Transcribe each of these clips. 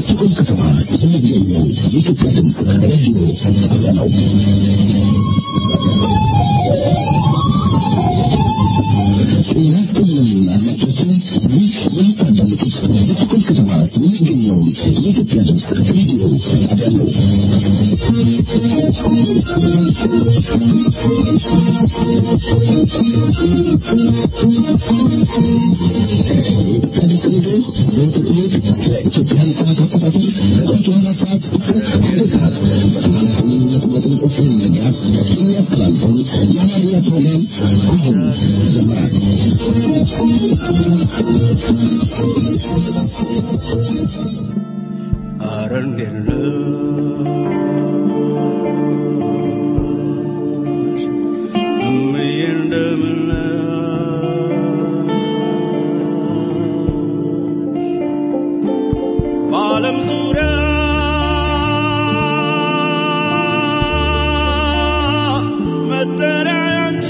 በስቶኮልም ከተማ የሚገኘው የኢትዮጵያ ድምፅ ሬዲዮ ጣቢያ ነው። ጤና ይስጥልን አድማጮቻችን፣ ይህ የምታዳምጡት በስቶኮልም ከተማ የሚገኘውን የኢትዮጵያ ድምፅ ሬዲዮ ጣቢያ ነው። በኢትዮጵያን ሰዓት አቆጣጠር ከጠዋቱ አራት ሰዓት እስከ አንድ ሰዓት በሰማንያ ስምንት ነጥብ ዘጠኝ ኤፍኤም መጋዝ የሚያስተላልፈውን የአማርኛ ፕሮግራም አሁን ጀመረ። ኧረ እንዴት ነሽ እምዬ እንደምን ነሽ በዓለም ዙሪያ መጠሪያ ያንቺ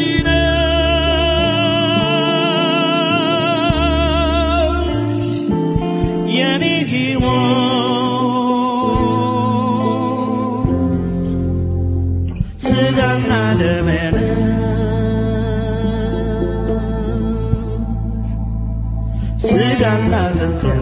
ነሽ የኔ ሕይወት ስጋና ደሜ ነሽ ስጋና አጥንቴም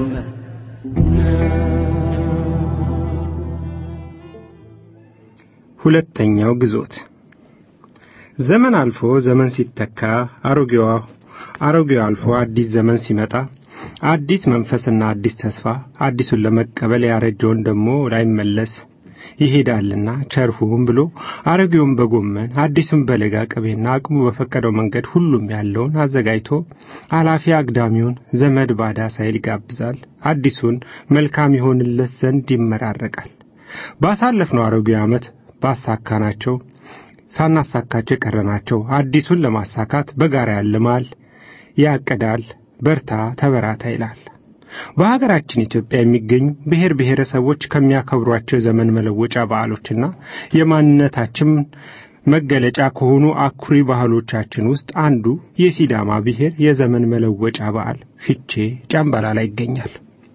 ሁለተኛው ግዞት ዘመን አልፎ ዘመን ሲተካ አሮጌዋ አሮጌው አልፎ አዲስ ዘመን ሲመጣ አዲስ መንፈስና አዲስ ተስፋ አዲሱን ለመቀበል ያረጀውን ደግሞ ላይመለስ ይሄዳልና ቸርሁም ብሎ አሮጌውን በጎመን አዲሱን በለጋ ቅቤና አቅሙ በፈቀደው መንገድ ሁሉም ያለውን አዘጋጅቶ አላፊ አግዳሚውን ዘመድ ባዳ ሳይል ይጋብዛል። አዲሱን መልካም ይሆንለት ዘንድ ይመራረቃል። ባሳለፍነው አሮጌ ዓመት ባሳካናቸው ሳናሳካቸው የቀረናቸው አዲሱን ለማሳካት በጋራ ያልማል፣ ያቅዳል፣ በርታ ተበራታ ይላል። በሀገራችን ኢትዮጵያ የሚገኙ ብሔር ብሔረሰቦች ከሚያከብሯቸው የዘመን መለወጫ በዓሎችና የማንነታችን መገለጫ ከሆኑ አኩሪ ባህሎቻችን ውስጥ አንዱ የሲዳማ ብሔር የዘመን መለወጫ በዓል ፊቼ ጫምባላላ ይገኛል።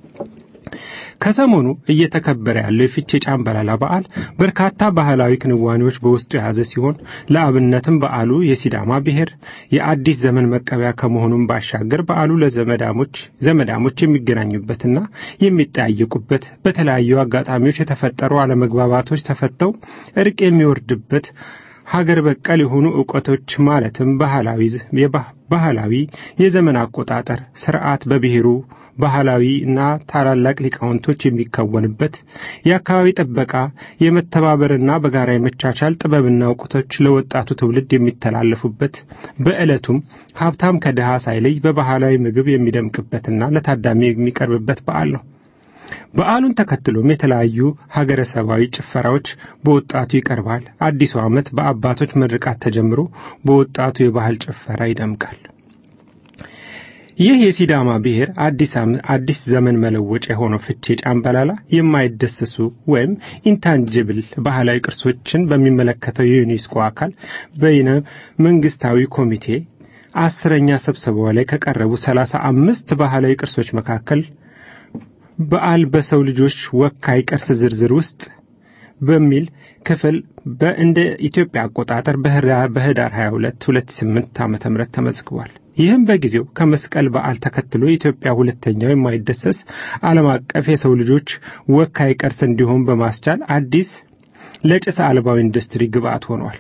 ከሰሞኑ እየተከበረ ያለው የፊቼ ጫምባላላ በዓል በርካታ ባህላዊ ክንዋኔዎች በውስጡ የያዘ ሲሆን ለአብነትም በዓሉ የሲዳማ ብሔር የአዲስ ዘመን መቀበያ ከመሆኑም ባሻገር በዓሉ ለዘመዳሞች ዘመዳሞች የሚገናኙበትና የሚጠያየቁበት በተለያዩ አጋጣሚዎች የተፈጠሩ አለመግባባቶች ተፈተው እርቅ የሚወርድበት ሀገር በቀል የሆኑ እውቀቶች ማለትም ባህላዊ ባህላዊ የዘመን አቆጣጠር ስርዓት በብሔሩ ባህላዊ እና ታላላቅ ሊቃውንቶች የሚከወንበት የአካባቢ ጥበቃ የመተባበርና በጋራ የመቻቻል ጥበብና እውቀቶች ለወጣቱ ትውልድ የሚተላለፉበት በዕለቱም ሀብታም ከድሃ ሳይለይ በባህላዊ ምግብ የሚደምቅበትና ለታዳሚ የሚቀርብበት በዓል ነው። በዓሉን ተከትሎም የተለያዩ ሀገረሰባዊ ጭፈራዎች በወጣቱ ይቀርባል። አዲሱ ዓመት በአባቶች ምርቃት ተጀምሮ በወጣቱ የባህል ጭፈራ ይደምቃል። ይህ የሲዳማ ብሔር አዲስ ዘመን መለወጫ የሆነው ፍቼ ጫምባላላ የማይደሰሱ ወይም ኢንታንጅብል ባህላዊ ቅርሶችን በሚመለከተው የዩኔስኮ አካል በይነ መንግስታዊ ኮሚቴ አስረኛ ስብሰባው ላይ ከቀረቡ ሰላሳ አምስት ባህላዊ ቅርሶች መካከል በዓል በሰው ልጆች ወካይ ቅርስ ዝርዝር ውስጥ በሚል ክፍል በእንደ ኢትዮጵያ አቆጣጠር በህዳር 22 2008 ዓ.ም ተመዝግቧል። ይህም በጊዜው ከመስቀል በዓል ተከትሎ የኢትዮጵያ ሁለተኛው የማይደሰስ ዓለም አቀፍ የሰው ልጆች ወካይ ቅርስ እንዲሆን በማስቻል አዲስ ለጭስ አልባው ኢንዱስትሪ ግብዓት ሆኗል።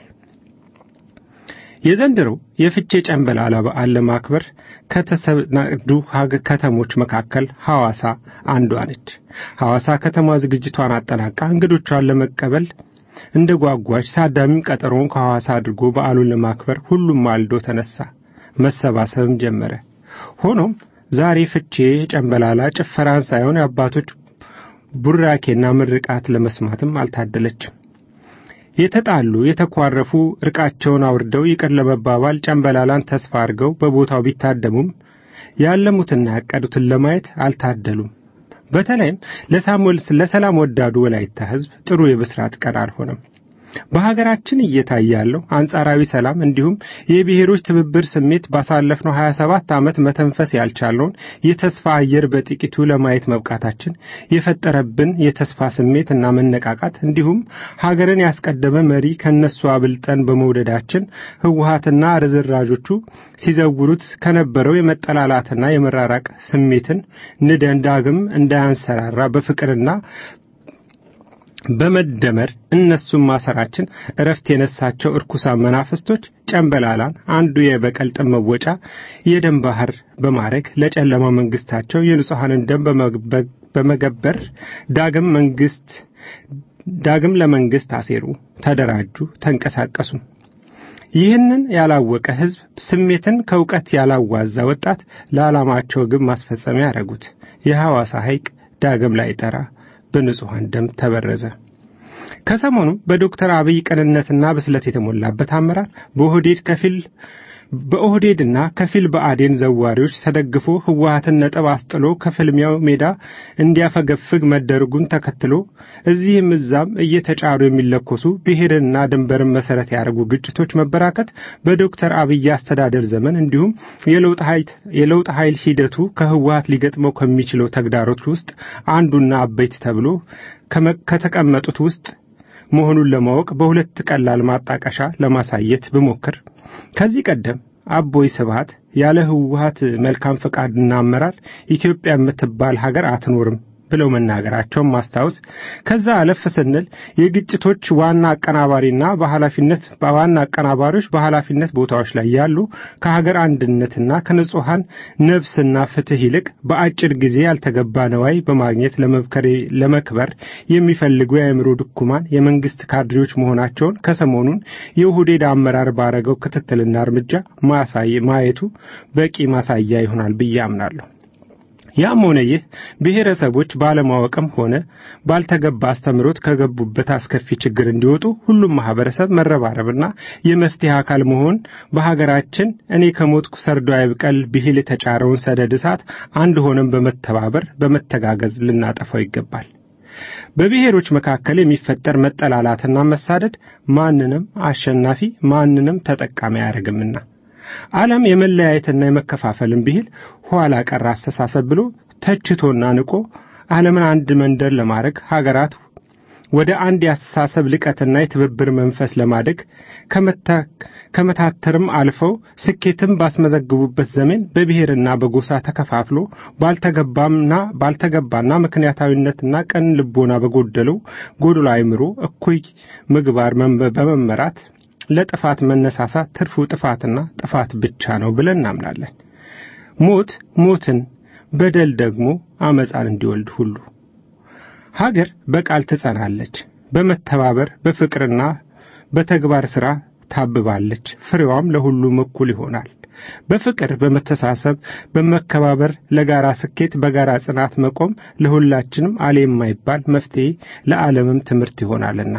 የዘንድሮው የፍቼ ጨንበላላ በዓል ለማክበር ከተሰናዱ ከተሞች መካከል ሐዋሳ አንዷ ነች። ሐዋሳ ከተማ ዝግጅቷን አጠናቃ እንግዶቿን ለመቀበል እንደ ጓጓች ታዳሚም ቀጠሮውን ከሐዋሳ አድርጎ በዓሉን ለማክበር ሁሉም ማልዶ ተነሳ፣ መሰባሰብም ጀመረ። ሆኖም ዛሬ ፍቼ ጨንበላላ ጭፈራን ሳይሆን የአባቶች ቡራኬና ምርቃት ለመስማትም አልታደለችም። የተጣሉ የተኳረፉ እርቃቸውን አውርደው ይቅር ለመባባል ጨንበላላን ተስፋ አድርገው በቦታው ቢታደሙም ያለሙትና ያቀዱትን ለማየት አልታደሉም። በተለይም ለሳሙኤል ለሰላም ወዳዱ ወላይታ ሕዝብ ጥሩ የብስራት ቀን አልሆነም። በሀገራችን እየታየ ያለው አንጻራዊ ሰላም እንዲሁም የብሔሮች ትብብር ስሜት ባሳለፍነው 27 ዓመት መተንፈስ ያልቻለውን የተስፋ አየር በጥቂቱ ለማየት መብቃታችን የፈጠረብን የተስፋ ስሜት እና መነቃቃት እንዲሁም ሀገርን ያስቀደመ መሪ ከነሱ አብልጠን በመውደዳችን ህወሀትና ርዝራዦቹ ሲዘውሩት ከነበረው የመጠላላትና የመራራቅ ስሜትን ንደን ዳግም እንዳያንሰራራ በፍቅርና በመደመር እነሱን ማሰራችን እረፍት የነሳቸው እርኩሳን መናፍስቶች ጨንበላላን አንዱ የበቀል ጥም መወጫ የደም ባህር በማድረግ ለጨለማ መንግስታቸው የንጹሐንን ደም በመገበር ዳግም መንግስት ዳግም ለመንግስት አሴሩ፣ ተደራጁ፣ ተንቀሳቀሱ። ይህንን ያላወቀ ህዝብ ስሜትን ከእውቀት ያላዋዛ ወጣት ለዓላማቸው ግብ ማስፈጸሚያ ያደረጉት የሐዋሳ ሐይቅ ዳግም ላይ ጠራ በንጹሐን ደም ተበረዘ። ከሰሞኑ በዶክተር አብይ ቅንነትና ብስለት የተሞላበት አመራር በኦህዴድ ከፊል በኦህዴድና ከፊል በአዴን ዘዋሪዎች ተደግፎ ህወሀትን ነጥብ አስጥሎ ከፍልሚያው ሜዳ እንዲያፈገፍግ መደረጉን ተከትሎ እዚህም እዛም እየተጫሩ የሚለኮሱ ብሔርንና ድንበርን መሰረት ያደርጉ ግጭቶች መበራከት በዶክተር አብይ አስተዳደር ዘመን እንዲሁም የለውጥ ኃይል ሂደቱ ከህወሀት ሊገጥመው ከሚችለው ተግዳሮች ውስጥ አንዱና አበይት ተብሎ ከተቀመጡት ውስጥ መሆኑን ለማወቅ በሁለት ቀላል ማጣቀሻ ለማሳየት ብሞክር ከዚህ ቀደም አቦይ ስብሃት ያለ ህወሀት መልካም ፈቃድና አመራር ኢትዮጵያ የምትባል ሀገር አትኖርም ብለው መናገራቸውን ማስታወስ፣ ከዛ አለፍ ስንል የግጭቶች ዋና አቀናባሪና በኃላፊነት በዋና አቀናባሪዎች በኃላፊነት ቦታዎች ላይ ያሉ ከሀገር አንድነትና ከንጹሐን ነፍስና ፍትህ ይልቅ በአጭር ጊዜ ያልተገባ ነዋይ በማግኘት ለመክበር የሚፈልጉ የአእምሮ ድኩማን የመንግስት ካድሬዎች መሆናቸውን ከሰሞኑን የኦህዴድ አመራር ባረገው ክትትልና እርምጃ ማየቱ በቂ ማሳያ ይሆናል ብዬ አምናለሁ። ያም ሆነ ይህ ብሔረሰቦች ባለማወቅም ሆነ ባልተገባ አስተምሮት ከገቡበት አስከፊ ችግር እንዲወጡ ሁሉም ማህበረሰብ መረባረብና የመፍትሄ አካል መሆን በሀገራችን እኔ ከሞትኩ ሰርዶ አይብቀል ብሂል የተጫረውን ሰደድ እሳት አንድ ሆነን በመተባበር በመተጋገዝ ልናጠፋው ይገባል። በብሔሮች መካከል የሚፈጠር መጠላላትና መሳደድ ማንንም አሸናፊ ማንንም ተጠቃሚ አያደርግምና ዓለም የመለያየትና የመከፋፈልን ብሂል ኋላ ቀር አስተሳሰብ ብሎ ተችቶና ንቆ ዓለምን አንድ መንደር ለማድረግ ሀገራት ወደ አንድ የአስተሳሰብ ልቀትና የትብብር መንፈስ ለማደግ ከመታተርም አልፈው ስኬትም ባስመዘግቡበት ዘመን በብሔርና በጎሳ ተከፋፍሎ ባልተገባምና ባልተገባና ምክንያታዊነትና ቀን ልቦና በጎደለው ጎዶሎ አእምሮ እኩይ ምግባር በመመራት ለጥፋት መነሳሳት ትርፉ ጥፋትና ጥፋት ብቻ ነው ብለን እናምናለን። ሞት ሞትን፣ በደል ደግሞ አመፃን እንዲወልድ ሁሉ ሀገር በቃል ትጸናለች፣ በመተባበር በፍቅርና በተግባር ሥራ ታብባለች፣ ፍሬዋም ለሁሉም እኩል ይሆናል። በፍቅር በመተሳሰብ በመከባበር ለጋራ ስኬት በጋራ ጽናት መቆም ለሁላችንም አሌ የማይባል መፍትሄ ለዓለምም ትምህርት ይሆናልና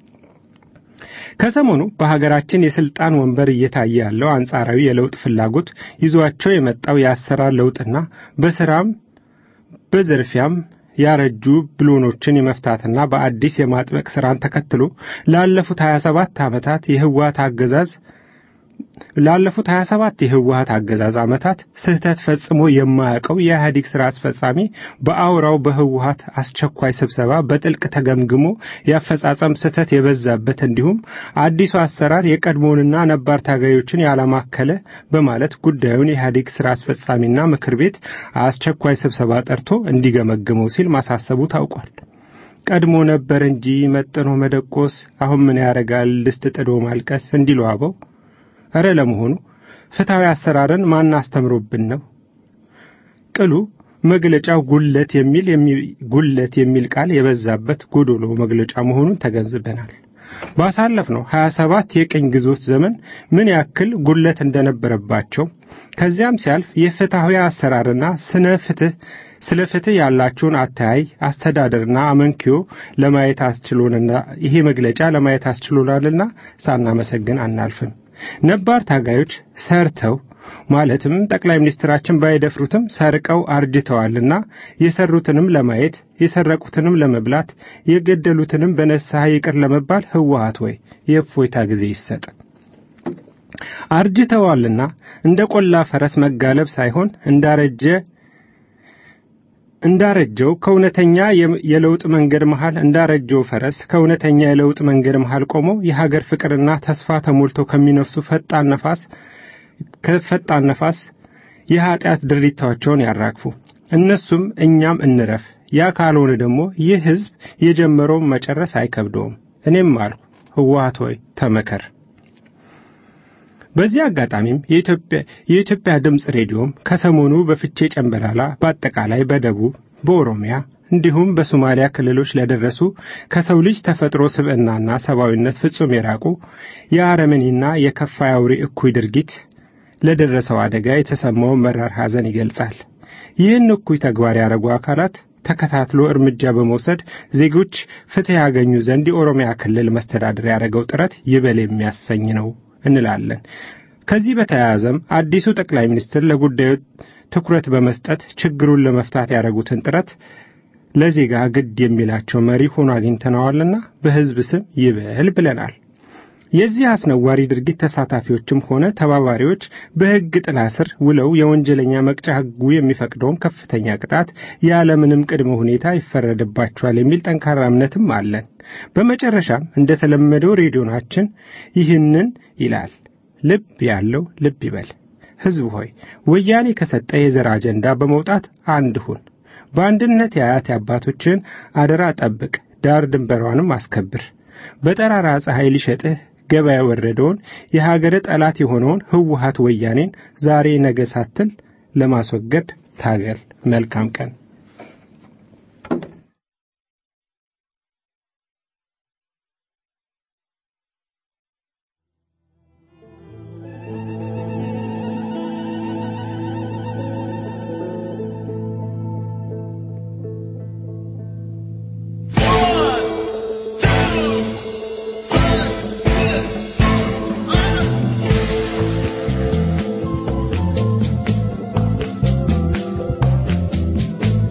ከሰሞኑ በሀገራችን የስልጣን ወንበር እየታየ ያለው አንጻራዊ የለውጥ ፍላጎት ይዟቸው የመጣው የአሰራር ለውጥና በስራም በዝርፊያም ያረጁ ብሎኖችን የመፍታትና በአዲስ የማጥበቅ ስራን ተከትሎ ላለፉት 27 ዓመታት የህወሓት አገዛዝ ላለፉት 27 የህወሓት አገዛዝ ዓመታት ስህተት ፈጽሞ የማያውቀው የኢህአዴግ ሥራ አስፈጻሚ በአውራው በህወሓት አስቸኳይ ስብሰባ በጥልቅ ተገምግሞ የአፈጻጸም ስህተት የበዛበት እንዲሁም አዲሱ አሰራር የቀድሞውንና ነባር ታጋዮችን ያላማከለ በማለት ጉዳዩን የኢህአዴግ ሥራ አስፈጻሚና ምክር ቤት አስቸኳይ ስብሰባ ጠርቶ እንዲገመግመው ሲል ማሳሰቡ ታውቋል። ቀድሞ ነበር እንጂ መጥኖ መደቆስ አሁን ምን ያደርጋል ድስት ጥዶ ማልቀስ እንዲሉ አበው እረ ለመሆኑ ፍትሐዊ አሰራርን ማን አስተምሮብን ነው? ቅሉ መግለጫው ጉለት የሚል ጉለት የሚል ቃል የበዛበት ጎዶሎ መግለጫ መሆኑን ተገንዝበናል። ባሳለፍነው 27 የቅኝ ግዞት ዘመን ምን ያክል ጉለት እንደነበረባቸው ከዚያም ሲያልፍ የፍትሐዊ አሰራርና ስነ ፍትህ ስለ ፍትህ ያላቸውን አተያይ አስተዳደርና አመንኪዮ ለማየት አስችሎንና ይሄ መግለጫ ለማየት አስችሎናልና ሳናመሰግን አናልፍም። ነባር ታጋዮች ሰርተው ማለትም ጠቅላይ ሚኒስትራችን ባይደፍሩትም ሰርቀው አርጅተዋልና የሰሩትንም ለማየት የሰረቁትንም ለመብላት የገደሉትንም በንስሐ ይቅር ለመባል ህወሓት ወይ የእፎይታ ጊዜ ይሰጥ። አርጅተዋልና እንደ ቆላ ፈረስ መጋለብ ሳይሆን እንዳረጀ እንዳረጀው ከእውነተኛ የለውጥ መንገድ መሃል እንዳረጀው ፈረስ ከእውነተኛ የለውጥ መንገድ መሃል ቆመው የሀገር ፍቅርና ተስፋ ተሞልቶ ከሚነፍሱ ፈጣን ነፋስ ከፈጣን ነፋስ የኀጢአት ድሪታቸውን ያራግፉ። እነሱም እኛም እንረፍ። ያ ካልሆነ ደግሞ ይህ ሕዝብ የጀመረውን መጨረስ አይከብደውም። እኔም አልሁ ህወሓት ሆይ ተመከር። በዚህ አጋጣሚም የኢትዮጵያ ድምፅ ሬዲዮም ከሰሞኑ በፍቼ ጨንበላላ በአጠቃላይ በደቡብ በኦሮሚያ እንዲሁም በሶማሊያ ክልሎች ለደረሱ ከሰው ልጅ ተፈጥሮ ስብዕናና ሰብአዊነት ፍጹም የራቁ የአረመኔና የከፋ አውሬ እኩይ ድርጊት ለደረሰው አደጋ የተሰማውን መራር ሐዘን ይገልጻል። ይህን እኩይ ተግባር ያደረጉ አካላት ተከታትሎ እርምጃ በመውሰድ ዜጎች ፍትሕ ያገኙ ዘንድ የኦሮሚያ ክልል መስተዳድር ያደረገው ጥረት ይበል የሚያሰኝ ነው እንላለን። ከዚህ በተያያዘም አዲሱ ጠቅላይ ሚኒስትር ለጉዳዩ ትኩረት በመስጠት ችግሩን ለመፍታት ያደረጉትን ጥረት ለዜጋ ግድ የሚላቸው መሪ ሆኖ አግኝተነዋልና በሕዝብ ስም ይበል ብለናል። የዚህ አስነዋሪ ድርጊት ተሳታፊዎችም ሆነ ተባባሪዎች በሕግ ጥላ ስር ውለው የወንጀለኛ መቅጫ ሕጉ የሚፈቅደውን ከፍተኛ ቅጣት ያለምንም ቅድመ ሁኔታ ይፈረድባቸዋል የሚል ጠንካራ እምነትም አለን። በመጨረሻም እንደተለመደው ሬዲዮናችን ይህንን ይላል። ልብ ያለው ልብ ይበል። ሕዝብ ሆይ ወያኔ ከሰጠ የዘር አጀንዳ በመውጣት አንድ ሁን። በአንድነት የአያት አባቶችን አደራ ጠብቅ፣ ዳር ድንበሯንም አስከብር። በጠራራ ፀሐይ ሊሸጥህ ገበያ የወረደውን የሀገር ጠላት የሆነውን ህወሓት ወያኔን ዛሬ ነገ ሳትል ለማስወገድ ታገል። መልካም ቀን። One, two,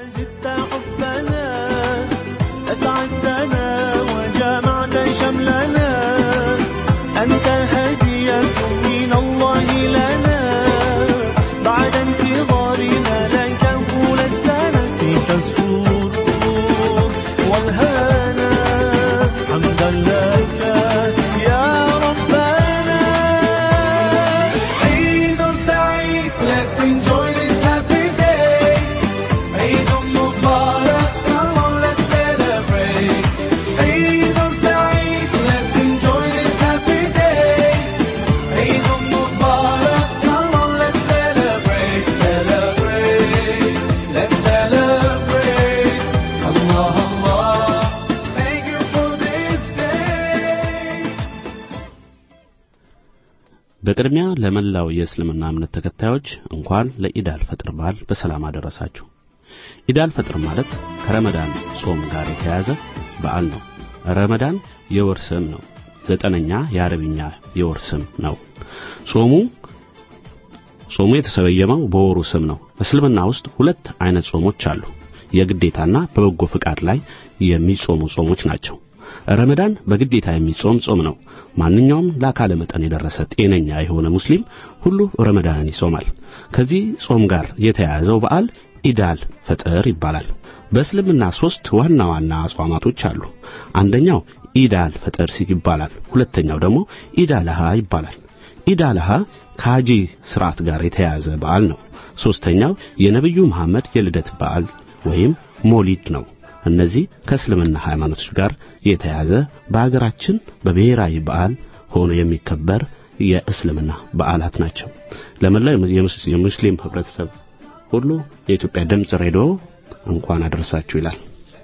زدت حبنا أسعدتنا وجمعت شملنا أنت هدية من الله لنا بعد انتظارنا لك طول السنة فيك السرور والهنا حمدا لك يا ربنا عيد سعيد Let's enjoy this happy day عيد مبارك Come on let's celebrate عيد سعيد Let's enjoy this happy day عيد مبارك Come on let's celebrate Celebrate Let's celebrate Allah Allah Thank you for this day በቅድሚያ ለመላው የእስልምና እምነት ተከታዮች እንኳን ለኢድ አልፈጥር በዓል በሰላም አደረሳችሁ። ኢድ አልፈጥር ማለት ከረመዳን ጾም ጋር የተያያዘ በዓል ነው። ረመዳን የወር ስም ነው። ዘጠነኛ የአረብኛ የወር ስም ነው። ጾሙ ጾሙ የተሰየመው በወሩ ስም ነው። እስልምና ውስጥ ሁለት አይነት ጾሞች አሉ። የግዴታና በበጎ ፍቃድ ላይ የሚጾሙ ጾሞች ናቸው። ረመዳን በግዴታ የሚጾም ጾም ነው። ማንኛውም ለአካለ መጠን የደረሰ ጤነኛ የሆነ ሙስሊም ሁሉ ረመዳንን ይጾማል። ከዚህ ጾም ጋር የተያያዘው በዓል ኢዳል ፈጥር ይባላል። በእስልምና ሶስት ዋና ዋና አጽዋማቶች አሉ። አንደኛው ኢዳል ፈጥር ይባላል። ሁለተኛው ደግሞ ኢዳልሃ ይባላል። ኢዳልሃ ከሐጂ ስርዓት ጋር የተያያዘ በዓል ነው። ሶስተኛው የነብዩ መሐመድ የልደት በዓል ወይም ሞሊድ ነው። እነዚህ ከእስልምና ሃይማኖቶች ጋር የተያያዘ በአገራችን በብሔራዊ በዓል ሆኖ የሚከበር የእስልምና በዓላት ናቸው። ለመላው የሙስ- የሙስሊም ህብረተሰብ ሁሉ የኢትዮጵያ ድምፅ ሬዲዮ እንኳን አደረሳችሁ ይላል።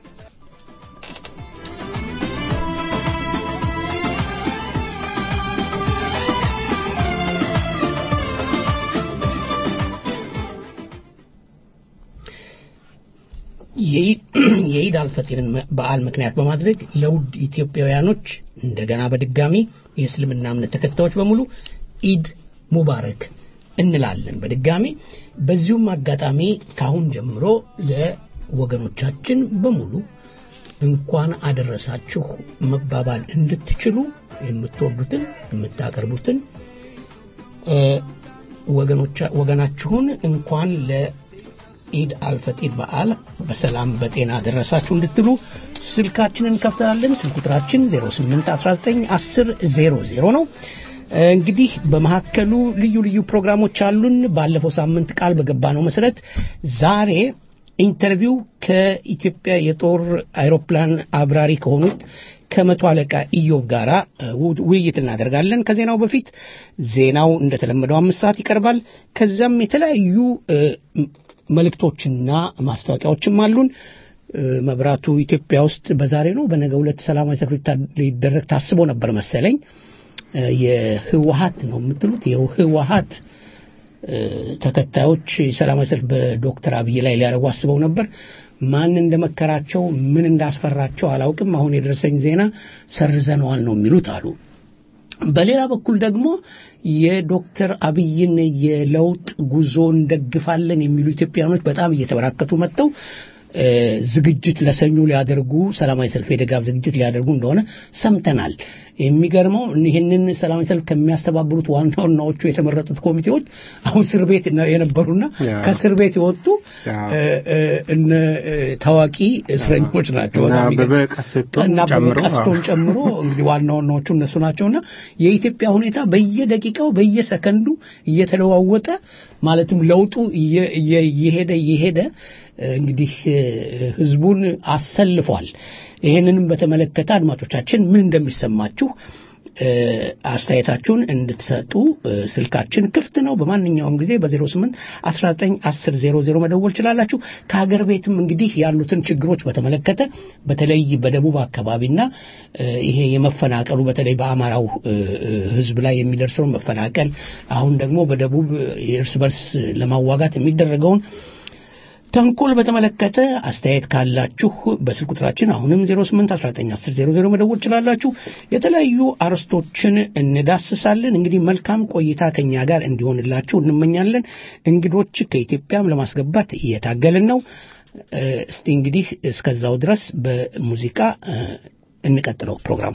የኢድ አልፈጢርን በዓል ምክንያት በማድረግ ለውድ ኢትዮጵያውያኖች እንደገና በድጋሚ የእስልምና እምነት ተከታዮች በሙሉ ኢድ ሙባረክ እንላለን በድጋሚ በዚሁም አጋጣሚ ካሁን ጀምሮ ለወገኖቻችን በሙሉ እንኳን አደረሳችሁ መባባል እንድትችሉ የምትወዱትን የምታቀርቡትን እ፣ ወገኖቻ- ወገናችሁን እንኳን ለኢድ አልፈጢር በዓል በሰላም በጤና ደረሳችሁ እንድትሉ ስልካችንን እንከፍታለን። ስልክ ቁጥራችን 08191000 ነው። እ፣ እንግዲህ በመካከሉ ልዩ ልዩ ፕሮግራሞች አሉን። ባለፈው ሳምንት ቃል በገባነው መሰረት ዛሬ ኢንተርቪው ከኢትዮጵያ የጦር አይሮፕላን አብራሪ ከሆኑት ከመቶ አለቃ ኢዮብ ጋራ እ, ው- ውይይት እናደርጋለን። ከዜናው በፊት ዜናው እንደተለመደው አምስት ሰዓት ይቀርባል። ከዚያም የተለያዩ እ, ም- መልእክቶችና ማስታወቂያዎችም አሉን። እ, መብራቱ ኢትዮጵያ ውስጥ በዛሬ ነው በነገ ሁለት ሰላማዊ ሰልፍ ሊታ- ሊደረግ ታስቦ ነበር መሰለኝ። እ, የህወሀት ነው የምትሉት የህወሀት እ፣ ተከታዮች ሰላማዊ ሰልፍ በዶክተር አብይ ላይ ሊያደርጉ አስበው ነበር። ማን እንደመከራቸው ምን እንዳስፈራቸው አላውቅም። አሁን የደረሰኝ ዜና ሰርዘነዋል ነው የሚሉት አሉ። በሌላ በኩል ደግሞ የዶክተር አብይን የለውጥ ጉዞ እንደግፋለን የሚሉ ኢትዮጵያኖች በጣም እየተበራከቱ መጥተው እ፣ ዝግጅት ለሰኞ ሊያደርጉ ሰላማዊ ሰልፍ የድጋፍ ዝግጅት ሊያደርጉ እንደሆነ ሰምተናል። የሚገርመው ይህንን ሰላማዊ ሰልፍ ከሚያስተባብሩት ዋና ዋናዎቹ የተመረጡት ኮሚቴዎች አሁን እስር ቤት ነው የነበሩና ያ። ከእስር ቤት የወጡ ያ። እ፣ እ፣ እነ እ፣ ታዋቂ እስረኞች ናቸው። እና በጣም አበበ የሚገርም- ቀስቶን እና አበበ ጨምሮ ቀስቶን ጨምሮ እንግዲህ ዋና ዋናዎቹ እነሱ ናቸውና የኢትዮጵያ ሁኔታ በየደቂቃው በየሰከንዱ እየተለዋወጠ ማለትም ለውጡ እየ- እየ- እየሄደ እየሄደ እ፣ እንግዲህ እ፣ ህዝቡን አሰልፏል። ይህንንም በተመለከተ አድማጮቻችን ምን እንደሚሰማችሁ እ፣ አስተያየታችሁን እንድትሰጡ እ፣ ስልካችን ክፍት ነው። በማንኛውም ጊዜ በ08 19 10 00 መደወል ችላላችሁ። ከሀገር ቤትም እንግዲህ ያሉትን ችግሮች በተመለከተ በተለይ በደቡብ አካባቢና እ፣ ይሄ የመፈናቀሉ በተለይ በአማራው እ፣ እ፣ ህዝብ ላይ የሚደርሰውን መፈናቀል አሁን ደግሞ በደቡብ የእርስ በርስ ለማዋጋት የሚደረገውን ተንኮል በተመለከተ አስተያየት ካላችሁ በስልክ ቁጥራችን አሁንም 08191000 መደወል ችላላችሁ። የተለያዩ አርዕስቶችን እንዳስሳለን። እንግዲህ መልካም ቆይታ ከኛ ጋር እንዲሆንላችሁ እንመኛለን። እንግዶች ከኢትዮጵያም ለማስገባት እየታገልን ነው። እ፣ እስቲ እንግዲህ እስከዛው ድረስ በሙዚቃ እ፣ እንቀጥለው ፕሮግራሙ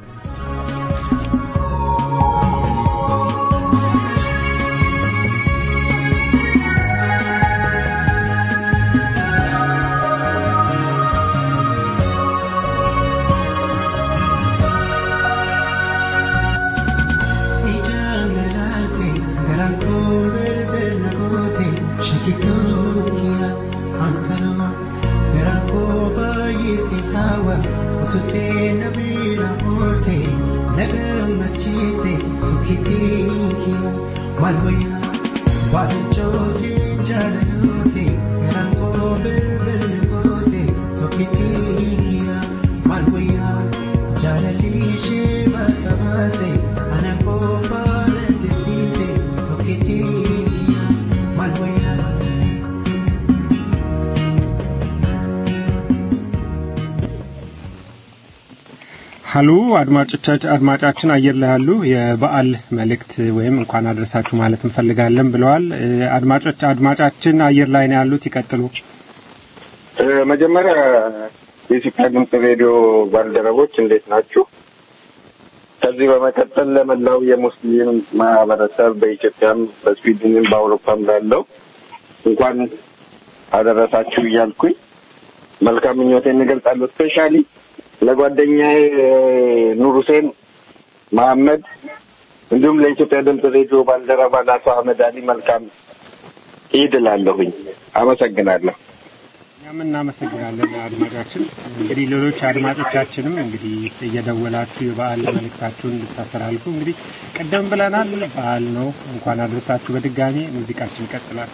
ሀሎ አድማጮቻችን አድማጫችን አየር ላይ ያሉ የበዓል መልእክት ወይም እንኳን አድረሳችሁ ማለት እንፈልጋለን ብለዋል። እ፣ አድማጮች አድማጫችን አየር ላይ ነው ያሉት። ይቀጥሉ። እ፣ መጀመሪያ የኢትዮጵያ ድምፅ ሬዲዮ ባልደረቦች እንዴት ናችሁ? ከዚህ በመቀጠል ለመላው የሙስሊም ማህበረሰብ በኢትዮጵያም በስዊድንም በአውሮፓም ላለው እንኳን አደረሳችሁ እያልኩኝ መልካም ምኞቴን እገልጻለሁ። ስፔሻሊ ለጓደኛዬ ኑር ሁሴን መሐመድ እንዲሁም ለኢትዮጵያ ድምፅ ሬዲዮ ባልደረባ ለአቶ አህመድ አሊ መልካም ኢድ እላለሁኝ። አመሰግናለሁ። እኛም እናመሰግናለን አድማጫችን። እንግዲህ ሌሎች አድማጮቻችንም እንግዲህ እየደወላችሁ የበዓል መልእክታችሁን እንድታስተላልፉ እንግዲህ ቅድም ብለናል፣ በዓል ነው። እንኳን አድረሳችሁ። በድጋሚ ሙዚቃችን ይቀጥላል።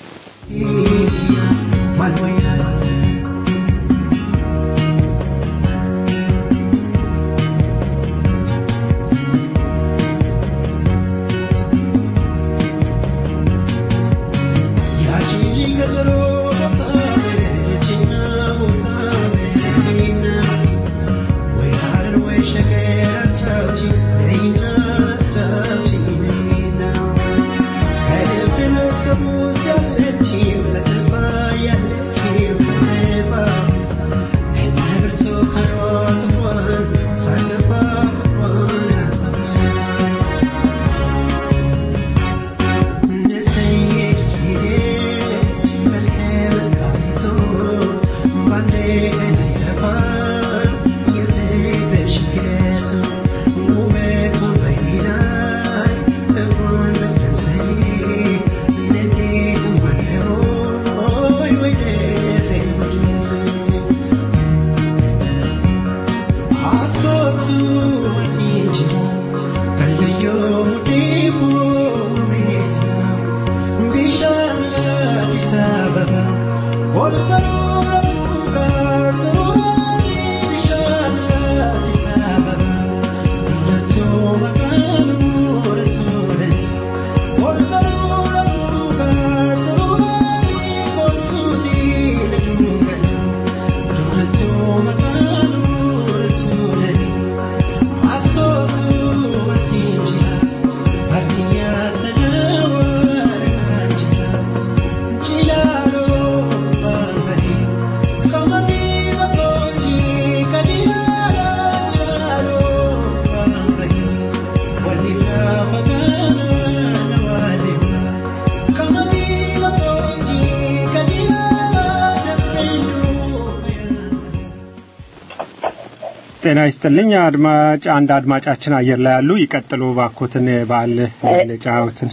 ጤና ይስጥልኝ አድማጭ አንድ አድማጫችን አየር ላይ ያሉ ይቀጥሉ ባኮትን የበዓል መግለጫዎትን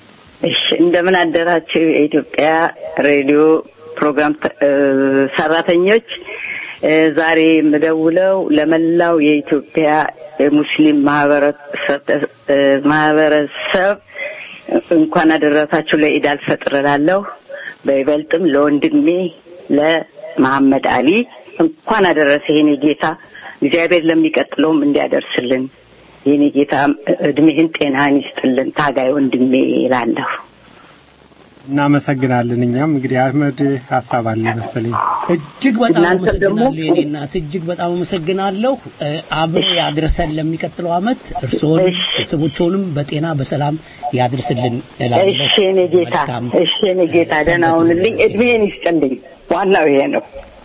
እሺ እንደምን አደራችሁ የኢትዮጵያ ሬዲዮ ፕሮግራም ተ- እ፣ ሰራተኞች እ፣ ዛሬ የምደውለው ለመላው የኢትዮጵያ የሙስሊም ማህበረሰብ እ፣ ማህበረሰብ እንኳን አደረሳችሁ ለኢድ አልፈጥር እላለሁ። በይበልጥም ለወንድሜ ለመሐመድ አሊ እንኳን አደረሰ የኔ ጌታ እግዚአብሔር ለሚቀጥለውም እንዲያደርስልን የኔ ጌታ እድሜህን ጤናህን ይስጥልን ታጋይ ወንድሜ ይላለሁ። እናመሰግናለን። እኛም እንግዲህ አህመድ ሀሳብ አለ መሰለኝ። እጅግ በጣም እናንተ ደግሞ- አመሰግናለሁ የኔ እናት፣ እጅግ በጣም አመሰግናለሁ። እ፣ አብሮ ያድርሰን ለሚቀጥለው አመት እርስዎንም እሺ። ቤተሰቦችዎንም በጤና በሰላም ያድርስልን እላለሁ። እሺ የኔ ጌታ መልካም እሺ የኔ ጌታ ደህና ሁንልኝ፣ እድሜህን ይስጥልኝ። ዋናው ይሄ ነው።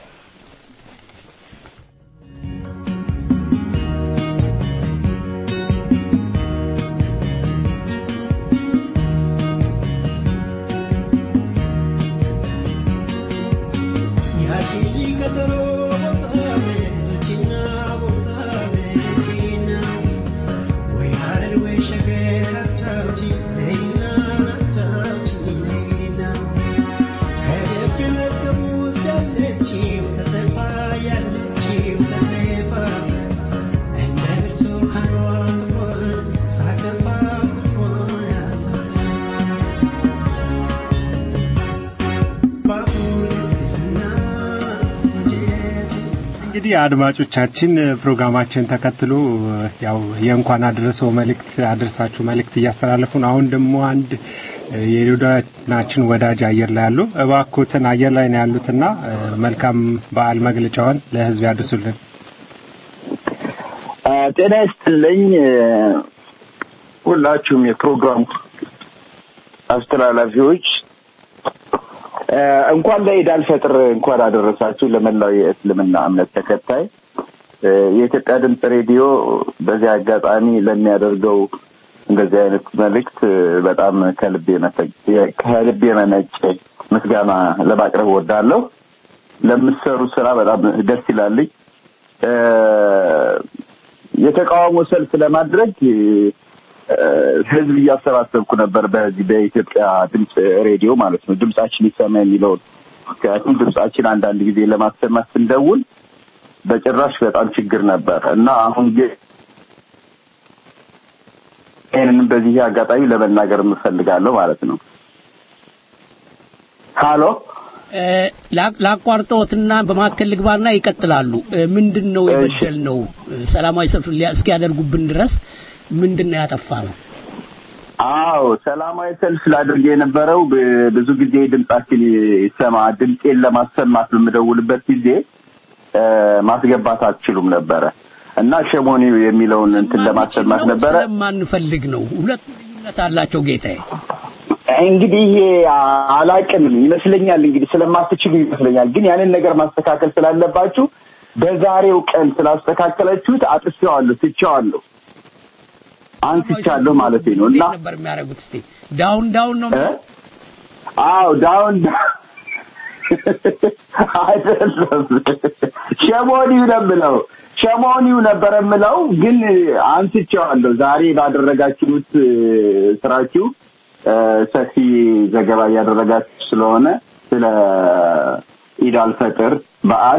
እንግዲህ አድማጮቻችን ፕሮግራማችን ተከትሎ ያው የእንኳን አድረሰው መልእክት አድርሳችሁ መልእክት እያስተላለፉ ነው። አሁን ደግሞ አንድ የሬዲዮናችን ወዳጅ አየር ላይ ያሉ እባኮትን አየር ላይ ነው ያሉትና መልካም በዓል መግለጫውን ለሕዝብ ያድርሱልን። ጤና ይስጥልኝ ሁላችሁም የፕሮግራሙ አስተላላፊዎች እንኳን ለኢድ አልፈጥር እንኳን አደረሳችሁ ለመላው የእስልምና እምነት ተከታይ የኢትዮጵያ ድምፅ ሬዲዮ በዚህ አጋጣሚ ለሚያደርገው እንደዚህ አይነት መልእክት በጣም ከልቤ ከልቤ መነጨ ምስጋና ለማቅረብ ወዳለሁ። ለምትሰሩ ስራ በጣም ደስ ይላልኝ። የተቃውሞ ሰልፍ ለማድረግ ህዝብ እያሰባሰብኩ ነበር። በዚህ በኢትዮጵያ ድምፅ ሬዲዮ ማለት ነው። ድምጻችን ይሰማ የሚለውን ምክንያቱም ድምጻችን አንዳንድ ጊዜ ለማሰማት ስንደውል በጭራሽ በጣም ችግር ነበር እና አሁን ግን ይህንንም በዚህ አጋጣሚ ለመናገር የምፈልጋለሁ ማለት ነው። ሀሎ ላቋርጠዎትና በመካከል ልግባና ይቀጥላሉ። ምንድን ነው የበደል ነው? ሰላማዊ ሰልፍ እስኪያደርጉብን ድረስ ምንድን ነው ያጠፋ ነው? አዎ ሰላማዊ ሰልፍ ላድርግ የነበረው ብዙ ጊዜ ድምጻችን ይሰማ ድምጤን ለማሰማት በምደውልበት ጊዜ ማስገባት አትችሉም ነበረ እና ሸሞኒው የሚለውን እንትን ለማሰማት ነበረ። ስለማንፈልግ ነው። ሁለት ልዩነት አላቸው ጌታዬ። እንግዲህ አላቅም ይመስለኛል እንግዲህ ስለማትችሉ ይመስለኛል። ግን ያንን ነገር ማስተካከል ስላለባችሁ በዛሬው ቀን ስላስተካከላችሁት አጥቼዋለሁ፣ ትቼዋለሁ፣ አንስቻለሁ ማለት ነው እና ነበር የሚያደርጉት። እስቲ ዳውን ዳውን ነው አዎ ዳውን አይደለም ሸሞኒው ነው የምለው ሸሞኒው ነበር የምለው ግን አንስቼዋለሁ። ዛሬ ባደረጋችሁት ስራችሁ ሰፊ ዘገባ እያደረጋችሁ ስለሆነ ስለ ኢድ አልፈጥር በዓል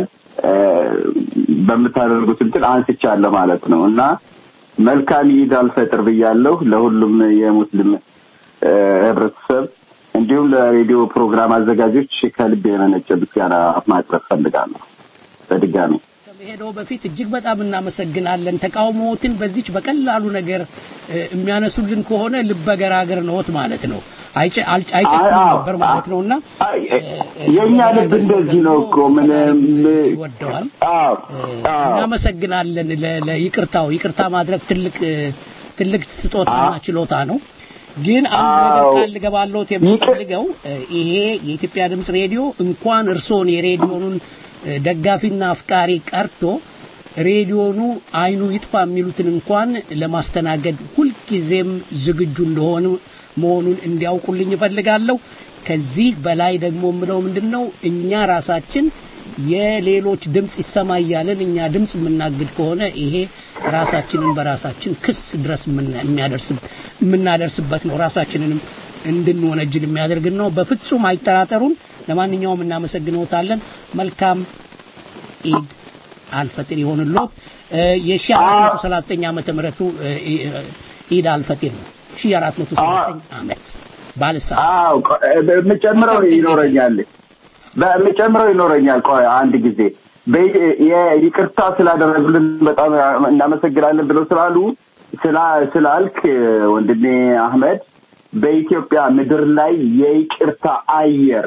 በምታደርጉት እንትን አንስቻለሁ ማለት ነው እና መልካም ኢድ አልፈጥር ብያለሁ ለሁሉም የሙስሊም ህብረተሰብ እንዲሁም ለሬዲዮ ፕሮግራም አዘጋጆች ከልብ የመነጨ ምስጋና ማቅረብ ፈልጋለሁ በድጋሚ ከመሄደው በፊት እጅግ በጣም እናመሰግናለን። ተቃውሞዎትን በዚች በቀላሉ ነገር የሚያነሱልን ከሆነ ልበገራገር ነዎት ማለት ነው። አይጨክም ነበር ማለት ነውና የኛ ልብ እንደዚህ ነው እኮ ምንም ይወደዋል። እናመሰግናለን ለይቅርታው። ይቅርታ ማድረግ ትልቅ ትልቅ ስጦታና ችሎታ ነው። ግን አንድ ነገር ቃል ልገባለሁት የምፈልገው ይሄ የኢትዮጵያ ድምፅ ሬዲዮ እንኳን እርሶን የሬዲዮኑን ደጋፊና አፍቃሪ ቀርቶ ሬዲዮኑ አይኑ ይጥፋ የሚሉትን እንኳን ለማስተናገድ ሁልጊዜም ዝግጁ እንደሆኑ መሆኑን እንዲያውቁልኝ እፈልጋለሁ። ከዚህ በላይ ደግሞ የምለው ምንድን ነው እኛ ራሳችን የሌሎች ድምፅ ይሰማ እያለን እኛ ድምፅ የምናግድ ከሆነ ይሄ ራሳችንን በራሳችን ክስ ድረስ የምናደርስበት ነው። ራሳችንንም እንድንወነጅል የሚያደርግን ነው። በፍጹም አይጠራጠሩን። ለማንኛውም እናመሰግነውታለን። መልካም ኢድ አልፈጥር ይሆንልዎት። የሺህ አራት መቶ ሰላሳ ዘጠኝ ዓመተ ምህረቱ ኢድ አልፈጥር ነው። ሺህ አራት መቶ ሰላሳ ዘጠኝ ዓመት ባልሳ አዎ የምጨምረው ይኖረኛል በምጨምረው ይኖረኛል። ቆይ አንድ ጊዜ ይቅርታ ስላደረጉልን በጣም እናመሰግናለን ብለው ስላሉ ስላልክ ወንድሜ አህመድ በኢትዮጵያ ምድር ላይ የይቅርታ አየር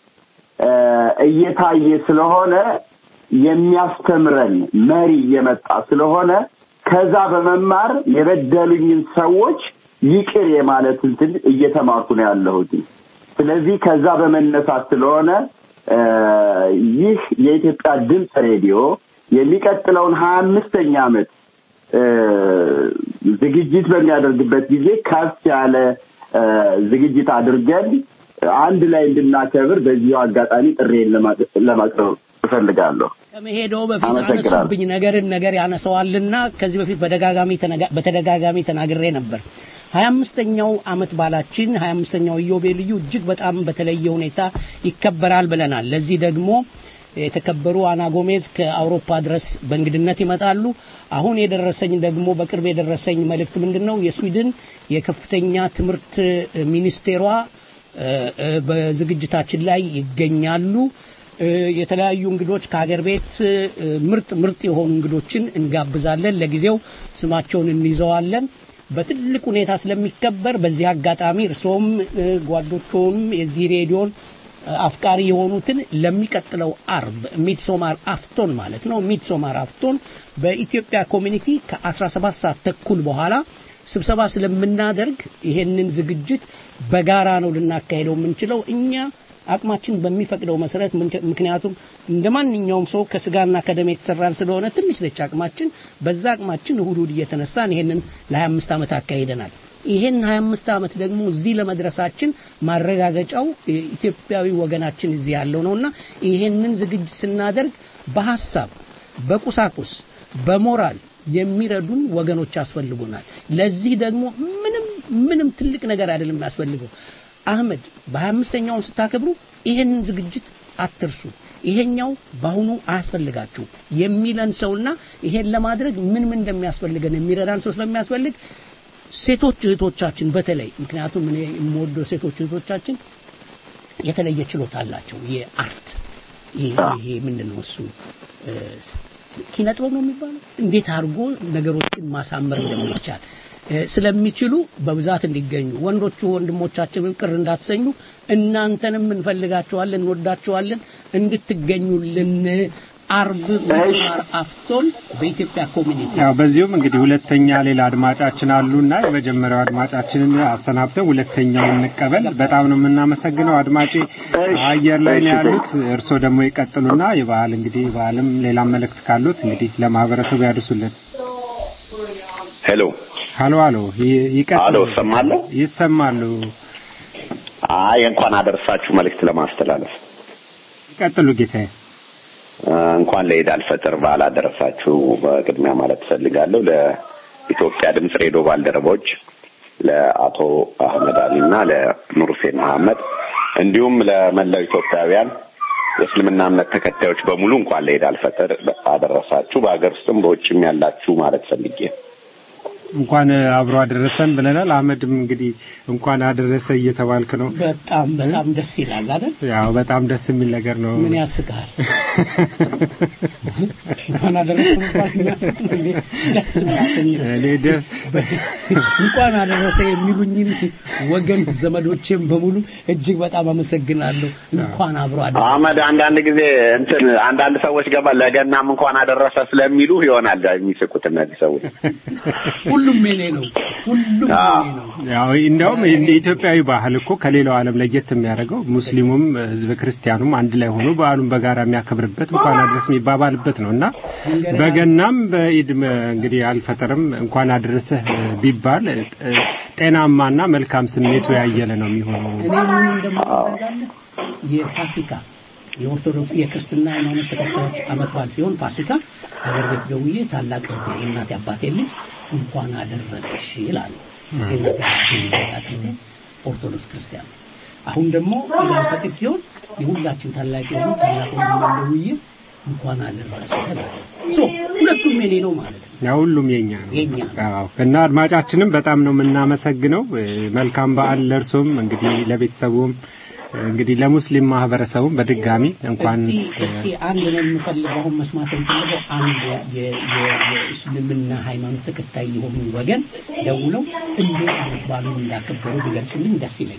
እየታየ ስለሆነ የሚያስተምረን መሪ እየመጣ ስለሆነ ከዛ በመማር የበደሉኝን ሰዎች ይቅር የማለት እንትን እየተማርኩ ነው ያለሁት። ስለዚህ ከዛ በመነሳት ስለሆነ እ፣ ይህ የኢትዮጵያ ድምፅ ሬዲዮ የሚቀጥለውን ሀያ አምስተኛ ዓመት እ፣ ዝግጅት በሚያደርግበት ጊዜ ከፍ ያለ እ፣ ዝግጅት አድርገን አንድ ላይ እንድናከብር በዚሁ አጋጣሚ ጥሬን ለማ- ለማቅረብ እፈልጋለሁ። ከመሄደው በፊት አመሰግናለሁ። አነሱብኝ ነገርን ነገር ያነሰዋልና ከዚህ በፊት በደጋጋሚ ተነጋ- በተደጋጋሚ ተናግሬ ነበር። ሀያ አምስተኛው አመት ባላችን ሀያ አምስተኛው ኢዮቤልዩ እጅግ በጣም በተለየ ሁኔታ ይከበራል ብለናል። ለዚህ ደግሞ የተከበሩ አና ጎሜዝ ከአውሮፓ ድረስ በእንግድነት ይመጣሉ። አሁን የደረሰኝ ደግሞ በቅርብ የደረሰኝ መልእክት ምንድን ነው? የስዊድን የከፍተኛ ትምህርት ሚኒስቴሯ እ፣ እ፣ በዝግጅታችን ላይ ይገኛሉ። እ፣ የተለያዩ እንግዶች ከሀገር ቤት እ፣ ምርጥ ምርጥ የሆኑ እንግዶችን እንጋብዛለን። ለጊዜው ስማቸውን እንይዘዋለን። በትልቅ ሁኔታ ስለሚከበር በዚህ አጋጣሚ እርስዎም እ፣ ጓዶችዎም የዚህ ሬዲዮን እ፣ አፍቃሪ የሆኑትን ለሚቀጥለው አርብ ሚድሶማር አፍቶን ማለት ነው ሚድሶማር አፍቶን በኢትዮጵያ ኮሚኒቲ ከ17 ሰዓት ተኩል በኋላ ስብሰባ ስለምናደርግ ይሄንን ዝግጅት በጋራ ነው ልናካሄደው የምንችለው እኛ አቅማችን በሚፈቅደው መሰረት ምን- ምክንያቱም እንደ ማንኛውም ሰው ከስጋና ከደም የተሰራን ስለሆነ ትንሽ ነች አቅማችን። በዛ አቅማችን እሁድ እሁድ እየተነሳን ይሄንን ለ25 ዓመት አካሂደናል። ይሄን 25 ዓመት ደግሞ እዚህ ለመድረሳችን ማረጋገጫው ኢትዮጵያዊ ወገናችን እዚህ ያለው ነውና ይሄንን ዝግጅት ስናደርግ በሐሳብ በቁሳቁስ በሞራል የሚረዱን ወገኖች ያስፈልጉናል። ለዚህ ደግሞ ምንም ምንም ትልቅ ነገር አይደለም የሚያስፈልገው። አህመድ በ25ኛውን ስታከብሩ ይሄንን ዝግጅት አትርሱ። ይሄኛው በአሁኑ አያስፈልጋችሁ የሚለን ሰውና ይሄን ለማድረግ ምን ምን እንደሚያስፈልገን የሚረዳን ሰው ስለሚያስፈልግ ሴቶች እህቶቻችን በተለይ ምክንያቱም እኔ የምወደው ሴቶች እህቶቻችን የተለየ ችሎታ አላቸው። የአርት ይሄ ይሄ ምንድን ነው እሱ እ፣ ኪነ ጥበብ ነው የሚባለው እንዴት አድርጎ ነገሮችን ማሳመር እንደሚቻል እ፣ ስለሚችሉ በብዛት እንዲገኙ ወንዶቹ ወንድሞቻችንን ቅር እንዳትሰኙ እናንተንም እንፈልጋቸዋለን እንወዳቸዋለን እንድትገኙልን አርብ ሚስማር አፍቶን በኢትዮጵያ ኮሚኒቲ ያው በዚሁም እንግዲህ ሁለተኛ ሌላ አድማጫችን አሉና የመጀመሪያው አድማጫችንን አሰናብተን ሁለተኛውን እንቀበል። በጣም ነው የምናመሰግነው አድማጬ አየር ላይ ነው ያሉት። እርስዎ ደግሞ ይቀጥሉና የበዓል እንግዲህ በዓልም ሌላም መልእክት ካሉት እንግዲህ ለማህበረሰቡ ያድርሱልን። ሄሎ ሀሎ ሀሎ ይ- ይቀጥሉ። አሎ እሰማለሁ። ይሰማሉ። አይ እንኳን አደረሳችሁ መልእክት ለማስተላለፍ ይቀጥሉ ጌታዬ። እ፣ እንኳን ለኢድ አልፈጥር በዓል አደረሳችሁ በቅድሚያ ማለት እፈልጋለሁ ለኢትዮጵያ ድምፅ ሬዲዮ ባልደረቦች ለአቶ አህመድ አሊ እና ለኑር ሁሴን መሐመድ እንዲሁም ለመላው ኢትዮጵያውያን የእስልምና እምነት ተከታዮች በሙሉ እንኳን ለኢድ አልፈጥር አደረሳችሁ በሀገር ውስጥም በውጭም ያላችሁ ማለት ፈልጌ ነው። እንኳን አብሮ አደረሰን ብለናል። አህመድም እንግዲህ እንኳን አደረሰ እየተባልክ ነው። በጣም በጣም ደስ ይላል አይደል? ያው በጣም ደስ የሚል ነገር ነው። ምን ያስቃል? እንኳን አደረሰ መባል የሚያስቅ ነው እንዴ? ደስ የሚያሰኝ ነው። እኔ ደስ እንኳን አደረሰ የሚሉኝን ወገን ዘመዶቼም በሙሉ እጅግ በጣም አመሰግናለሁ። እንኳን አብሮ አደረሰ። አህመድ አንዳንድ ጊዜ እንትን አንዳንድ ሰዎች ገባ ለገናም እንኳን አደረሰ ስለሚሉ ይሆናል የሚስቁት እነዚህ ሰዎች። ሁሉም የኔ ነው። ሁሉም አዎ። የኔ ነው። ያው እንደውም እንደ ኢትዮጵያዊ ባህል እኮ ከሌላው ዓለም ለየት የሚያደርገው ሙስሊሙም ህዝበ ክርስቲያኑም አንድ ላይ ሆኖ በዓሉን በጋራ የሚያከብርበት እንኳን አድረስ የሚባባልበት ነው እና በገናም በኢድ መ- እንግዲህ አልፈጠርም እንኳን አደረሰህ ቢባል እ፣ ጤናማና መልካም ስሜቱ ያየለ ነው የሚሆነው። እኔ ምን እንደማደርጋለሁ የፋሲካ የኦርቶዶክስ የክርስትና ሃይማኖት ተከታዮች አመት በዓል ሲሆን ፋሲካ ሀገር ቤት ደውዬ ታላቅ እህቴ የእናቴ አባቴ ልጅ እንኳን አደረሰሽ ይላሉ። የእናቴ አባቴ ታላቅ እህቴ ኦርቶዶክስ ክርስቲያን ነች። አሁን ደግሞ ኢድ አልፈጥር ሲሆን የሁላችን ታላቅ የሆኑ ታላቅ ወንድሜን ደውዬ እንኳን አደረሰ እላለሁ። ሶ ሁለቱም የኔ ነው ማለት ነው። ያው ሁሉም የኛ ነው። የኛ ነው። አዎ እና አድማጫችንም በጣም ነው የምናመሰግነው። እ፣ መልካም በዓል ለእርሶም እንግዲህ ለቤተሰቡም እንግዲህ ለሙስሊም ማህበረሰቡም በድጋሚ እንኳን እስቲ እስቲ አንድ ነው የምፈልገው አሁን መስማት የምፈልገው አንድ የ- የ- የ- የእስልምና ሃይማኖት ተከታይ የሆኑ ወገን ደውለው እንዴት አመት በዓሉን እንዳከበሩ ቢገልጹልኝ ደስ ይለኛል።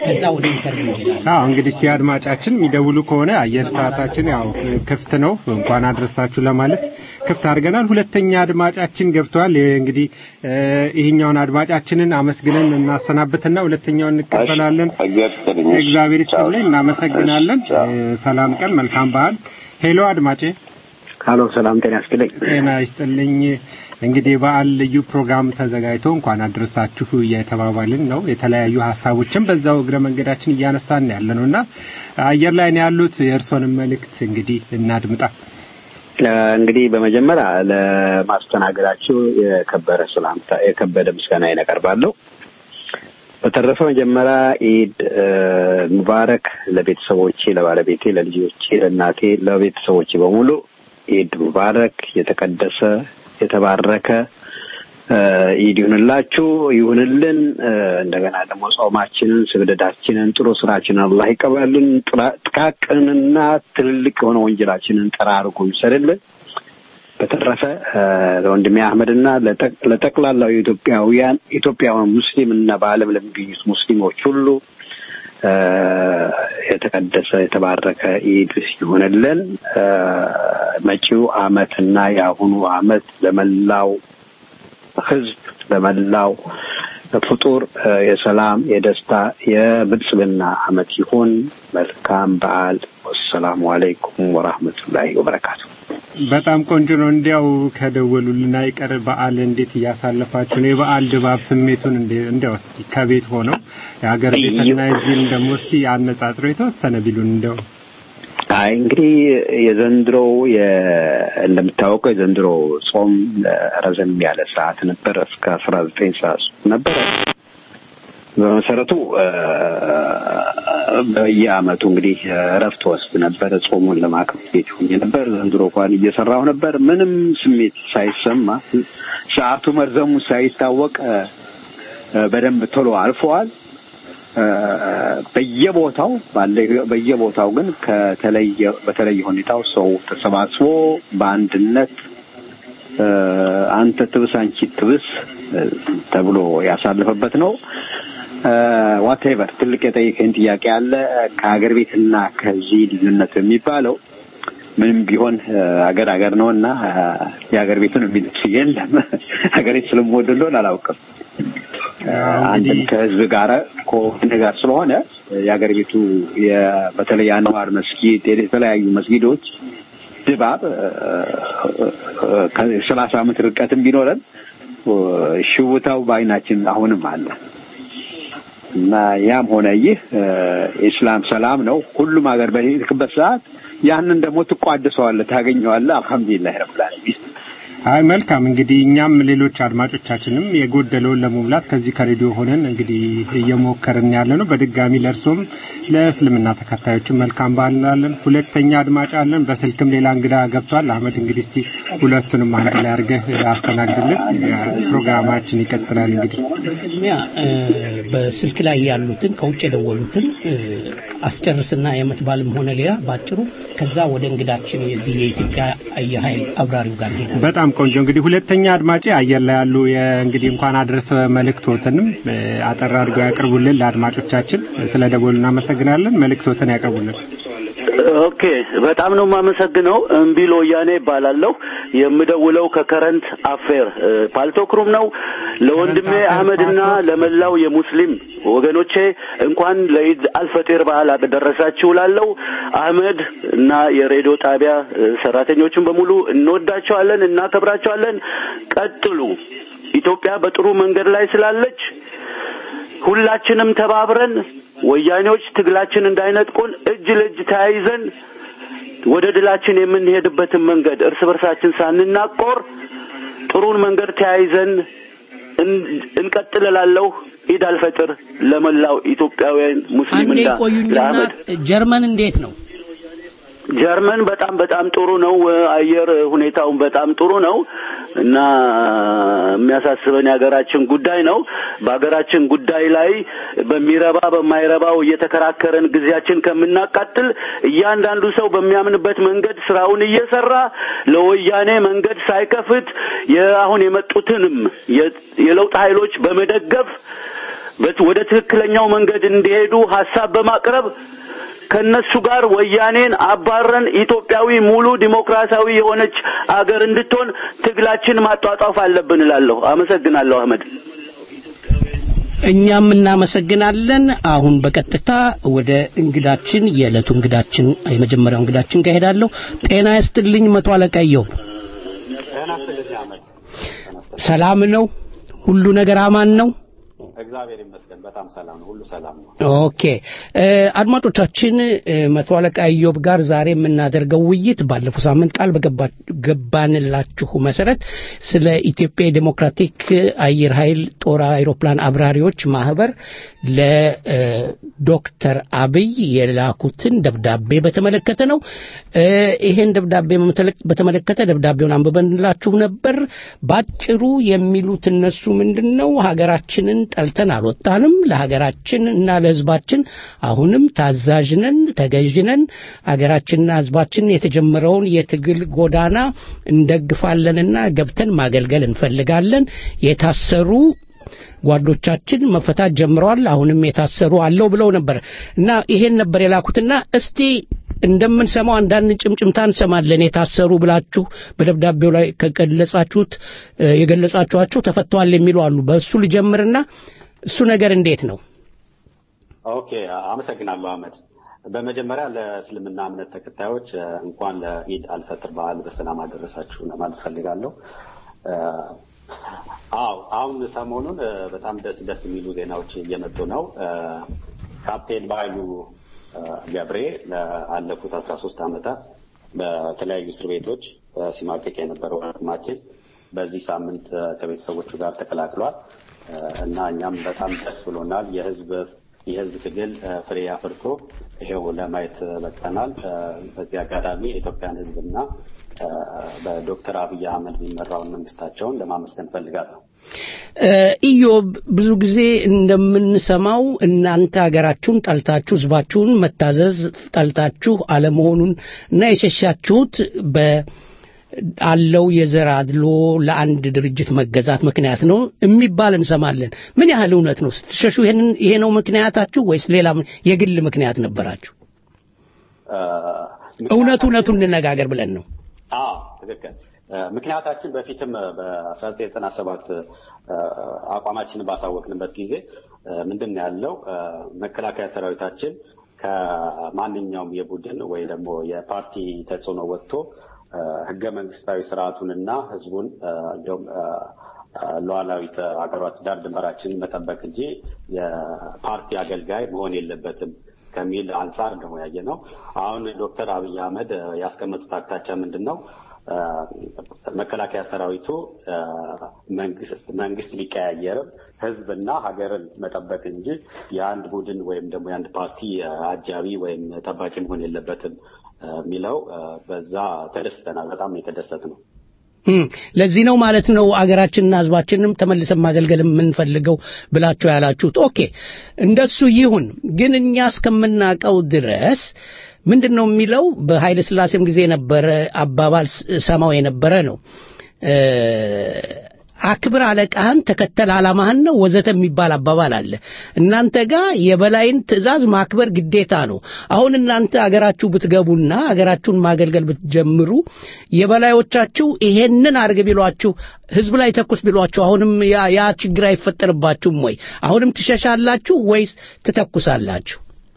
ከዛ ወደ ኢንተርቪው እንሄዳለን። አዎ እንግዲህ እስቲ አድማጫችን የሚደውሉ ከሆነ አየር ሰዓታችን ያው ክፍት ነው። እንኳን አድረሳችሁ ለማለት ክፍት አድርገናል። ሁለተኛ አድማጫችን ገብቷል። ይሄ እንግዲህ እ፣ ይሄኛውን አድማጫችንን አመስግነን እናሰናብትና ሁለተኛውን እንቀበላለን። እግዚአብሔር ይስጥልኝ፣ እናመሰግናለን። እ፣ ሰላም ቀን፣ መልካም በዓል። ሄሎ አድማጬ ካሎ ሰላም ጤና ያስጥልኝ። ጤና ይስጥልኝ። እንግዲህ በዓል ልዩ ፕሮግራም ተዘጋጅቶ እንኳን አድረሳችሁ እየተባባልን ነው። የተለያዩ ሀሳቦችን በዛው እግረ መንገዳችን እያነሳን ያለ ነው እና አየር ላይ ነው ያሉት። የእርስዎንም መልእክት እንግዲህ እናድምጣ። እ፣ እንግዲህ በመጀመሪያ ለማስተናገዳችሁ የከበረ ሰላምታ የከበደ ምስጋና ይነቀርባለሁ። በተረፈ መጀመሪያ ኢድ እ፣ ሙባረክ ለቤተሰቦቼ፣ ለባለቤቴ፣ ለልጆቼ፣ ለእናቴ፣ ለቤተሰቦቼ በሙሉ ኢድ ሙባረክ የተቀደሰ የተባረከ እ፣ ኢድ ይሁንላችሁ ይሁንልን። እ፣ እንደገና ደግሞ ጾማችንን፣ ስግደዳችንን፣ ጥሩ ስራችንን አላህ ይቀበልን። ጥራ- ጥቃቅንና ትልልቅ የሆነ ወንጀላችንን ጠራርጎ ይውሰድልን። በተረፈ እ፣ ለወንድሜ አህመድና ለጠቅ- ለጠቅላላው የኢትዮጵያውያን ኢትዮጵያውያን ሙስሊም እና በዓለም ለሚገኙት ሙስሊሞች ሁሉ እ፣ የተቀደሰ የተባረከ ኢድ ይሆንልን። እ፣ መጪው አመትና የአሁኑ አመት ለመላው ህዝብ ለመላው ፍጡር እ፣ የሰላም የደስታ የብልጽግና አመት ይሁን። መልካም በዓል። ወሰላሙ አለይኩም ወራህመቱላሂ ወበረካቱ። በጣም ቆንጆ ነው። እንዲያው ከደወሉልን አይቀር በዓል እንዴት እያሳለፋችሁ ነው? የበዓል ድባብ ስሜቱን እንደ- እንዲያው እስቲ ከቤት ሆነው የሀገር ቤትና የዚህን ደግሞ እስቲ አነጻጽሮ የተወሰነ ቢሉን እንዲያው አይ እንግዲህ የዘንድሮው የ- እንደምታወቀው የዘንድሮ ጾም እ፣ ረዘም ያለ ሰዓት ነበር። እስከ አስራ ዘጠኝ ሰዓት ነበረ። በመሰረቱ እ፣ በየአመቱ እንግዲህ እረፍት ወስድ ነበር። ጾሙን ለማክበር ቤት ሆኜ ነበር። ዘንድሮ እንኳን እየሰራሁ ነበር። ምንም ስሜት ሳይሰማ ሰዓቱ መርዘሙ ሳይታወቅ እ፣ እ፣ በደንብ ቶሎ አልፈዋል። እ፣ በየቦታው ባለ በየቦታው ግን ከተለየ በተለየ ሁኔታው ሰው ተሰባስቦ በአንድነት እ፣ አንተ ትብስ አንቺ ትብስ እ፣ ተብሎ ያሳለፈበት ነው። ዋቴቨር ትልቅ የጠየቀኝ ጥያቄ አለ። ከሀገር ቤትና ከዚህ ልዩነት የሚባለው ምንም ቢሆን እ፣ ሀገር ሀገር ነው እና እ፣ የሀገር ቤቱን የሚልስ የለም። ሀገር ቤት ስለምወድ እንደሆነ አላውቅም። አንድም ከህዝብ ጋር ከወገን ጋር ስለሆነ የሀገር ቤቱ የ- በተለይ የአንዋር መስጊድ የተለያዩ መስጊዶች ድባብ ከሰላሳ ዓመት ርቀትም ቢኖረን እ፣ ሽውታው በአይናችን አሁንም አለ እና ያም ሆነ ይህ እ፣ የኢስላም ሰላም ነው። ሁሉም ሀገር በሄድክበት ሰዓት ያንን ደግሞ ትቋድሰዋለህ፣ ታገኘዋለህ። አልሐምዱሊላህ ረብል ዓለሚን። አይ መልካም እንግዲህ እኛም ሌሎች አድማጮቻችንም የጎደለውን ለመሙላት ከዚህ ከሬዲዮ ሆነን እንግዲህ እየሞከርን ያለ ነው። በድጋሚ ለእርሶም ለእስልምና ተከታዮችም መልካም በዓል እንላለን። ሁለተኛ አድማጭ አለን። በስልክም ሌላ እንግዳ ገብቷል። አህመድ እንግዲህ እስቲ ሁለቱንም አንድ ላይ አድርገህ አስተናግድልን። ፕሮግራማችን ይቀጥላል። እንግዲህ በቅድሚያ እ፣ በስልክ ላይ ያሉትን ከውጭ የደወሉትን እ፣ አስጨርስና የዓመት በዓልም ሆነ ሌላ ባጭሩ፣ ከዛ ወደ እንግዳችን የዚህ የኢትዮጵያ አየር ኃይል አብራሪው ጋር እንሄዳለን። በጣም ቆንጆ እንግዲህ ሁለተኛ አድማጭ አየር ላይ ያሉ እንግዲህ እንኳን አድረሰ መልእክቶትንም እ፣ አጠር አድርገው ያቅርቡልን ለአድማጮቻችን። ስለ ደወሉ እናመሰግናለን። መልእክቶትን ያቅርቡልን። ኦኬ በጣም ነው የማመሰግነው። እምቢሎ ወያኔ ይባላለሁ። የምደውለው ከከረንት አፌር እ፣ ፓልቶክሩም ነው። ለወንድሜ አህመድና ለመላው የሙስሊም ወገኖቼ እንኳን ለኢድ አልፈጢር በዓል አደረሳችሁ ላለው አህመድ እና የሬዲዮ ጣቢያ እ፣ ሰራተኞችን በሙሉ እንወዳቸዋለን፣ እናከብራቸዋለን። ቀጥሉ። ኢትዮጵያ በጥሩ መንገድ ላይ ስላለች ሁላችንም ተባብረን ወያኔዎች ትግላችን እንዳይነጥቁን እጅ ለእጅ ተያይዘን ወደ ድላችን የምንሄድበትን መንገድ እርስ በርሳችን ሳንናቆር ጥሩን መንገድ ተያይዘን እን- እንቀጥል እላለሁ። ኢድ አልፈጥር ለመላው ኢትዮጵያውያን አንዴ ሙስሊምና ቆዩኝና ለአህመድ ጀርመን እንዴት ነው? ጀርመን በጣም በጣም ጥሩ ነው። አየር ሁኔታውን በጣም ጥሩ ነው እና የሚያሳስበን የሀገራችን ጉዳይ ነው። በሀገራችን ጉዳይ ላይ በሚረባ በማይረባው እየተከራከረን ጊዜያችን ከምናቃጥል እያንዳንዱ ሰው በሚያምንበት መንገድ ስራውን እየሰራ ለወያኔ መንገድ ሳይከፍት የአሁን የመጡትንም የ- የለውጥ ኃይሎች በመደገፍ በት- ወደ ትክክለኛው መንገድ እንዲሄዱ ሀሳብ በማቅረብ ከነሱ ጋር ወያኔን አባረን ኢትዮጵያዊ ሙሉ ዲሞክራሲያዊ የሆነች አገር እንድትሆን ትግላችን ማጧጧፍ አለብን እላለሁ። አመሰግናለሁ አህመድ። እኛም እናመሰግናለን። አሁን በቀጥታ ወደ እንግዳችን የዕለቱ እንግዳችን የመጀመሪያው እንግዳችን ጋር ሄዳለሁ። ጤና ይስጥልኝ መቶ አለቃ እየው ሰላም ነው? ሁሉ ነገር አማን ነው? እግዚአብሔር ይመስገን በጣም ሰላም ነው። ሁሉ ሰላም ነው። ኦኬ እ፣ አድማጮቻችን እ፣ መቶ አለቃ ኢዮብ ጋር ዛሬ የምናደርገው ውይይት ባለፈው ሳምንት ቃል በገባ- ገባንላችሁ መሰረት ስለ ኢትዮጵያ የዴሞክራቲክ አየር ኃይል ጦር አይሮፕላን አብራሪዎች ማህበር ለዶክተር አብይ የላኩትን ደብዳቤ በተመለከተ ነው። እ፣ ይሄን ደብዳቤ በመተለ- በተመለከተ ደብዳቤውን አንብበንላችሁ ነበር። ባጭሩ የሚሉት እነሱ ምንድን ነው ሀገራችንን ጠልተን አልወጣንም። ለሀገራችን እና ለሕዝባችን አሁንም ታዛዥነን፣ ተገዥነን ሀገራችንና ሕዝባችን የተጀመረውን የትግል ጎዳና እንደግፋለንና ገብተን ማገልገል እንፈልጋለን። የታሰሩ ጓዶቻችን መፈታት ጀምረዋል። አሁንም የታሰሩ አለው ብለው ነበር እና ይሄን ነበር የላኩትና እስቲ እንደምንሰማው አንዳንድ ጭምጭምታ እንሰማለን። የታሰሩ ብላችሁ በደብዳቤው ላይ ከገለጻችሁት እ፣ የገለጻችኋቸው ተፈተዋል የሚሉ አሉ። በእሱ ልጀምርና እሱ ነገር እንዴት ነው? ኦኬ አመሰግናለሁ አህመድ። በመጀመሪያ ለእስልምና እምነት ተከታዮች እ፣ እንኳን ለኢድ አልፈጥር በዓል በሰላም አደረሳችሁ ለማለት ፈልጋለሁ። እ፣ አዎ አሁን ሰሞኑን እ፣ በጣም ደስ ደስ የሚሉ ዜናዎች እየመጡ ነው። እ፣ ካፕቴን በኃይሉ እ፣ ገብሬ ለአለፉት አስራ ሶስት ዓመታት በተለያዩ እስር ቤቶች እ፣ ሲማቀቅ የነበረው ወንድማችን በዚህ ሳምንት እ፣ ከቤተሰቦቹ ጋር ተቀላቅሏል እ፣ እና እኛም በጣም ደስ ብሎናል። የህዝብ የህዝብ ትግል እ፣ ፍሬ አፍርቶ ይሄው ለማየት በቅተናል። እ፣ በዚህ አጋጣሚ የኢትዮጵያን ህዝብና እ፣ በዶክተር አብይ አህመድ የሚመራውን መንግስታቸውን ለማመስገን ፈልጋለሁ። እ፣ ኢዮብ ብዙ ጊዜ እንደምንሰማው እናንተ ሀገራችሁን ጠልታችሁ ህዝባችሁን መታዘዝ ጠልታችሁ አለመሆኑን እና የሸሻችሁት በ አለው የዘር አድሎ ለአንድ ድርጅት መገዛት ምክንያት ነው የሚባል እንሰማለን። ምን ያህል እውነት ነው? ስትሸሹ ይሄንን ይሄ ነው ምክንያታችሁ ወይስ ሌላ የግል ምክንያት ነበራችሁ? እ፣ እውነቱ እውነቱን እንነጋገር ብለን ነው። አዎ ትክክል። እ፣ ምክንያታችን በፊትም በ1997 አቋማችንን ባሳወቅንበት ጊዜ እ፣ ምንድን ነው ያለው እ፣ መከላከያ ሰራዊታችን ከማንኛውም የቡድን ወይ ደግሞ የፓርቲ ተጽዕኖ ወጥቶ እ፣ ህገ መንግስታዊ ስርዓቱንና ህዝቡን እ፣ እንዲሁም እ፣ እ፣ ሉዓላዊት ሀገሯት ዳር ድንበራችንን መጠበቅ እንጂ የፓርቲ አገልጋይ መሆን የለበትም ከሚል አንጻር ነው ያየ ነው። አሁን ዶክተር አብይ አህመድ እ፣ ያስቀመጡት አቅጣጫ ምንድን ነው? እ፣ መከላከያ ሰራዊቱ እ፣ መንግስት መንግስት ቢቀያየርም ህዝብና ሀገርን መጠበቅ እንጂ የአንድ ቡድን ወይም ደግሞ የአንድ ፓርቲ እ፣ አጃቢ ወይም ጠባቂ መሆን የለበትም እ፣ የሚለው እ፣ በዛ ተደስተናል። በጣም የተደሰት ነው። እም፣ ለዚህ ነው ማለት ነው አገራችንና ህዝባችንንም ተመልሰን ማገልገል የምንፈልገው ብላችሁ ያላችሁት። ኦኬ እንደሱ ይሁን። ግን እኛ እስከምናውቀው ድረስ ምንድን ነው የሚለው በኃይለ ሥላሴም ጊዜ የነበረ አባባል ስ- ሰማው የነበረ ነው እ፣ አክብር አለቃህን ተከተል ዓላማህን ነው ወዘተ የሚባል አባባል አለ። እናንተ ጋር የበላይን ትዕዛዝ ማክበር ግዴታ ነው። አሁን እናንተ አገራችሁ ብትገቡና አገራችሁን ማገልገል ብትጀምሩ የበላዮቻችሁ ይሄንን አድርግ ቢሏችሁ ህዝብ ላይ ተኩስ ቢሏችሁ አሁንም ያ ያ ችግር አይፈጠርባችሁም ወይ? አሁንም ትሸሻላችሁ ወይስ ትተኩሳላችሁ?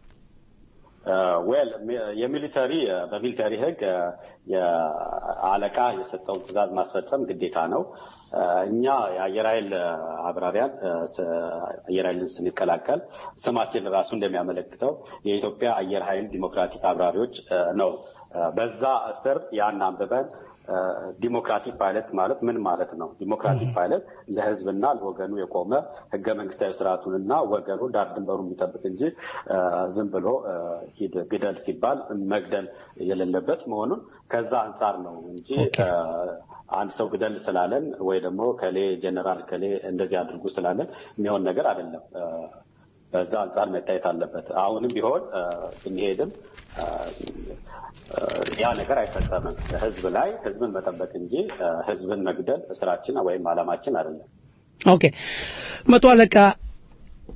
ዌል የሚሊተሪ በሚሊተሪ ህግ እ፣ የአለቃ የሰጠውን ትዕዛዝ ማስፈጸም ግዴታ ነው። እ፣ እኛ የአየር ኃይል እ፣ አብራሪያን እ፣ ስ- አየር ኃይልን ስንቀላቀል ስማችን ራሱ እንደሚያመለክተው የኢትዮጵያ አየር ኃይል ዲሞክራቲክ አብራሪዎች እ፣ ነው። እ፣ በዛ ስር ያን አንብበን እ፣ ዲሞክራቲክ ፓይለት ማለት ምን ማለት ነው? ዲሞክራቲክ ፓይለት ለህዝብና ለወገኑ የቆመ ህገ መንግስታዊ ስርዓቱንና ወገኑ ዳር ድንበሩ የሚጠብቅ እንጂ እ፣ ዝም ብሎ እ፣ ሂድ ግደል ሲባል መግደል የሌለበት መሆኑን ከዛ አንጻር ነው እንጂ እ፣ አንድ ሰው ግደል ስላለን ወይ ደግሞ ከሌ ጀነራል ከሌ እንደዚህ አድርጉ ስላለን የሚሆን ነገር አይደለም። እ፣ በዛ አንጻር መታየት አለበት። አሁንም ቢሆን እ፣ ብንሄድም እ፣ እ፣ ያ ነገር አይፈጸምም። ህዝብ ላይ ህዝብን መጠበቅ እንጂ እ፣ ህዝብን መግደል ስራችን ወይም አላማችን አይደለም። ኦኬ መቶ አለቃ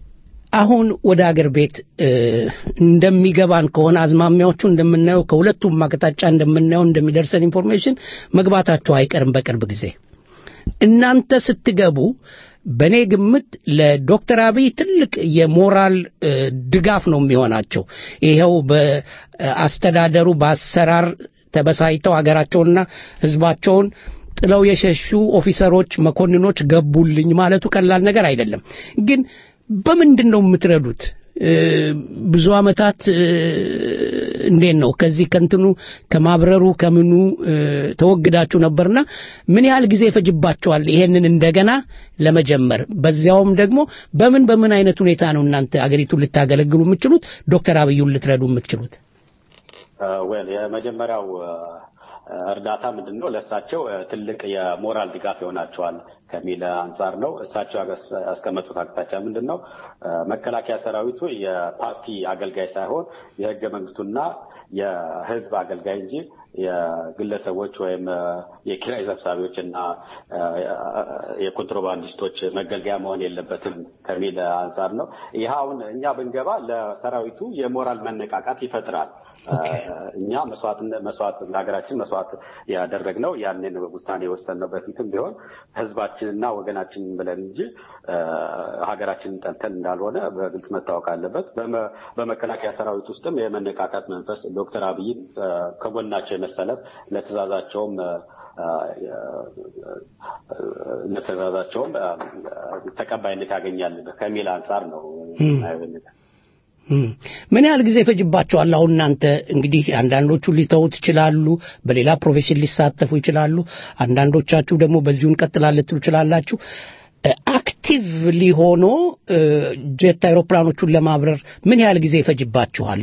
አሁን ወደ አገር ቤት እ፣ እንደሚገባን ከሆነ አዝማሚያዎቹ እንደምናየው ከሁለቱም አቅጣጫ እንደምናየው እንደሚደርሰን ኢንፎርሜሽን መግባታቸው አይቀርም በቅርብ ጊዜ እናንተ ስትገቡ በእኔ ግምት ለዶክተር አብይ ትልቅ የሞራል እ፣ ድጋፍ ነው የሚሆናቸው። ይኸው በአስተዳደሩ በአሰራር ተበሳይተው ሀገራቸውንና ሕዝባቸውን ጥለው የሸሹ ኦፊሰሮች፣ መኮንኖች ገቡልኝ ማለቱ ቀላል ነገር አይደለም። ግን በምንድን ነው የምትረዱት? እ፣ ብዙ ዓመታት እ፣ እንዴት ነው ከዚህ ከንትኑ ከማብረሩ ከምኑ እ፣ ተወግዳችሁ ነበርና ምን ያህል ጊዜ ይፈጅባቸዋል ይሄንን እንደገና ለመጀመር? በዚያውም ደግሞ በምን በምን አይነት ሁኔታ ነው እናንተ አገሪቱን ልታገለግሉ የምትችሉት ዶክተር አብዩን ልትረዱ የምትችሉት? ዌል የመጀመሪያው እ፣ እርዳታ ምንድን ነው ለእሳቸው እ፣ ትልቅ የሞራል ድጋፍ ይሆናቸዋል ከሚል አንጻር ነው። እሳቸው ያገስ- ያስቀመጡት አቅጣጫ ምንድን ነው? እ፣ መከላከያ ሰራዊቱ የፓርቲ አገልጋይ ሳይሆን የህገ መንግስቱና የህዝብ አገልጋይ እንጂ የግለሰቦች ወይም እ፣ የኪራይ ሰብሳቢዎች እና እ፣ የኮንትሮባንዲስቶች መገልገያ መሆን የለበትም ከሚል አንጻር ነው። ይህ አሁን እኛ ብንገባ ለሰራዊቱ የሞራል መነቃቃት ይፈጥራል። እኛ መስዋዕት መስዋዕት ለሀገራችን መስዋዕት ያደረግነው ያንን ውሳኔ የወሰንነው በፊትም ቢሆን ህዝባችንና ወገናችንን ብለን እንጂ እ፣ ሀገራችንን ጠልተን እንዳልሆነ በግልጽ መታወቅ አለበት። በመ- በመከላከያ ሰራዊት ውስጥም የመነቃቃት መንፈስ ዶክተር አብይን እ፣ ከጎናቸው የመሰለፍ ለትእዛዛቸውም እ፣ እ፣ ለትእዛዛቸውም እ፣ ተቀባይነት ያገኛል ከሚል አንጻር ነው የማየው ይሄንን። እም፣ ምን ያህል ጊዜ ይፈጅባቸዋል? አሁን እናንተ እንግዲህ አንዳንዶቹ ሊተውት ይችላሉ፣ በሌላ ፕሮፌሽን ሊሳተፉ ይችላሉ። አንዳንዶቻችሁ ደግሞ በዚሁ እንቀጥላለን ልትሉ ትችላላችሁ። እ፣ አክቲቭሊ ሆኖ እ፣ ጀት አይሮፕላኖቹን ለማብረር ምን ያህል ጊዜ ይፈጅባችኋል?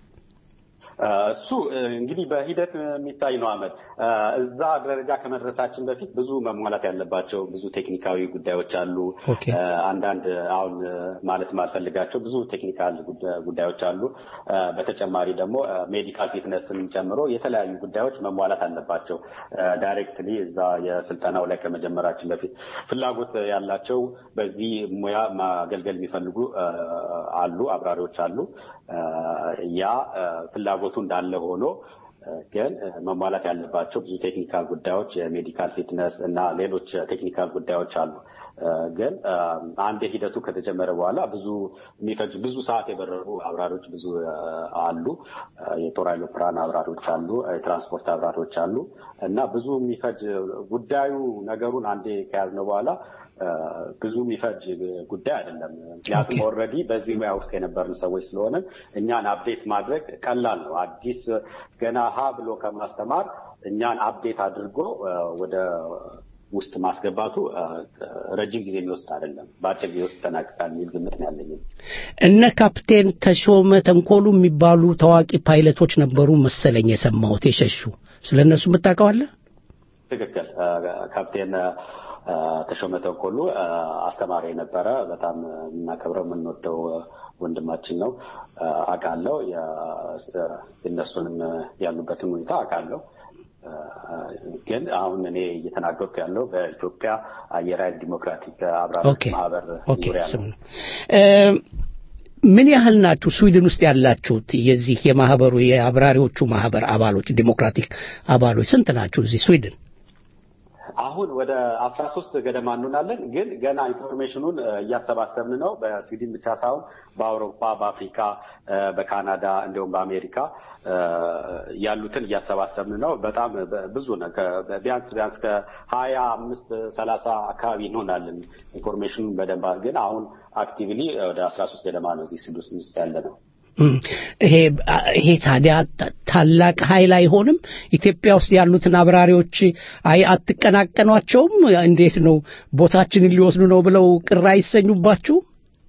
እ፣ እሱ እ፣ እንግዲህ በሂደት የሚታይ ነው። አመድ እ፣ እዛ ደረጃ ከመድረሳችን በፊት ብዙ መሟላት ያለባቸው ብዙ ቴክኒካዊ ጉዳዮች አሉ። ኦኬ። እ፣ አንዳንድ አሁን እ፣ ማለት ማልፈልጋቸው ብዙ ቴክኒካል ጉዳ- ጉዳዮች አሉ። እ፣ በተጨማሪ ደግሞ ሜዲካል ፊትነስን ጨምሮ የተለያዩ ጉዳዮች መሟላት አለባቸው። ዳይሬክትሊ እዛ የስልጠናው ላይ ከመጀመራችን በፊት ፍላጎት ያላቸው በዚህ ሙያ ማገልገል የሚፈልጉ እ፣ አሉ፣ አብራሪዎች አሉ። እ፣ ያ እ፣ ፍላጎቱ እንዳለ ሆኖ እ፣ ግን እ፣ መሟላት ያለባቸው ብዙ ቴክኒካል ጉዳዮች የሜዲካል ፊትነስ እና ሌሎች ቴክኒካል ጉዳዮች አሉ። እ፣ ግን እ፣ አንድ ሂደቱ ከተጀመረ በኋላ ብዙ የሚፈጅ ብዙ ሰዓት የበረሩ አብራሪዎች ብዙ እ፣ አሉ። እ፣ የጦር አይሮፕላን አብራሪዎች አሉ፣ የትራንስፖርት አብራሪዎች አሉ እና ብዙ የሚፈጅ ጉዳዩ ነገሩን አንዴ ከያዝነው በኋላ እ፣ ብዙ የሚፈጅ ጉዳይ አይደለም። ምክንያቱም ኦልሬዲ በዚህ ሙያ ውስጥ የነበርን ሰዎች ስለሆነ እኛን አፕዴት ማድረግ ቀላል ነው። አዲስ ገና ሀ ብሎ ከማስተማር እኛን አፕዴት አድርጎ እ፣ ወደ ውስጥ ማስገባቱ እ፣ ረጅም ጊዜ የሚወስድ አይደለም። በአጭር ጊዜ ውስጥ ይጠናቀቃል የሚል ግምት ነው ያለኝ። እነ ካፕቴን ተሾመ ተንኮሉ የሚባሉ ታዋቂ ፓይለቶች ነበሩ መሰለኝ የሰማሁት የሸሹ። ስለ እነሱ የምታውቀው አለ? ትክክል። እ፣ ካፕቴን እ፣ ተሾመ ተንኮሉ እ፣ አስተማሪ የነበረ በጣም የምናከብረው የምንወደው እ፣ ወንድማችን ነው። እ፣ አውቃለሁ። የ- የእነሱንም ያሉበትን ሁኔታ አውቃለሁ። እ፣ ግን አሁን እኔ እየተናገርኩ ያለው በኢትዮጵያ አየር ኃይል ዲሞክራቲክ አብራሪዎች ኦኬ ማህበር ኦኬ ዙሪያ ስም ነው። ነው። እ፣ ምን ያህል ናችሁ ስዊድን ውስጥ ያላችሁት? የዚህ የማህበሩ የአብራሪዎቹ ማህበር አባሎች ዲሞክራቲክ አባሎች ስንት ናችሁ እዚህ ስዊድን? አሁን ወደ አስራ ሶስት ገደማ እንሆናለን። ግን ገና ኢንፎርሜሽኑን እ፣ እያሰባሰብን ነው። በስዊድን ብቻ ሳይሆን በአውሮፓ፣ በአፍሪካ፣ እ፣ በካናዳ እንዲሁም በአሜሪካ እ፣ ያሉትን እያሰባሰብን ነው። በጣም በ- ብዙ ነው። ከ- ቢያንስ ቢያንስ ከሀያ አምስት ሰላሳ አካባቢ እንሆናለን። ኢንፎርሜሽኑን በደንብ ግን አሁን አክቲቭሊ ወደ አስራ ሶስት ገደማ ነው እዚህ ስዊድን ውስጥ ያለ ነው። እም፣ ይሄ ይሄ ታዲያ ታ- ታላቅ ኃይል አይሆንም? ኢትዮጵያ ውስጥ ያሉትን አብራሪዎች አይ አትቀናቀኗቸውም? እንዴት ነው ቦታችንን ሊወስዱ ነው ብለው ቅር አይሰኙባችሁ?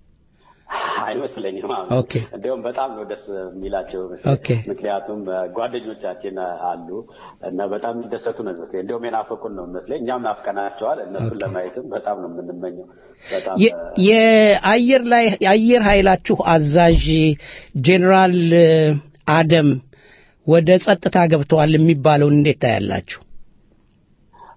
አይመስለኝም። አሁን ኦኬ እንዲያውም በጣም ነው ደስ የሚላቸው መሰለኝ። ኦኬ። ምክንያቱም እ፣ ጓደኞቻችን አሉ እና በጣም የሚደሰቱ ነው ይመስለኝ። እንዲያውም የናፈቁን ነው ይመስለኝ። እኛም ናፍቀናቸዋል። እነሱን ለማየትም በጣም ነው የምንመኘው። በጣም የ- የአየር ላይ የአየር ኃይላችሁ አዛዥ ጄኔራል እ፣ አደም ወደ ጸጥታ ገብተዋል የሚባለውን እንዴት ታያላችሁ?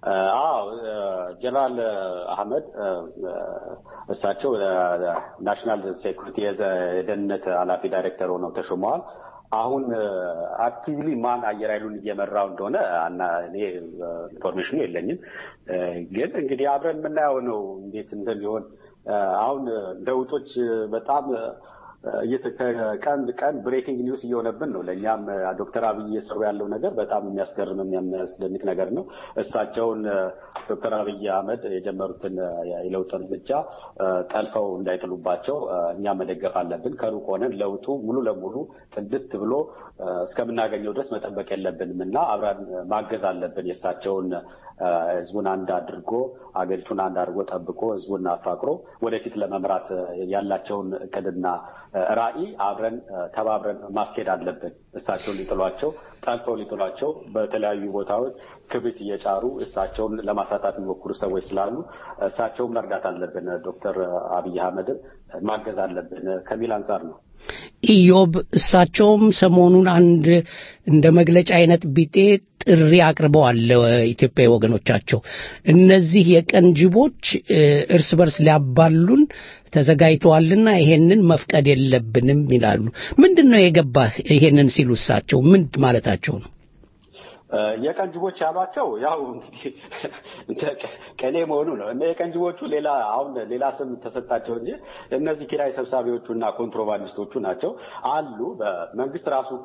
አዎ ጀነራል አህመድ እሳቸው ናሽናል ሴኩሪቲ የደህንነት ኃላፊ ዳይሬክተር ሆነው ተሾመዋል። አሁን አክቲቭሊ ማን አየር ኃይሉን እየመራው እንደሆነ አና እኔ ኢንፎርሜሽኑ የለኝም። ግን እንግዲህ አብረን የምናየው ነው እንዴት እንደሚሆን። አሁን ለውጦች በጣም ቀን ቀን ብሬኪንግ ኒውስ እየሆነብን ነው። ለእኛም ዶክተር አብይ እየሰሩ ያለው ነገር በጣም የሚያስገርም የሚያስደንቅ ነገር ነው። እሳቸውን ዶክተር አብይ አህመድ የጀመሩትን የለውጥ እርምጃ ጠልፈው እንዳይጥሉባቸው እኛ መደገፍ አለብን። ከሩቅ ሆነን ለውጡ ሙሉ ለሙሉ ጽድት ብሎ እስከምናገኘው ድረስ መጠበቅ የለብንም እና አብረን ማገዝ አለብን። የእሳቸውን ህዝቡን አንድ አድርጎ አገሪቱን አንድ አድርጎ ጠብቆ ህዝቡን አፋቅሮ ወደፊት ለመምራት ያላቸውን እቅድና ራዕይ አብረን ተባብረን ማስኬድ አለብን። እሳቸውን ሊጥሏቸው ጠልፈው ሊጥሏቸው በተለያዩ ቦታዎች ክብሪት እየጫሩ እሳቸውን ለማሳጣት የሚሞክሩ ሰዎች ስላሉ እሳቸውን መርዳት አለብን። ዶክተር አብይ አህመድን ማገዝ አለብን ከሚል አንጻር ነው። ኢዮብ እሳቸውም ሰሞኑን አንድ እንደ መግለጫ አይነት ቢጤ ጥሪ አቅርበዋል ለኢትዮጵያዊ ወገኖቻቸው። እነዚህ የቀን ጅቦች እርስ በርስ ሊያባሉን ተዘጋጅተዋልና ይሄንን መፍቀድ የለብንም ይላሉ። ምንድን ነው የገባህ ይሄንን ሲሉ እሳቸው ምን ማለታቸው ነው? የቀን ጅቦች ያሏቸው ያው እንግዲህ ቀኔ መሆኑ ነው። እነ የቀን ጅቦቹ ሌላ አሁን ሌላ ስም ተሰጣቸው እንጂ እነዚህ ኪራይ ሰብሳቢዎቹ እና ኮንትሮባንዲስቶቹ ናቸው አሉ። በመንግስት ራሱ እኮ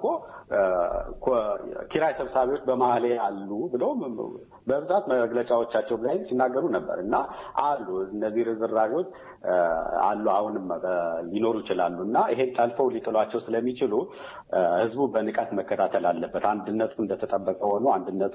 ኪራይ ሰብሳቢዎች በመሀሌ አሉ ብለው በብዛት መግለጫዎቻቸው ላይ ሲናገሩ ነበር እና አሉ እነዚህ ርዝራዦች አሉ አሁንም ሊኖሩ ይችላሉ እና ይሄን ጠልፈው ሊጥሏቸው ስለሚችሉ ህዝቡ በንቃት መከታተል አለበት። አንድነቱ እንደተጠበቀ ሆኖ አንድነቱ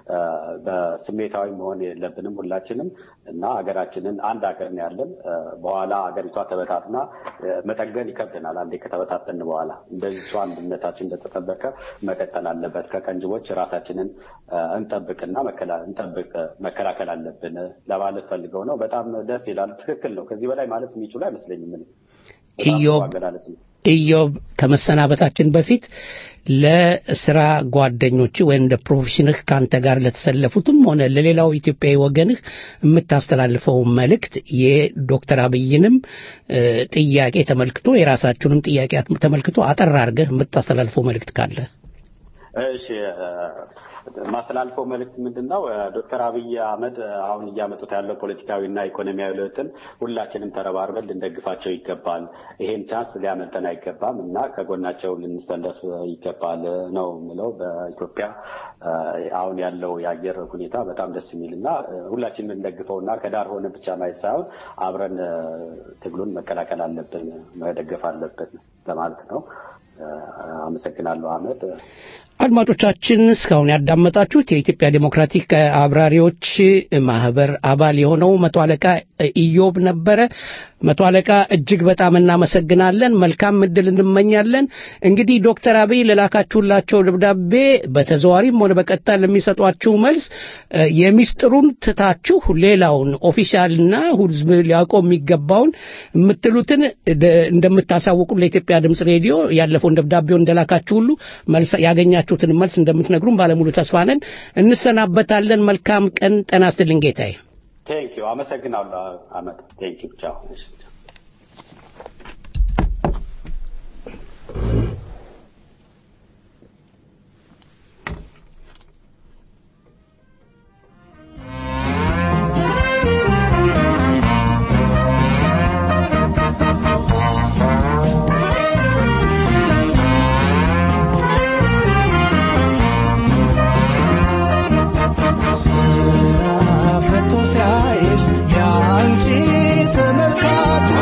በስሜታዊ መሆን የለብንም ሁላችንም እና ሀገራችንን አንድ ሀገር ነው ያለን። በኋላ ሀገሪቷ ተበታትና መጠገን ይከብደናል። አንዴ ከተበታተን በኋላ እንደዚሁ አንድነታችን እንደተጠበቀ መቀጠል አለበት። ከቀንጅቦች ራሳችንን እንጠብቅና እንጠብቅ መከላከል አለብን ለማለት ፈልገው ነው። በጣም ደስ ይላል። ትክክል ነው። ከዚህ በላይ ማለት የሚችሉ አይመስለኝም። ኢዮብ ኢዮብ ከመሰናበታችን በፊት ለስራ ጓደኞች ወይም እንደ ፕሮፌሽንህ ከአንተ ጋር ለተሰለፉትም ሆነ ለሌላው ኢትዮጵያዊ ወገንህ የምታስተላልፈው መልእክት የዶክተር አብይንም ጥያቄ ተመልክቶ የራሳችሁንም ጥያቄ ተመልክቶ አጠር አድርገህ የምታስተላልፈው መልእክት ካለ እሺ ማስተላልፈው መልእክት ምንድን ነው? ዶክተር አብይ አህመድ አሁን እያመጡት ያለው ፖለቲካዊና ኢኮኖሚያዊ ለውጥን ሁላችንም ተረባርበን ልንደግፋቸው ይገባል። ይሄን ቻንስ ሊያመልጠን አይገባም እና ከጎናቸው ልንሰለፍ ይገባል ነው የምለው። በኢትዮጵያ አሁን ያለው የአየር ሁኔታ በጣም ደስ የሚል እና ሁላችንም ልንደግፈው እና ከዳር ሆነ ብቻ ማየት ሳይሆን አብረን ትግሉን መቀላቀል አለብን፣ መደገፍ አለብን ለማለት ነው። አመሰግናለሁ አህመድ። አድማጮቻችን እስካሁን ያዳመጣችሁት የኢትዮጵያ ዴሞክራቲክ አብራሪዎች ማህበር አባል የሆነው መቶ አለቃ ኢዮብ ነበረ። መቶ አለቃ እጅግ በጣም እናመሰግናለን። መልካም እድል እንመኛለን። እንግዲህ ዶክተር አብይ ለላካችሁላቸው ደብዳቤ በተዘዋሪም ሆነ በቀጥታ ለሚሰጧችሁ መልስ የሚስጥሩን ትታችሁ ሌላውን ኦፊሻልና ህዝብ ሊያውቀው የሚገባውን የምትሉትን እንደምታሳውቁ ለኢትዮጵያ ድምፅ ሬዲዮ ያለፈውን ደብዳቤውን እንደላካችሁ ሁሉ መልስ ያገኛችሁትን መልስ እንደምትነግሩን ባለሙሉ ተስፋ ነን። እንሰናበታለን። መልካም ቀን። ጤና ይስጥልኝ ጌታዬ። ቴንክ ዩ አመሰግናለሁ አመት ቴንክ ዩ ቻው ፈቶ ሲያይሽ የአንቺ ተመልካች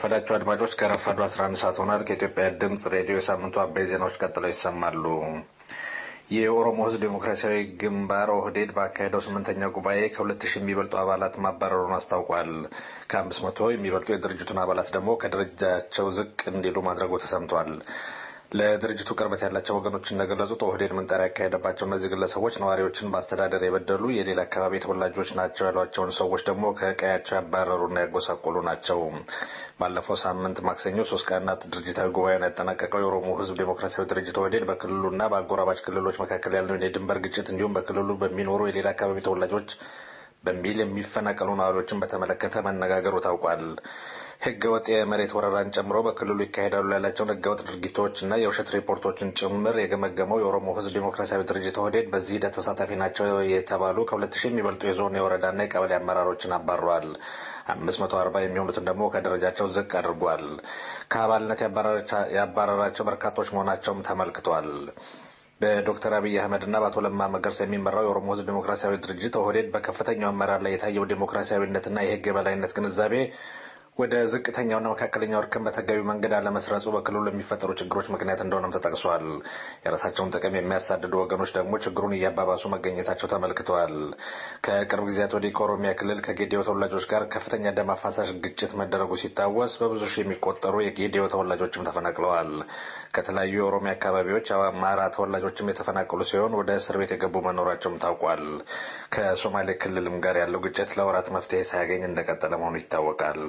እንደምናረፈዳቸው አድማጮች ከረፋዱ 11 ሰዓት ሆኗል። ከኢትዮጵያ ድምፅ ሬዲዮ የሳምንቱ አበይ ዜናዎች ቀጥለው ይሰማሉ። የኦሮሞ ሕዝብ ዴሞክራሲያዊ ግንባር ኦህዴድ ባካሄደው ስምንተኛ ጉባኤ ከሁለት ሺህ የሚበልጡ አባላት ማባረሩን አስታውቋል። ከአምስት መቶ የሚበልጡ የድርጅቱን አባላት ደግሞ ከደረጃቸው ዝቅ እንዲሉ ማድረጉ ተሰምቷል። ለድርጅቱ ቅርበት ያላቸው ወገኖች እንደገለጹት ኦህዴድ ምንጠራ ያካሄደባቸው እነዚህ ግለሰቦች ነዋሪዎችን በአስተዳደር የበደሉ የሌላ አካባቢ ተወላጆች ናቸው ያሏቸውን ሰዎች ደግሞ ከቀያቸው ያባረሩና ያጎሳቆሉ ናቸው። ባለፈው ሳምንት ማክሰኞ ሶስት ቀናት ድርጅታዊ ጉባኤውን ያጠናቀቀው የኦሮሞ ህዝብ ዴሞክራሲያዊ ድርጅት ኦህዴድ በክልሉና በአጎራባች ክልሎች መካከል ያለውን የድንበር ግጭት እንዲሁም በክልሉ በሚኖሩ የሌላ አካባቢ ተወላጆች በሚል የሚፈናቀሉ ነዋሪዎችን በተመለከተ መነጋገሩ ታውቋል። ህገ ወጥ የመሬት ወረራን ጨምሮ በክልሉ ይካሄዳሉ ያላቸውን ህገ ወጥ ድርጊቶች እና የውሸት ሪፖርቶችን ጭምር የገመገመው የኦሮሞ ህዝብ ዴሞክራሲያዊ ድርጅት ኦህዴድ በዚህ ሂደት ተሳታፊ ናቸው የተባሉ ከሁለት ሺህ የሚበልጡ የዞን የወረዳና የቀበሌ አመራሮችን አባሯል። አምስት መቶ አርባ የሚሆኑትን ደግሞ ከደረጃቸው ዝቅ አድርጓል። ከአባልነት ያባረራቸው በርካቶች መሆናቸውም ተመልክቷል። በዶክተር አብይ አህመድ እና በአቶ ለማ መገርሳ የሚመራው የኦሮሞ ህዝብ ዴሞክራሲያዊ ድርጅት ኦህዴድ በከፍተኛው አመራር ላይ የታየው ዴሞክራሲያዊነትና የህግ የበላይነት ግንዛቤ ወደ ዝቅተኛውና መካከለኛው እርከን በተገቢ መንገድ አለመስረጹ በክልሉ የሚፈጠሩ ችግሮች ምክንያት እንደሆነም ተጠቅሷል። የራሳቸውን ጥቅም የሚያሳድዱ ወገኖች ደግሞ ችግሩን እያባባሱ መገኘታቸው ተመልክተዋል። ከቅርብ ጊዜያት ወዲህ ከኦሮሚያ ክልል ከጌዲዮ ተወላጆች ጋር ከፍተኛ ደም አፋሳሽ ግጭት መደረጉ ሲታወስ በብዙ ሺህ የሚቆጠሩ የጌዲዮ ተወላጆችም ተፈናቅለዋል። ከተለያዩ የኦሮሚያ አካባቢዎች አማራ ተወላጆችም የተፈናቀሉ ሲሆን ወደ እስር ቤት የገቡ መኖራቸውም ታውቋል። ከሶማሌ ክልልም ጋር ያለው ግጭት ለወራት መፍትሄ ሳያገኝ እንደቀጠለ መሆኑ ይታወቃል።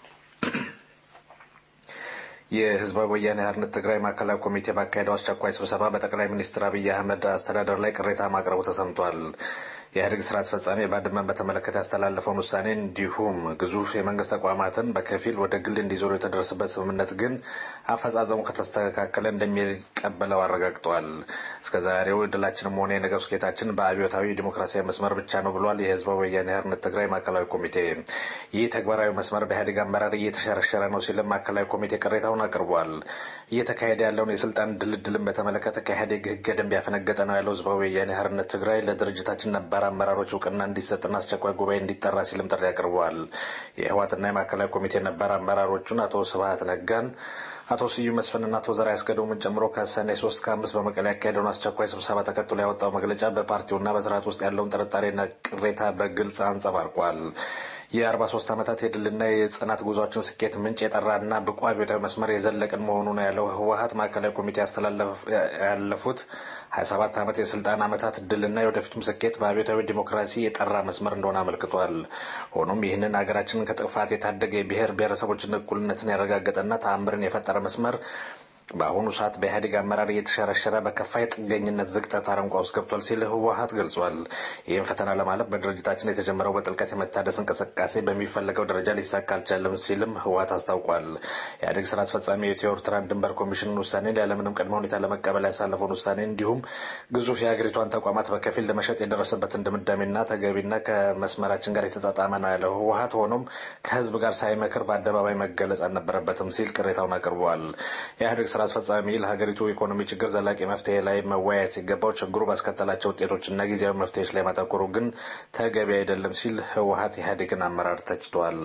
የህዝባዊ ወያኔ ሓርነት ትግራይ ማዕከላዊ ኮሚቴ ባካሄደው አስቸኳይ ስብሰባ በጠቅላይ ሚኒስትር አብይ አህመድ አስተዳደር ላይ ቅሬታ ማቅረቡ ተሰምቷል። የኢህአዴግ ስራ አስፈጻሚ ባድመን በተመለከተ ያስተላለፈውን ውሳኔ እንዲሁም ግዙፍ የመንግስት ተቋማትን በከፊል ወደ ግል እንዲዞሩ የተደረሰበት ስምምነት ግን አፈጻጸሙ ከተስተካከለ እንደሚቀበለው አረጋግጧል። እስከ ዛሬው ድላችንም ሆነ የነገው ስኬታችን በአብዮታዊ ዲሞክራሲያዊ መስመር ብቻ ነው ብሏል። የህዝባዊ ወያኔ ሓርነት ትግራይ ማዕከላዊ ኮሚቴ ይህ ተግባራዊ መስመር በኢህአዴግ አመራር እየተሸረሸረ ነው ሲልም ማዕከላዊ ኮሚቴ ቅሬታውን አቅርቧል። እየተካሄደ ያለውን የስልጣን ድልድልን በተመለከተ ከኢህአዴግ ህገ ደንብ ያፈነገጠ ነው ያለው ህዝባዊ ወያኔ ሓርነት ትግራይ ለድርጅታችን ነባር አመራሮች እውቅና እንዲሰጥና አስቸኳይ ጉባኤ እንዲጠራ ሲልም ጥሪ አቅርበዋል። የህወሓትና የማዕከላዊ ኮሚቴ ነባር አመራሮቹን አቶ ስብሀት ነጋን አቶ ስዩም መስፍንና አቶ ዘርዓ ያስገዶምን ጨምሮ ከሰኔ ሶስት ከአምስት በመቀሌ ያካሄደውን አስቸኳይ ስብሰባ ተከትሎ ያወጣው መግለጫ በፓርቲውና በስርዓት ውስጥ ያለውን ጥርጣሬና ቅሬታ በግልጽ አንጸባርቋል። የአርባ ሶስት ዓመታት የድልና የጽናት ጉዟችን ስኬት ምንጭ የጠራና ብቁ አብዮታዊ መስመር የዘለቅን መሆኑ ነው ያለው ህወሀት ማዕከላዊ ኮሚቴ ያለፉት ሀያ ሰባት ዓመት የስልጣን ዓመታት ድልና የወደፊቱም ስኬት በአብዮታዊ ዲሞክራሲ የጠራ መስመር እንደሆነ አመልክቷል። ሆኖም ይህንን ሀገራችንን ከጥፋት የታደገ የብሔር ብሔረሰቦችን እኩልነትን ያረጋገጠና ተአምርን የፈጠረ መስመር በአሁኑ ሰዓት በኢህአዴግ አመራር እየተሸረሸረ በከፋ የጥገኝነት ዝቅጠት አረንቋ ውስጥ ገብቷል ሲል ህወሀት ገልጿል። ይህም ፈተና ለማለፍ በድርጅታችን የተጀመረው በጥልቀት የመታደስ እንቅስቃሴ በሚፈለገው ደረጃ ሊሳካ አልቻለም ሲልም ህወሀት አስታውቋል። ኢህአዴግ ስራ አስፈጻሚ የኢትዮ ኤርትራን ድንበር ኮሚሽንን ውሳኔ ያለምንም ቅድመ ሁኔታ ለመቀበል ያሳለፈውን ውሳኔ እንዲሁም ግዙፍ የሀገሪቷን ተቋማት በከፊል ለመሸጥ የደረሰበትን ድምዳሜና ተገቢና ከመስመራችን ጋር የተጣጣመ ነው ያለው ህወሀት ሆኖም ከህዝብ ጋር ሳይመክር በአደባባይ መገለጽ አልነበረበትም ሲል ቅሬታውን አቅርበዋል። የኢህአዴግ ስራ አስፈጻሚ ለሀገሪቱ ኢኮኖሚ ችግር ዘላቂ መፍትሄ ላይ መወያየት ሲገባው ችግሩ ባስከተላቸው ውጤቶችና ጊዜያዊ መፍትሄዎች ላይ ማተኮሩ ግን ተገቢ አይደለም ሲል ህወሀት ኢህአዴግን አመራር ተችቷል።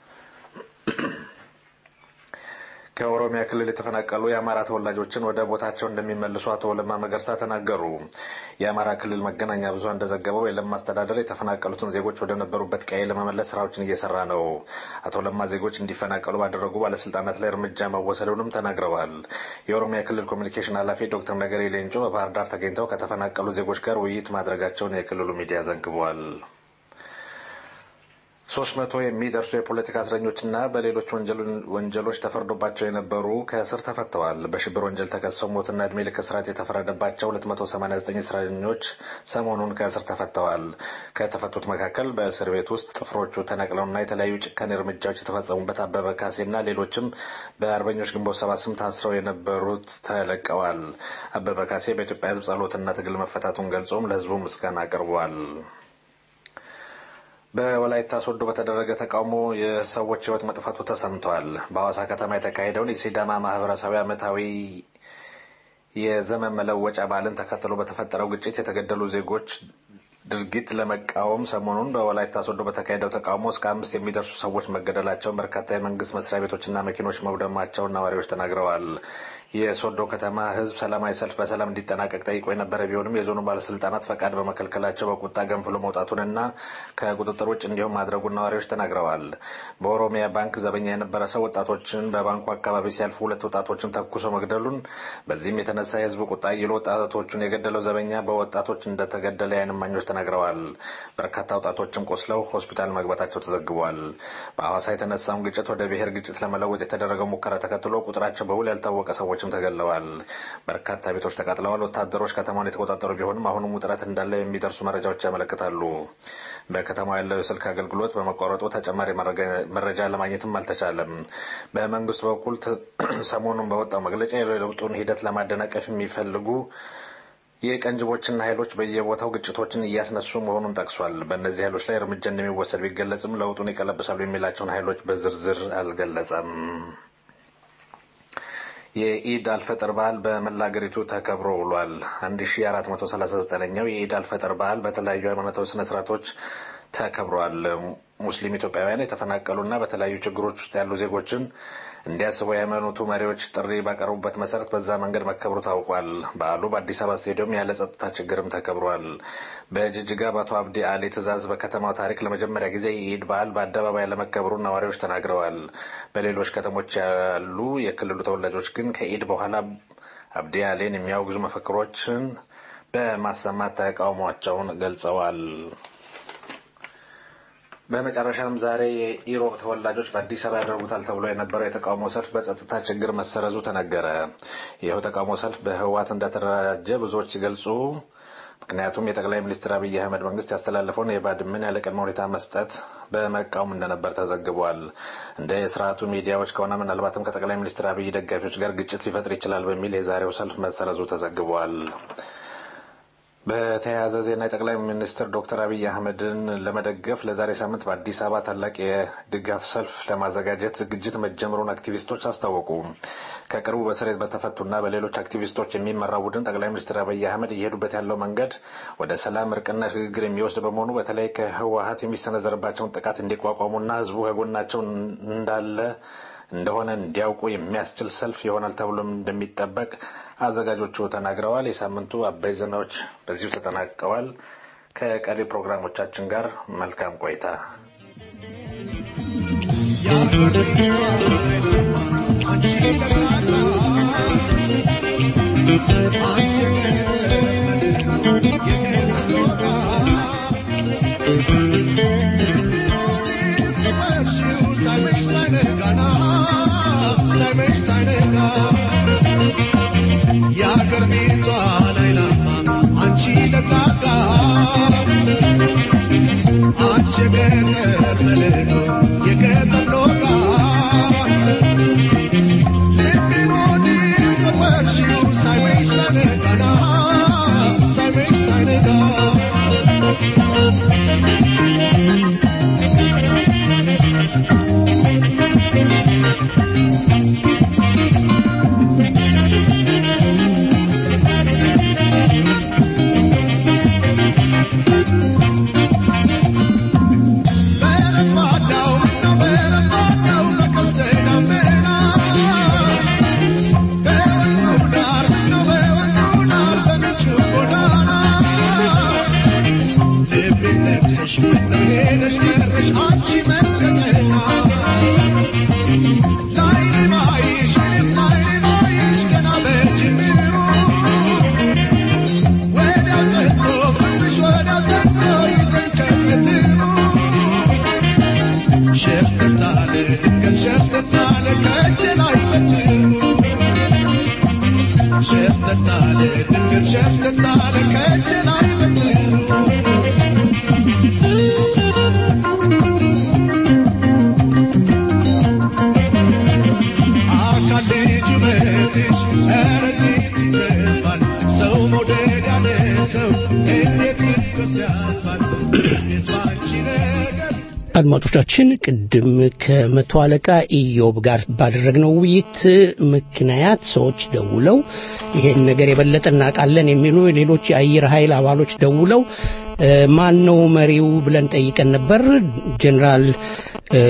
ከኦሮሚያ ክልል የተፈናቀሉ የአማራ ተወላጆችን ወደ ቦታቸው እንደሚመልሱ አቶ ለማ መገርሳ ተናገሩ። የአማራ ክልል መገናኛ ብዙኃን እንደዘገበው የለማ አስተዳደር የተፈናቀሉትን ዜጎች ወደ ነበሩበት ቀዬ ለመመለስ ስራዎችን እየሰራ ነው። አቶ ለማ ዜጎች እንዲፈናቀሉ ባደረጉ ባለስልጣናት ላይ እርምጃ መወሰዱንም ተናግረዋል። የኦሮሚያ ክልል ኮሚኒኬሽን ኃላፊ ዶክተር ነገሪ ሌንጮ በባህር ዳር ተገኝተው ከተፈናቀሉ ዜጎች ጋር ውይይት ማድረጋቸውን የክልሉ ሚዲያ ዘግቧል። ሶስት መቶ የሚደርሱ የፖለቲካ እስረኞችና በሌሎች ወንጀሎች ተፈርዶባቸው የነበሩ ከእስር ተፈተዋል። በሽብር ወንጀል ተከሰው ሞትና እድሜ ልክ እስራት የተፈረደባቸው 289 እስረኞች ሰሞኑን ከእስር ተፈተዋል። ከተፈቱት መካከል በእስር ቤት ውስጥ ጥፍሮቹ ተነቅለውና የተለያዩ ጭካኔ እርምጃዎች የተፈጸሙበት አበበ ካሴና ሌሎችም በአርበኞች ግንቦት ሰባት ስም ታስረው የነበሩት ተለቀዋል። አበበ ካሴ በኢትዮጵያ ሕዝብ ጸሎትና ትግል መፈታቱን ገልጾም ለሕዝቡ ምስጋና አቅርቧል። በወላይታ ሶዶ በተደረገ ተቃውሞ የሰዎች ህይወት መጥፋቱ ተሰምቷል። በሐዋሳ ከተማ የተካሄደውን የሲዳማ ማህበረሰባዊ ዓመታዊ የዘመን መለወጫ በዓልን ተከትሎ በተፈጠረው ግጭት የተገደሉ ዜጎች ድርጊት ለመቃወም ሰሞኑን በወላይታ ሶዶ በተካሄደው ተቃውሞ እስከ አምስት የሚደርሱ ሰዎች መገደላቸውን በርካታ የመንግስት መስሪያ ቤቶችና መኪኖች መውደማቸውን ነዋሪዎች ተናግረዋል። የሶዶ ከተማ ህዝብ ሰላማዊ ሰልፍ በሰላም እንዲጠናቀቅ ጠይቆ የነበረ ቢሆንም የዞኑ ባለስልጣናት ፈቃድ በመከልከላቸው በቁጣ ገንፍሎ መውጣቱንና ከቁጥጥር ውጭ እንዲሁም ማድረጉን ነዋሪዎች ተናግረዋል። በኦሮሚያ ባንክ ዘበኛ የነበረ ሰው ወጣቶችን በባንኩ አካባቢ ሲያልፉ ሁለት ወጣቶችን ተኩሶ መግደሉን፣ በዚህም የተነሳ የህዝቡ ቁጣ ይሎ ወጣቶቹን የገደለው ዘበኛ በወጣቶች እንደተገደለ የዓይን እማኞች ተናግረዋል። በርካታ ወጣቶችም ቆስለው ሆስፒታል መግባታቸው ተዘግቧል። በሐዋሳ የተነሳውን ግጭት ወደ ብሔር ግጭት ለመለወጥ የተደረገው ሙከራ ተከትሎ ቁጥራቸው በውል ያልታወቀ ሰዎችም ተገድለዋል። በርካታ ቤቶች ተቃጥለዋል። ወታደሮች ከተማውን የተቆጣጠሩ ቢሆንም አሁንም ውጥረት እንዳለ የሚደርሱ መረጃዎች ያመለክታሉ። በከተማው ያለው የስልክ አገልግሎት በመቋረጡ ተጨማሪ መረጃ ለማግኘትም አልተቻለም። በመንግስቱ በኩል ሰሞኑን በወጣው መግለጫ የለውጡን ሂደት ለማደናቀፍ የሚፈልጉ የቀንጅቦችና ኃይሎች በየቦታው ግጭቶችን እያስነሱ መሆኑን ጠቅሷል። በእነዚህ ኃይሎች ላይ እርምጃ እንደሚወሰድ ቢገለጽም ለውጡን ይቀለብሳሉ የሚላቸውን ኃይሎች በዝርዝር አልገለጸም። የኢድ አልፈጥር በዓል በመላ አገሪቱ ተከብሮ ውሏል። 1439ኛው የኢድ አልፈጥር በዓል በተለያዩ ሃይማኖታዊ ስነ ስርዓቶች ተከብሯል። ሙስሊም ኢትዮጵያውያን የተፈናቀሉና በተለያዩ ችግሮች ውስጥ ያሉ ዜጎችን እንዲያስቡ የሃይማኖቱ መሪዎች ጥሪ ባቀረቡበት መሰረት በዛ መንገድ መከብሩ ታውቋል። በዓሉ በአዲስ አበባ ስቴዲየም ያለ ጸጥታ ችግርም ተከብሯል። በጅጅጋ በአቶ አብዲ አሊ ትዕዛዝ በከተማው ታሪክ ለመጀመሪያ ጊዜ የኢድ በዓል በአደባባይ ለመከበሩ ነዋሪዎች ተናግረዋል። በሌሎች ከተሞች ያሉ የክልሉ ተወላጆች ግን ከኢድ በኋላ አብዲ አሊን የሚያወግዙ መፈክሮችን በማሰማት ተቃውሟቸውን ገልጸዋል። በመጨረሻም ዛሬ የኢሮብ ተወላጆች በአዲስ አበባ ያደርጉታል ተብሎ የነበረው የተቃውሞ ሰልፍ በጸጥታ ችግር መሰረዙ ተነገረ። ይኸው ተቃውሞ ሰልፍ በህወሓት እንደተደራጀ ብዙዎች ሲገልጹ ምክንያቱም የጠቅላይ ሚኒስትር አብይ አህመድ መንግስት ያስተላለፈውን የባድመን ያለ ቅድመ ሁኔታ መስጠት በመቃወም እንደነበር ተዘግቧል። እንደ የስርዓቱ ሚዲያዎች ከሆነ ምናልባትም ከጠቅላይ ሚኒስትር አብይ ደጋፊዎች ጋር ግጭት ሊፈጥር ይችላል በሚል የዛሬው ሰልፍ መሰረዙ ተዘግቧል። በተያያዘ ዜና የጠቅላይ ሚኒስትር ዶክተር አብይ አህመድን ለመደገፍ ለዛሬ ሳምንት በአዲስ አበባ ታላቅ የድጋፍ ሰልፍ ለማዘጋጀት ዝግጅት መጀመሩን አክቲቪስቶች አስታወቁ። ከቅርቡ በስሬት በተፈቱና በሌሎች አክቲቪስቶች የሚመራው ቡድን ጠቅላይ ሚኒስትር አብይ አህመድ እየሄዱበት ያለው መንገድ ወደ ሰላም እርቅና ሽግግር የሚወስድ በመሆኑ በተለይ ከህወሀት የሚሰነዘርባቸውን ጥቃት እንዲቋቋሙና ህዝቡ ከጎናቸው እንዳለ እንደሆነ እንዲያውቁ የሚያስችል ሰልፍ ይሆናል ተብሎም እንደሚጠበቅ አዘጋጆቹ ተናግረዋል። የሳምንቱ አበይ ዜናዎች በዚሁ ተጠናቀዋል። ከቀሪ ፕሮግራሞቻችን ጋር መልካም ቆይታ። አድማጮቻችን ቅድም ከመቶ አለቃ ኢዮብ ጋር ባደረግነው ውይይት ምክንያት ሰዎች ደውለው ይሄን ነገር የበለጠ እናውቃለን የሚሉ ሌሎች የአየር ኃይል አባሎች ደውለው ማን ነው መሪው ብለን ጠይቀን ነበር። ጀኔራል እ፣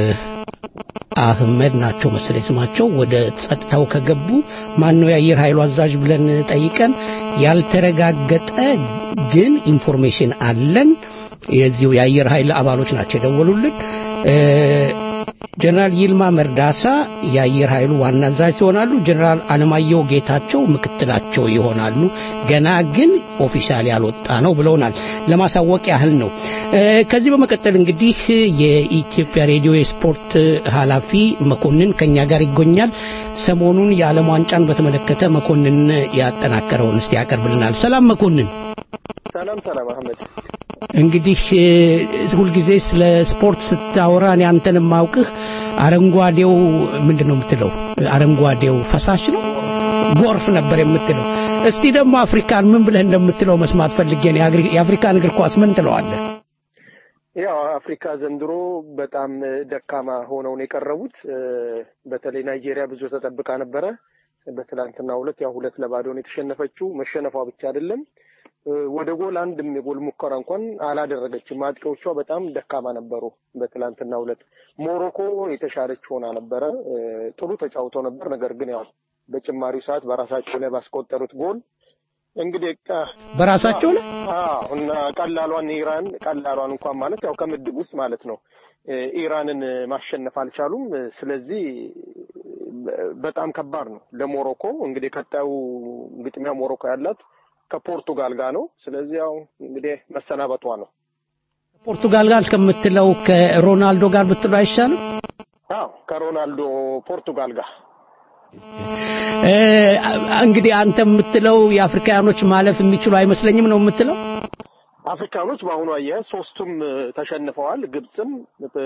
አህመድ ናቸው መሰለኝ ስማቸው። ወደ ጸጥታው ከገቡ ማን ነው የአየር ኃይሉ አዛዥ ብለን ጠይቀን ያልተረጋገጠ ግን ኢንፎርሜሽን አለን። የዚሁ የአየር ኃይል አባሎች ናቸው የደወሉልን። እ፣ ጀነራል ይልማ መርዳሳ የአየር ኃይሉ ዋና አዛዥ ይሆናሉ። ጀነራል አለማየሁ ጌታቸው ምክትላቸው ይሆናሉ። ገና ግን ኦፊሻል ያልወጣ ነው ብለውናል። ለማሳወቅ ያህል ነው። እ፣ ከዚህ በመቀጠል እንግዲህ የኢትዮጵያ ሬዲዮ የስፖርት ኃላፊ መኮንን ከኛ ጋር ይገኛል። ሰሞኑን የዓለም ዋንጫን በተመለከተ መኮንን ያጠናከረውን እስቲ ያቀርብልናል። ሰላም መኮንን። ሰላም ሰላም አህመድ እንግዲህ እ፣ ሁልጊዜ ስለ ስፖርት ስታወራ እኔ አንተን የማውቅህ አረንጓዴው ምንድን ነው የምትለው? አረንጓዴው ፈሳሽ ነው ጎርፍ ነበር የምትለው። እስቲ ደግሞ አፍሪካን ምን ብለህ እንደምትለው መስማት ፈልጌ ነው። የአግሪ- የአፍሪካን እግር ኳስ ምን ትለዋለህ? ያው አፍሪካ ዘንድሮ በጣም ደካማ ሆነው ነው የቀረቡት። እ፣ በተለይ ናይጄሪያ ብዙ ተጠብቃ ነበረ። በትላንትናው ዕለት ያው ሁለት ለባዶ ነው የተሸነፈችው። መሸነፏ ብቻ አይደለም እ፣ ወደ ጎል አንድም የጎል ሙከራ እንኳን አላደረገችም። አጥቂዎቿ በጣም ደካማ ነበሩ። በትላንትናው ዕለት ሞሮኮ የተሻለች ሆና ነበረ። እ፣ ጥሩ ተጫውተው ነበር። ነገር ግን ያው በጭማሪው ሰዓት በራሳቸው ላይ ባስቆጠሩት ጎል እንግዲህ ቃ- በራሳቸው ላይ አዎ እና ቀላሏን ኢራን ቀላሏን እንኳን ማለት ያው ከምድብ ውስጥ ማለት ነው እ፣ ኢራንን ማሸነፍ አልቻሉም። ስለዚህ በ- በጣም ከባድ ነው ለሞሮኮ። እንግዲህ ቀጣዩ ግጥሚያ ሞሮኮ ያላት ከፖርቱጋል ጋር ነው። ስለዚህ ያው እንግዲህ መሰናበቷ ነው። ፖርቱጋል ጋር ከምትለው ከሮናልዶ ጋር ብትለው አይሻልም? አዎ ከሮናልዶ ፖርቱጋል ጋር እ፣ እንግዲህ አንተ የምትለው የአፍሪካውያኖች ማለፍ የሚችሉ አይመስለኝም ነው የምትለው? አፍሪካኖች በአሁኑ አያያዝ ሶስቱም እ፣ ተሸንፈዋል። ግብፅም እ፣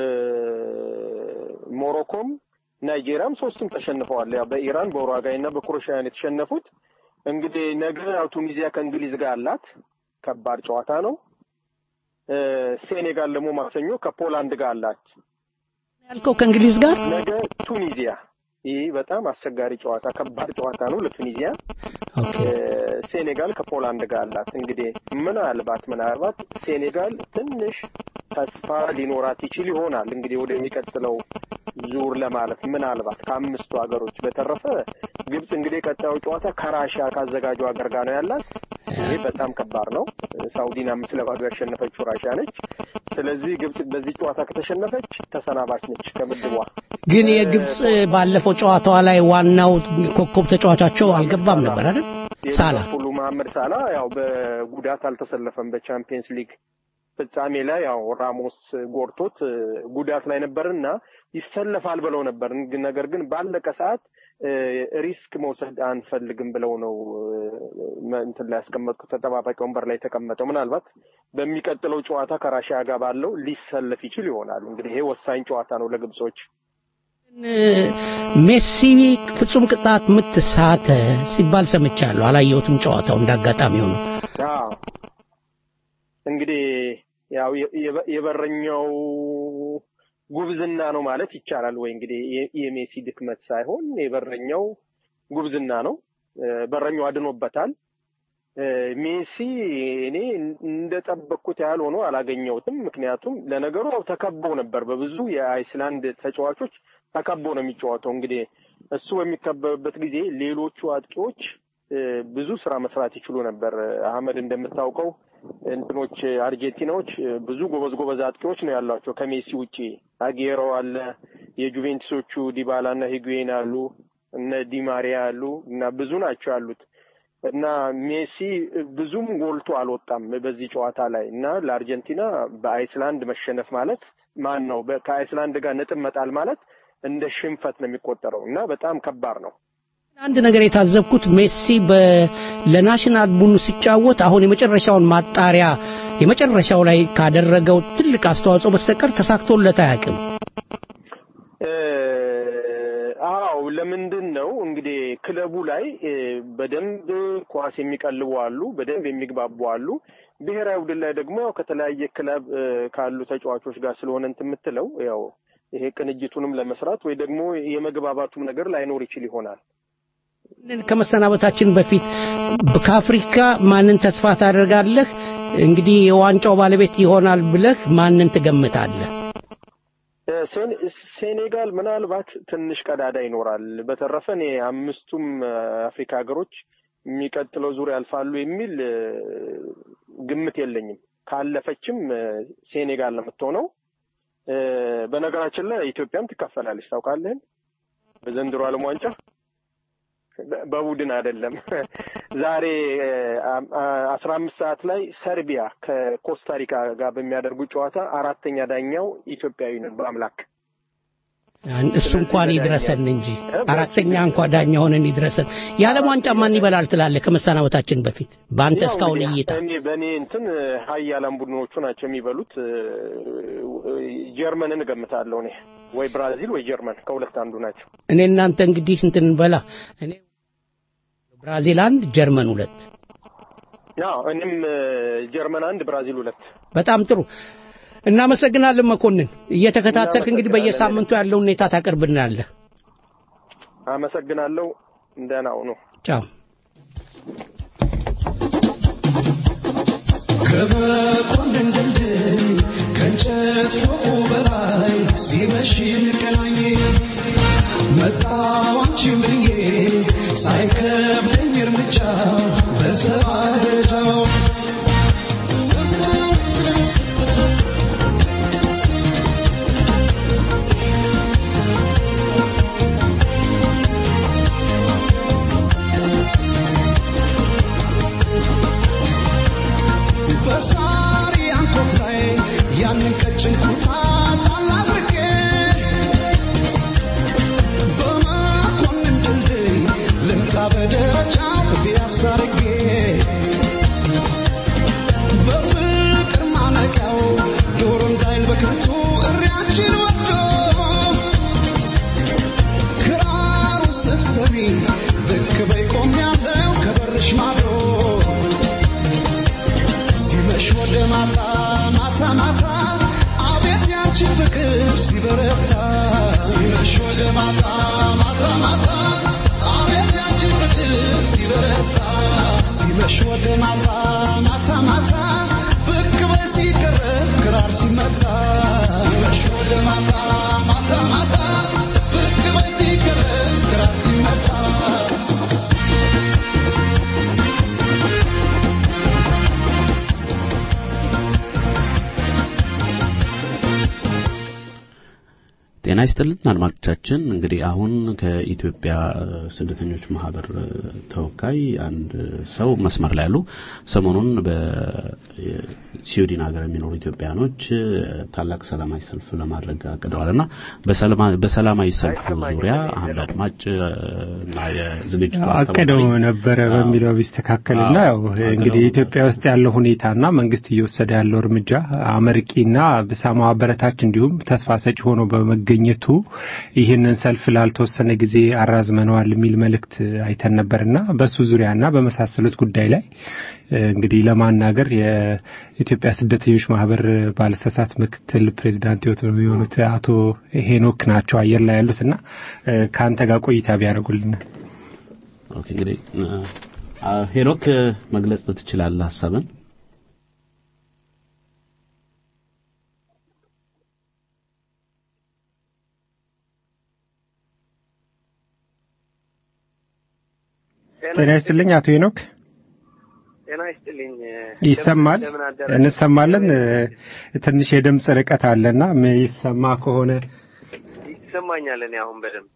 ሞሮኮም ናይጄሪያም ሶስቱም ተሸንፈዋል። ያው በኢራን በኡሩጓይ እና በክሮኤሽያን የተሸነፉት እንግዲህ ነገ ያው ቱኒዚያ ከእንግሊዝ ጋር አላት። ከባድ ጨዋታ ነው። እ፣ ሴኔጋል ደግሞ ማክሰኞ ከፖላንድ ጋር አላት። ያልከው ከእንግሊዝ ጋር ነገ ቱኒዚያ። ይህ በጣም አስቸጋሪ ጨዋታ፣ ከባድ ጨዋታ ነው ለቱኒዚያ። እ፣ ሴኔጋል ከፖላንድ ጋር አላት። እንግዲህ ምናልባት ምናልባት ሴኔጋል ትንሽ ተስፋ ሊኖራት ይችል ይሆናል እንግዲህ ወደሚቀጥለው ዙር ለማለፍ ምናልባት ከአምስቱ ሀገሮች በተረፈ ግብጽ እንግዲህ ቀጣዩ ጨዋታ ከራሽያ ካዘጋጁ ሀገር ጋር ነው ያላት። ይሄ በጣም ከባድ ነው። ሳውዲን አምስት ለባዶ ያሸነፈችው ራሽያ ነች። ስለዚህ ግብጽ በዚህ ጨዋታ ከተሸነፈች ተሰናባች ነች ከምድቧ። ግን የግብፅ ባለፈው ጨዋታዋ ላይ ዋናው ኮከብ ተጫዋቻቸው አልገባም ነበር አይደል? ሳላ ሁሉ መሐመድ ሳላ ያው በጉዳት አልተሰለፈም በቻምፒየንስ ሊግ ፍጻሜ ላይ ያው ራሞስ ጎርቶት እ፣ ጉዳት ላይ ነበርና ይሰለፋል ብለው ነበር። ግን- ነገር ግን ባለቀ ሰዓት እ፣ ሪስክ መውሰድ አንፈልግም ብለው ነው እ፣ መ- እንትን ላይ ያስቀመጡት ተጠባባቂ ወንበር ላይ የተቀመጠው። ምናልባት በሚቀጥለው ጨዋታ ከራሽያ ጋር ባለው ሊሰለፍ ይችል ይሆናል። እንግዲህ ይሄ ወሳኝ ጨዋታ ነው ለግብጾች። ሜሲ ፍጹም ቅጣት ምት ሳተ ሲባል ሰምቻለሁ። አላየሁትም ጨዋታው እንዳጋጣሚ ሆኖ። አዎ እንግዲህ ያው የ- የበ- የበረኛው ጉብዝና ነው ማለት ይቻላል ወይ? እንግዲህ የ- የሜሲ ድክመት ሳይሆን የበረኛው ጉብዝና ነው። እ፣ በረኛው አድኖበታል። እ፣ ሜሲ እኔ እንደጠበቅኩት ያህል ሆኖ አላገኘሁትም። ምክንያቱም ለነገሩ ያው ተከቦ ነበር፣ በብዙ የአይስላንድ ተጫዋቾች ተከቦ ነው የሚጫወተው። እንግዲህ እሱ በሚከበብበት ጊዜ ሌሎቹ አጥቂዎች እ፣ ብዙ ስራ መስራት ይችሉ ነበር። አህመድ እንደምታውቀው እንትኖች አርጀንቲናዎች እ፣ ብዙ ጎበዝ ጎበዝ አጥቂዎች ነው ያሏቸው ከሜሲ ውጪ። አጌሮ አለ፣ የጁቬንቱሶቹ ዲባላ እና ሂጉዌን አሉ፣ እነ ዲማሪያ አሉ እና ብዙ ናቸው ያሉት እና ሜሲ ብዙም ጎልቶ አልወጣም በዚህ ጨዋታ ላይ እና ለአርጀንቲና በአይስላንድ መሸነፍ ማለት ማን ነው በ- ከአይስላንድ ጋር ነጥብ መጣል ማለት እንደ ሽንፈት ነው የሚቆጠረው እና በጣም ከባድ ነው። አንድ ነገር የታዘብኩት ሜሲ በ- ለናሽናል ቡድኑ ሲጫወት አሁን የመጨረሻውን ማጣሪያ የመጨረሻው ላይ ካደረገው ትልቅ አስተዋጽኦ በስተቀር ተሳክቶለት አያውቅም። እ፣ አዎ ለምንድን ነው እንግዲህ ክለቡ ላይ እ፣ በደንብ ኳስ የሚቀልቡ አሉ፣ በደንብ የሚግባቡ አሉ። ብሔራዊ ቡድን ላይ ደግሞ ያው ከተለያየ ክለብ እ፣ ካሉ ተጫዋቾች ጋር ስለሆነ እንትን የምትለው ያው ይሄ ቅንጅቱንም ለመስራት ወይ ደግሞ የመግባባቱም ነገር ላይኖር ይችል ይሆናል። ከመሰናበታችን በፊት ከአፍሪካ ማንን ተስፋ ታደርጋለህ? እንግዲህ የዋንጫው ባለቤት ይሆናል ብለህ ማንን ትገምታለህ? እ፣ ሴን- ሴኔጋል ምናልባት ትንሽ ቀዳዳ ይኖራል። በተረፈ እኔ አምስቱም እ፣ አፍሪካ ሀገሮች የሚቀጥለው ዙር ያልፋሉ የሚል እ፣ ግምት የለኝም። ካለፈችም እ፣ ሴኔጋል ነው የምትሆነው። እ፣ በነገራችን ላይ ኢትዮጵያም ትካፈላለች ታውቃለህን? በዘንድሮ ዓለም ዋንጫ በ- በቡድን አይደለም። ዛሬ አስራ አምስት ሰዓት ላይ ሰርቢያ ከኮስታሪካ ጋር በሚያደርጉ ጨዋታ አራተኛ ዳኛው ኢትዮጵያዊ ነው በአምላክ እሱ እንኳን ይድረሰን እንጂ አራተኛ እንኳ ዳኛ ሆነን ይድረሰን። የዓለም ዋንጫ ማን ይበላል ትላለህ? ከመሰናበታችን በፊት በአንተ ያው እስካሁን እንግዲህ እይታ እኔ በእኔ እንትን ሀያላን ቡድኖቹ ናቸው የሚበሉት። እ፣ ጀርመንን እገምታለሁ እኔ ወይ ብራዚል ወይ ጀርመን ከሁለት አንዱ ናቸው። እኔ እናንተ እንግዲህ እንትን በላ እኔ ብራዚል አንድ ጀርመን ሁለት ያው እኔም እ፣ ጀርመን አንድ ብራዚል ሁለት በጣም ጥሩ እናመሰግናለን መኮንን እየተከታተልክ እንግዲህ በየሳምንቱ ያለውን ሁኔታ ታቀርብናለህ አመሰግናለሁ። ደህና ሁኑ። ቻው ከመኮንን ድልድይ ከእንጨት ፎቁ በላይ ሲመሽ እንገናኝ መጣሁ አንቺን ብዬ ሳይከብደኝ እርምጃ በሰባ ደረጃው በሳሪ አንኮት ላይ ያንን ቀጭን ኩታ ጣል አድርጌ በመኮንን ድልድይ ልምጣ በደረጃው ፒያሳ አድርጌ በፍቅር ማነቂያው ዶሮ እንዳይል በከንቱ እሪያችን ወዶ ክራሩ ስትሰሚ ብቅ በይ ቆሜያለሁ ከበርሽ ማዶ ሲመሽ ወደ ማታ ማታ ማታ አቤት ያንቺ ፍቅር ሲበረታ ሲመሽ ወደ ማታ ማታ ማታ አቤት ያንቺ ፍቅር ሲበረታ ሲመሽ ወደ ማታ ማታ ማታ ብቅ በይ ሲቀረብ ክራር ሲመታ ሲመሽ ወደ ማታ ማታ ማታ ብቅ በይ ሲቀረብ ክራር ሲመታ ጤና ይስጥልን አድማጮቻችን። እንግዲህ አሁን ከኢትዮጵያ እ፣ ስደተኞች ማህበር እ፣ ተወካይ አንድ ሰው መስመር ላይ ያሉ ሰሞኑን በስዊድን ሀገር የሚኖሩ ኢትዮጵያኖች እ፣ ታላቅ ሰላማዊ ሰልፍ ለማድረግ አቅደዋልና በሰላማ- በሰላማዊ ሰልፉ ዙሪያ አንድ አድማጭ እ፣ እና የዝግጅቱ አቅደው አስተባባሪ ነበረ በሚለው ቢስተካከልና ያው እንግዲህ ኢትዮጵያ ውስጥ ያለው ሁኔታና መንግስት እየወሰደ ያለው እርምጃ አመርቂና በሳማ አበረታች እንዲሁም ተስፋ ሰጪ ሆኖ በመገኘቱ ይህንን ሰልፍ ላልተወሰነ ጊዜ አራዝመነዋል የሚል መልእክት አይተን ነበርና በሱ ዙሪያና በመሳሰሉት ጉዳይ ላይ እ፣ እንግዲህ ለማናገር የኢትዮጵያ ስደተኞች ማህበር ባለስሳት ምክትል ፕሬዚዳንት የሆኑት አቶ ሄኖክ ናቸው አየር ላይ ያሉትና እ፣ ከአንተ ጋር ቆይታ ቢያደርጉልን ኦኬ እንግዲህ እ፣ አ፣ ሄኖክ እ፣ መግለጽ ትችላለህ ሀሳብን? ጤና ይስጥልኝ አቶ ሄኖክ ጤና ይስጥልኝ። ይሰማል እንደምን አደራችሁ? እንሰማለን እ፣ ትንሽ የድምፅ ርቀት አለና ይሰማ ከሆነ ይሰማኛል። እኔ አሁን በደንብ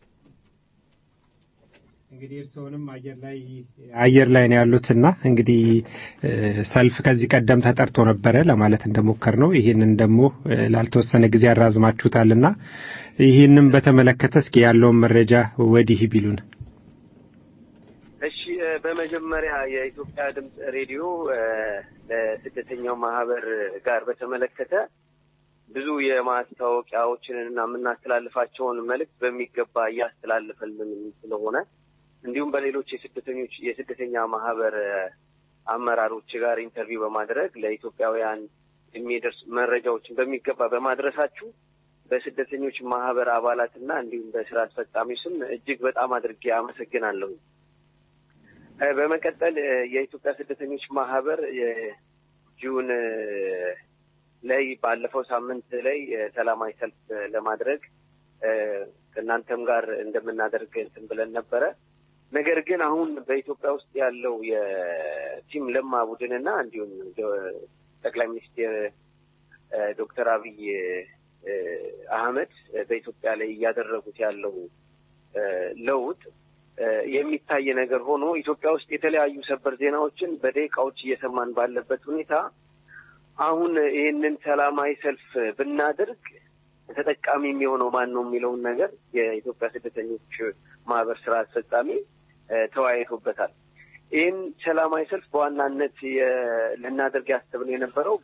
እንግዲህ እርስዎንም አየር ላይ አየር ላይ ነው ያሉትና እንግዲህ እ፣ ሰልፍ ከዚህ ቀደም ተጠርቶ ነበረ ለማለት እንደሞከር ነው። ይህንን ደግሞ እ፣ ላልተወሰነ ጊዜ ያራዝማችሁታልና ይህንን በተመለከተ እስኪ ያለውን መረጃ ወዲህ ቢሉን። እሺ፣ እ፣ በመጀመሪያ የኢትዮጵያ ድምፅ ሬዲዮ እ፣ ለስደተኛው ማህበር ጋር በተመለከተ ብዙ የማስታወቂያዎችን እና የምናስተላልፋቸውን መልእክት በሚገባ እያስተላለፈልን ስለሆነ እንዲሁም በሌሎች የስደተኞች የስደተኛ ማህበር እ፣ አመራሮች ጋር ኢንተርቪው በማድረግ ለኢትዮጵያውያን የሚደርስ መረጃዎችን በሚገባ በማድረሳችሁ በስደተኞች ማህበር አባላትና እንዲሁም በስራ አስፈጻሚ ስም እጅግ በጣም አድርጌ አመሰግናለሁ። እ፣ በመቀጠል እ፣ የኢትዮጵያ ስደተኞች ማህበር የ- ጁን ላይ ባለፈው ሳምንት ላይ ሰላማዊ ሰልፍ ለማድረግ ከእናንተም ጋር እንደምናደርግ እንትን ብለን ነበረ። ነገር ግን አሁን በኢትዮጵያ ውስጥ ያለው የቲም ለማ ቡድንና እንዲሁም ጠቅላይ ሚኒስትር ዶክተር አብይ አህመድ በኢትዮጵያ ላይ እያደረጉት ያለው ለውጥ የሚታይ ነገር ሆኖ ኢትዮጵያ ውስጥ የተለያዩ ሰበር ዜናዎችን በደቂቃዎች እየሰማን ባለበት ሁኔታ አሁን ይህንን ሰላማዊ ሰልፍ ብናደርግ ተጠቃሚ የሚሆነው ማን ነው የሚለውን ነገር የኢትዮጵያ ስደተኞች ማህበር ስራ አስፈጻሚ ተወያይቶበታል። ይህን ሰላማዊ ሰልፍ በዋናነት ልናደርግ ያሰብነው የነበረው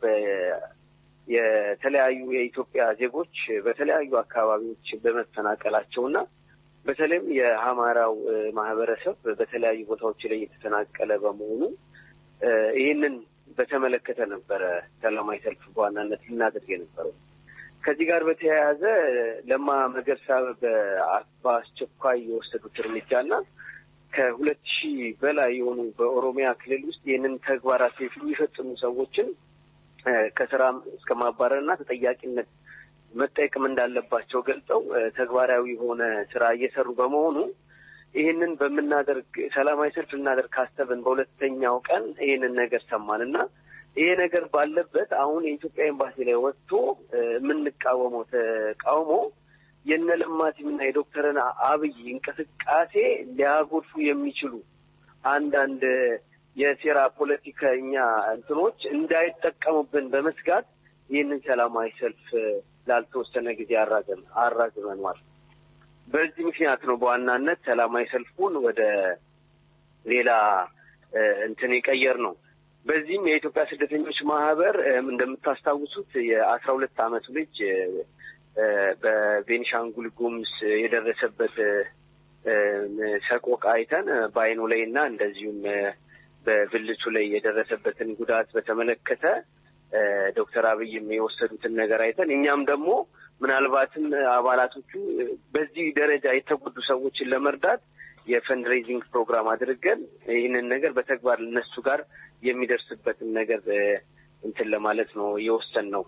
የተለያዩ የኢትዮጵያ ዜጎች በተለያዩ አካባቢዎች በመፈናቀላቸውና በተለይም የአማራው ማህበረሰብ በተለያዩ ቦታዎች ላይ የተፈናቀለ በመሆኑ ይህንን በተመለከተ ነበረ ሰላማዊ ሰልፍ በዋናነት ልናደርግ የነበረው። ከዚህ ጋር በተያያዘ ለማ መገርሳ በአስቸኳይ የወሰዱት እርምጃና ከሁለት ሺህ በላይ የሆኑ በኦሮሚያ ክልል ውስጥ ይህንን ተግባራት የሚፈጽሙ ሰዎችን ከስራ እስከ ማባረርና ተጠያቂነት መጠየቅም እንዳለባቸው ገልጸው ተግባራዊ የሆነ ስራ እየሰሩ በመሆኑ ይህንን በምናደርግ ሰላማዊ ሰልፍ ልናደርግ ካሰብን በሁለተኛው ቀን ይህንን ነገር ሰማን እና ይሄ ነገር ባለበት አሁን የኢትዮጵያ ኤምባሲ ላይ ወጥቶ የምንቃወመው ተቃውሞ የነ ለማቲምና የዶክተርን አብይ እንቅስቃሴ ሊያጎድፉ የሚችሉ አንዳንድ የሴራ ፖለቲከኛ እንትኖች እንዳይጠቀሙብን በመስጋት ይህንን ሰላማዊ ሰልፍ ላልተወሰነ ጊዜ አራዘም አራዝመኗል። በዚህ ምክንያት ነው በዋናነት ሰላማዊ ሰልፉን ወደ ሌላ እንትን የቀየር ነው። በዚህም የኢትዮጵያ ስደተኞች ማህበር እንደምታስታውሱት የአስራ ሁለት አመቱ ልጅ በቤኒሻንጉል ጉሙዝ የደረሰበት ሰቆቃ አይተን በአይኑ ላይ እና እንደዚሁም በብልቱ ላይ የደረሰበትን ጉዳት በተመለከተ ዶክተር አብይም የወሰዱትን ነገር አይተን እኛም ደግሞ ምናልባትም አባላቶቹ በዚህ ደረጃ የተጎዱ ሰዎችን ለመርዳት የፈንድሬዚንግ ፕሮግራም አድርገን ይህንን ነገር በተግባር እነሱ ጋር የሚደርስበትን ነገር እንትን ለማለት ነው የወሰን ነው።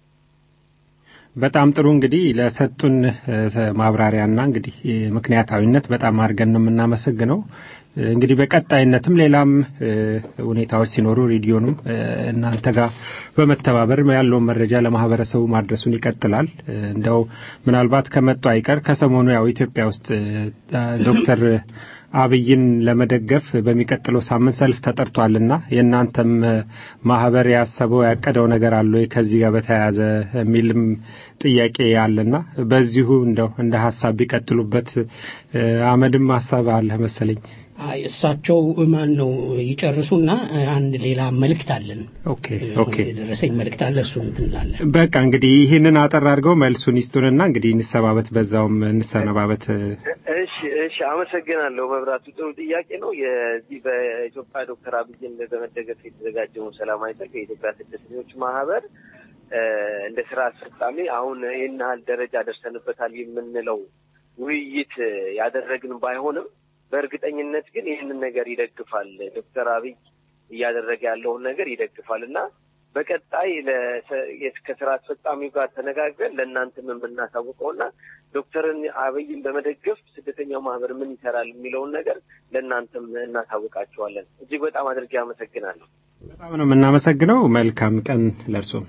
በጣም ጥሩ እንግዲህ ለሰጡን ማብራሪያና እንግዲህ ምክንያታዊነት በጣም አድርገን ነው የምናመሰግነው። እንግዲህ በቀጣይነትም ሌላም ሁኔታዎች ሲኖሩ ሬዲዮንም እናንተ ጋር በመተባበር ያለውን መረጃ ለማህበረሰቡ ማድረሱን ይቀጥላል። እንደው ምናልባት ከመጡ አይቀር ከሰሞኑ ያው ኢትዮጵያ ውስጥ ዶክተር አብይን ለመደገፍ በሚቀጥለው ሳምንት ሰልፍ ተጠርቷልና የእናንተም ማህበር ያሰበው ያቀደው ነገር አለ ወይ ከዚህ ጋር በተያያዘ የሚልም ጥያቄ አለና በዚሁ እንደው እንደ ሀሳብ ቢቀጥሉበት አመድም ሀሳብ አለ መሰለኝ። እሳቸው ማን ነው ይጨርሱና አንድ ሌላ መልእክት አለን። ኦኬ ኦኬ የደረሰኝ መልእክት አለ። እሱ እንትን እንላለን። በቃ እንግዲህ ይህንን አጠር አድርገው መልሱን ይስጡንና እንግዲህ እንሰባበት፣ በዛውም እንሰነባበት። እሺ እሺ፣ አመሰግናለሁ መብራቱ። ጥሩ ጥያቄ ነው። የዚህ በኢትዮጵያ ዶክተር አብይን በመደገፍ የተዘጋጀውን ሰላማዊ ሰልፍ የኢትዮጵያ ስደተኞች ማህበር እንደ ስራ አስፈጻሚ አሁን ይህን ያህል ደረጃ ደርሰንበታል የምንለው ውይይት ያደረግን ባይሆንም በእርግጠኝነት ግን ይህንን ነገር ይደግፋል። ዶክተር አብይ እያደረገ ያለውን ነገር ይደግፋል እና በቀጣይ ከስራ አስፈጻሚው ጋር ተነጋግረን ለእናንተም የምናሳውቀውና ዶክተርን አብይን በመደገፍ ስደተኛው ማህበር ምን ይሰራል የሚለውን ነገር ለእናንተም እናሳውቃቸዋለን። እጅግ በጣም አድርጌ አመሰግናለሁ። በጣም ነው የምናመሰግነው። መልካም ቀን ለእርሶም።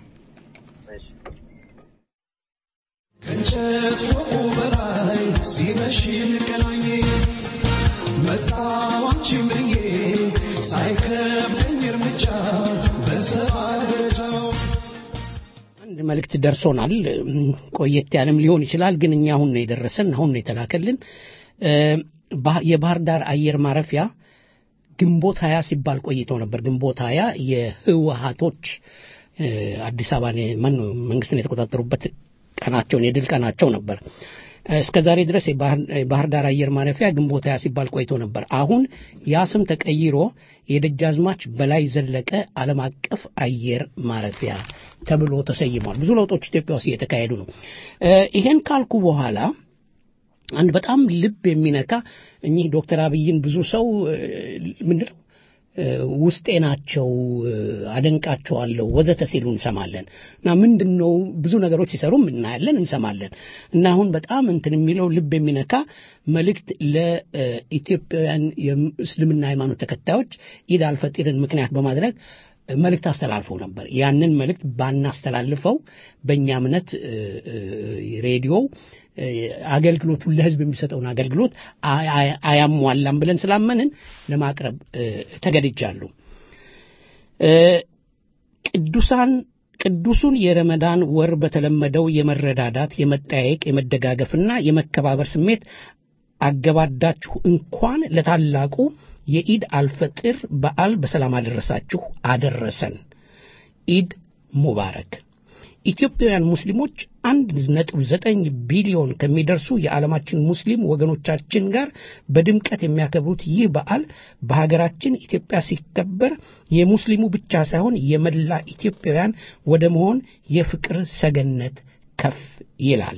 ከእንጨት ፎቁ በላይ ሲመሽ እንገናኝ መጣሁ አንቺን ብዬ ሳይከብደኝ እርምጃ በሰባ ደረጃው አንድ መልእክት ደርሶናል። ቆየት ያለም ሊሆን ይችላል፣ ግን እኛ አሁን ነው የደረሰን፣ አሁን ነው የተላከልን። የባህር ዳር አየር ማረፊያ ግንቦት ሀያ ሲባል ቆይቶ ነበር። ግንቦት ሀያ የህወሀቶች አዲስ አበባን መንግስትን የተቆጣጠሩበት ቀናቸውን የድል ቀናቸው ነበር። እስከ ዛሬ ድረስ የባህር ዳር አየር ማረፊያ ግንቦት ሀያ ሲባል ቆይቶ ነበር። አሁን ያ ስም ተቀይሮ የደጃዝማች በላይ ዘለቀ ዓለም አቀፍ አየር ማረፊያ ተብሎ ተሰይሟል። ብዙ ለውጦች ኢትዮጵያ ውስጥ እየተካሄዱ ነው። ይሄን ካልኩ በኋላ አንድ በጣም ልብ የሚነካ እኚህ ዶክተር አብይን ብዙ ሰው ምንድነው ውስጤ ናቸው፣ አደንቃቸዋለሁ ወዘተ ሲሉ እንሰማለን እና ምንድን ነው ብዙ ነገሮች ሲሰሩም እናያለን እንሰማለን እና አሁን በጣም እንትን የሚለው ልብ የሚነካ መልእክት ለኢትዮጵያውያን የእስልምና ሃይማኖት ተከታዮች ኢድ አልፈጢርን ምክንያት በማድረግ መልእክት አስተላልፈው ነበር። ያንን መልእክት ባናስተላልፈው በእኛ እምነት ሬዲዮ አገልግሎቱን ለህዝብ የሚሰጠውን አገልግሎት አያሟላም ብለን ስላመንን ለማቅረብ ተገድጃለሁ። ቅዱሳን ቅዱሱን የረመዳን ወር በተለመደው የመረዳዳት፣ የመጠያየቅ፣ የመደጋገፍና የመከባበር ስሜት አገባዳችሁ እንኳን ለታላቁ የኢድ አልፈጥር በዓል በሰላም አደረሳችሁ አደረሰን። ኢድ ሙባረክ። ኢትዮጵያውያን ሙስሊሞች አንድ ነጥብ ዘጠኝ ቢሊዮን ከሚደርሱ የዓለማችን ሙስሊም ወገኖቻችን ጋር በድምቀት የሚያከብሩት ይህ በዓል በሀገራችን ኢትዮጵያ ሲከበር የሙስሊሙ ብቻ ሳይሆን የመላ ኢትዮጵያውያን ወደ መሆን የፍቅር ሰገነት ከፍ ይላል።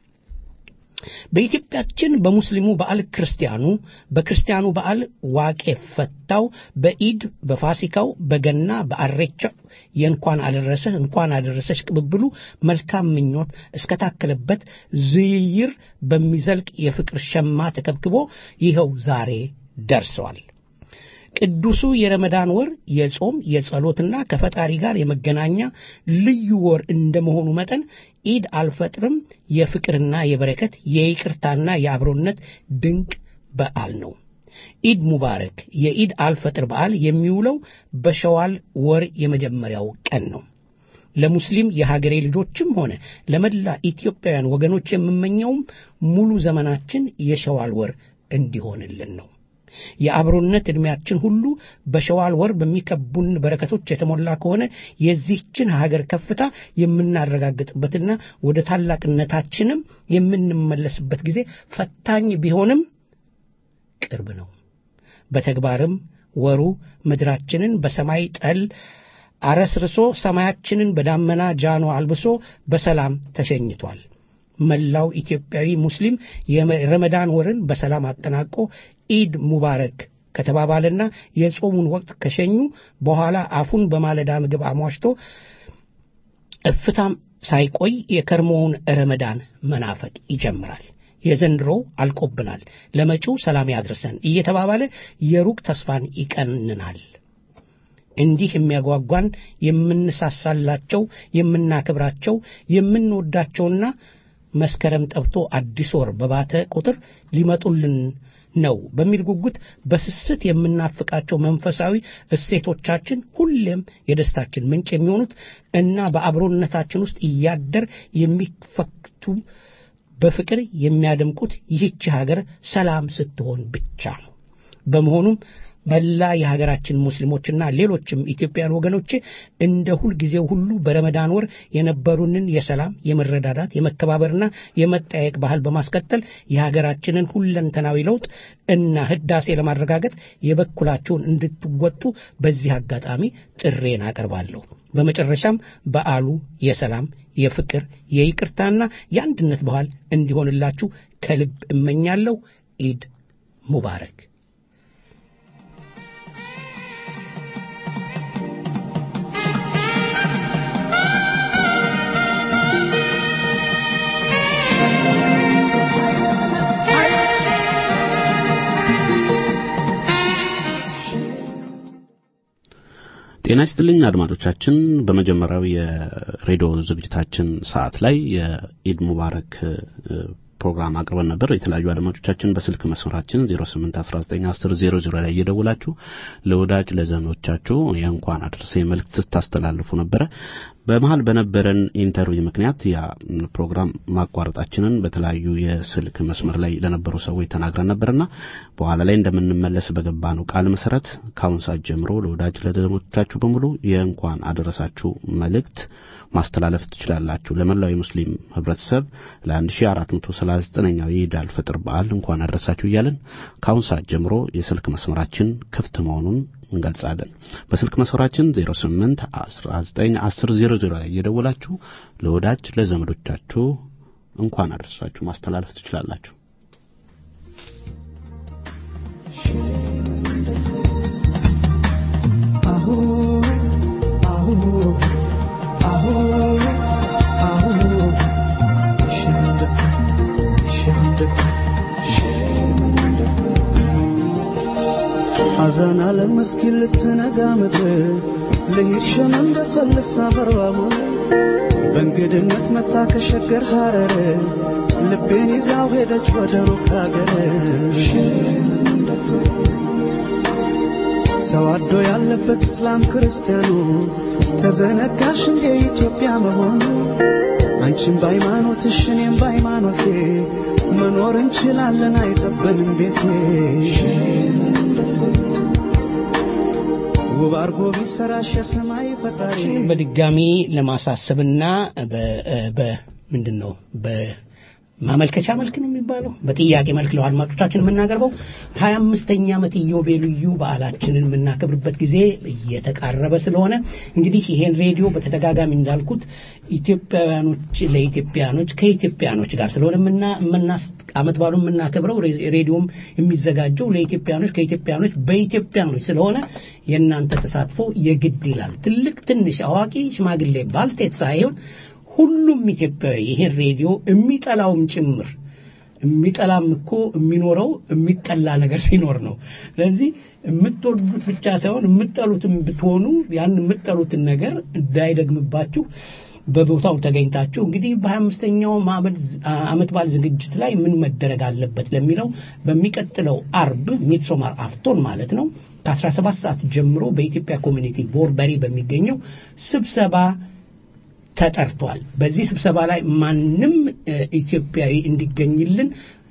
በኢትዮጵያችን በሙስሊሙ በዓል ክርስቲያኑ፣ በክርስቲያኑ በዓል ዋቄ ፈታው፣ በኢድ በፋሲካው፣ በገና በአሬቻው የእንኳን አደረሰህ እንኳን አደረሰሽ ቅብብሉ መልካም ምኞት እስከታከለበት ዝይይር በሚዘልቅ የፍቅር ሸማ ተከብክቦ ይኸው ዛሬ ደርሰዋል። ቅዱሱ የረመዳን ወር የጾም የጸሎትና ከፈጣሪ ጋር የመገናኛ ልዩ ወር እንደመሆኑ መጠን ኢድ አልፈጥርም የፍቅርና የበረከት የይቅርታና የአብሮነት ድንቅ በዓል ነው። ኢድ ሙባረክ። የኢድ አልፈጥር በዓል የሚውለው በሸዋል ወር የመጀመሪያው ቀን ነው። ለሙስሊም የሀገሬ ልጆችም ሆነ ለመላ ኢትዮጵያውያን ወገኖች የምመኘውም ሙሉ ዘመናችን የሸዋል ወር እንዲሆንልን ነው። የአብሮነት ዕድሜያችን ሁሉ በሸዋል ወር በሚከቡን በረከቶች የተሞላ ከሆነ የዚህችን ሀገር ከፍታ የምናረጋግጥበትና ወደ ታላቅነታችንም የምንመለስበት ጊዜ ፈታኝ ቢሆንም ቅርብ ነው። በተግባርም ወሩ ምድራችንን በሰማይ ጠል አረስርሶ ሰማያችንን በዳመና ጃኖ አልብሶ በሰላም ተሸኝቷል። መላው ኢትዮጵያዊ ሙስሊም የረመዳን ወርን በሰላም አጠናቆ ኢድ ሙባረክ ከተባባለና የጾሙን ወቅት ከሸኙ በኋላ አፉን በማለዳ ምግብ አሟሽቶ እፍታም ሳይቆይ የከርሞውን ረመዳን መናፈቅ ይጀምራል። የዘንድሮው አልቆብናል፣ ለመጪው ሰላም ያድርሰን እየተባባለ የሩቅ ተስፋን ይቀንናል። እንዲህ የሚያጓጓን የምንሳሳላቸው፣ የምናከብራቸው፣ የምንወዳቸውና መስከረም ጠብቶ አዲስ ወር በባተ ቁጥር ሊመጡልን ነው በሚል ጉጉት በስስት የምናፍቃቸው መንፈሳዊ እሴቶቻችን ሁሌም የደስታችን ምንጭ የሚሆኑት እና በአብሮነታችን ውስጥ እያደር የሚፈክቱ በፍቅር የሚያደምቁት ይህች ሀገር ሰላም ስትሆን ብቻ ነው። በመሆኑም መላ የሀገራችን ሙስሊሞችና ሌሎችም ኢትዮጵያውያን ወገኖቼ እንደ ሁልጊዜው ሁሉ በረመዳን ወር የነበሩንን የሰላም፣ የመረዳዳት፣ የመከባበርና የመጠያየቅ ባህል በማስቀጠል የሀገራችንን ሁለንተናዊ ለውጥ እና ህዳሴ ለማረጋገጥ የበኩላችሁን እንድትወጡ በዚህ አጋጣሚ ጥሬን አቀርባለሁ። በመጨረሻም በዓሉ የሰላም፣ የፍቅር፣ የይቅርታና የአንድነት ባህል እንዲሆንላችሁ ከልብ እመኛለሁ። ኢድ ሙባረክ። ጤና ይስጥልኝ አድማጮቻችን። በመጀመሪያው የሬዲዮ ዝግጅታችን ሰዓት ላይ የኢድ ሙባረክ ፕሮግራም አቅርበን ነበር። የተለያዩ አድማጮቻችን በስልክ መስመራችን 08191000 ላይ እየደውላችሁ ለወዳጅ ለዘመዶቻችሁ የእንኳን አድርሴ መልእክት ስታስተላልፉ ነበረ። በመሀል በነበረን ኢንተርቪው ምክንያት ያ ፕሮግራም ማቋረጣችንን በተለያዩ የስልክ መስመር ላይ ለነበሩ ሰዎች ተናግረን ነበርና በኋላ ላይ እንደምንመለስ በገባ ነው ቃል መሰረት ከአሁን ሰዓት ጀምሮ ለወዳጅ ለዘመዶቻችሁ በሙሉ የእንኳን አደረሳችሁ መልእክት ማስተላለፍ ትችላላችሁ። ለመላው የሙስሊም ህብረተሰብ ለ1439ኛው የኢድ አልፈጥር በዓል እንኳን አደረሳችሁ እያለን ከአሁን ሰዓት ጀምሮ የስልክ መስመራችን ክፍት መሆኑን እንገልጻለን። በስልክ መስመራችን 08 19 10 00 ላይ እየደወላችሁ ለወዳጅ ለዘመዶቻችሁ እንኳን አደረሳችሁ ማስተላለፍ ትችላላችሁ። አዛን አለም እስኪል ልትነጋ ምድር ልሂድ ሸም እንደፈልስ አበርባቡ በእንግድነት መታ ከሸገር ሐረር ልቤን ይዛው ሄደች ወደ ሩቅ አገር ተዋዶ ያለበት እስላም ክርስቲያኑ ተዘነጋሽ እንደ ኢትዮጵያ መሆኑ አንቺም በሃይማኖትሽ እኔም በሃይማኖቴ መኖር እንችላለን አይጠበንም ቤቴ ውብ አርጎ ቢሰራሽ የሰማይ ፈጣሪ በድጋሚ ለማሳሰብና በምንድን ነው በማመልከቻ መልክ ነው የሚባለው በጥያቄ መልክ ለው አድማጮቻችን የምናቀርበው ሀያ አምስተኛ ዓመት ኢዮቤልዩ በዓላችንን የምናከብርበት ጊዜ እየተቃረበ ስለሆነ እንግዲህ ይሄን ሬዲዮ በተደጋጋሚ እንዳልኩት ኢትዮጵያውያኖች ለኢትዮጵያኖች ከኢትዮጵያኖች ጋር ስለሆነ ምና ምናስ አመት ባሉ የምናከብረው ሬዲዮም የሚዘጋጀው ለኢትዮጵያኖች ከኢትዮጵያኖች በኢትዮጵያኖች ስለሆነ የእናንተ ተሳትፎ የግድ ይላል። ትልቅ፣ ትንሽ፣ አዋቂ፣ ሽማግሌ፣ ባልቴት ሳይሆን ሁሉም ኢትዮጵያዊ ይሄን ሬዲዮ የሚጠላውም ጭምር የሚጠላም እኮ የሚኖረው የሚጠላ ነገር ሲኖር ነው። ስለዚህ የምትወዱት ብቻ ሳይሆን የምትጠሉትም ብትሆኑ ያን የምትጠሉትን ነገር እንዳይደግምባችሁ በቦታው ተገኝታችሁ እንግዲህ በሀያ አምስተኛው ዓመት በዓል ዝግጅት ላይ ምን መደረግ አለበት ለሚለው በሚቀጥለው አርብ ሚድሶማር አፍቶን ማለት ነው ከ17 ሰዓት ጀምሮ በኢትዮጵያ ኮሚኒቲ ቦርበሪ በሚገኘው ስብሰባ ተጠርቷል። በዚህ ስብሰባ ላይ ማንም ኢትዮጵያዊ እንዲገኝልን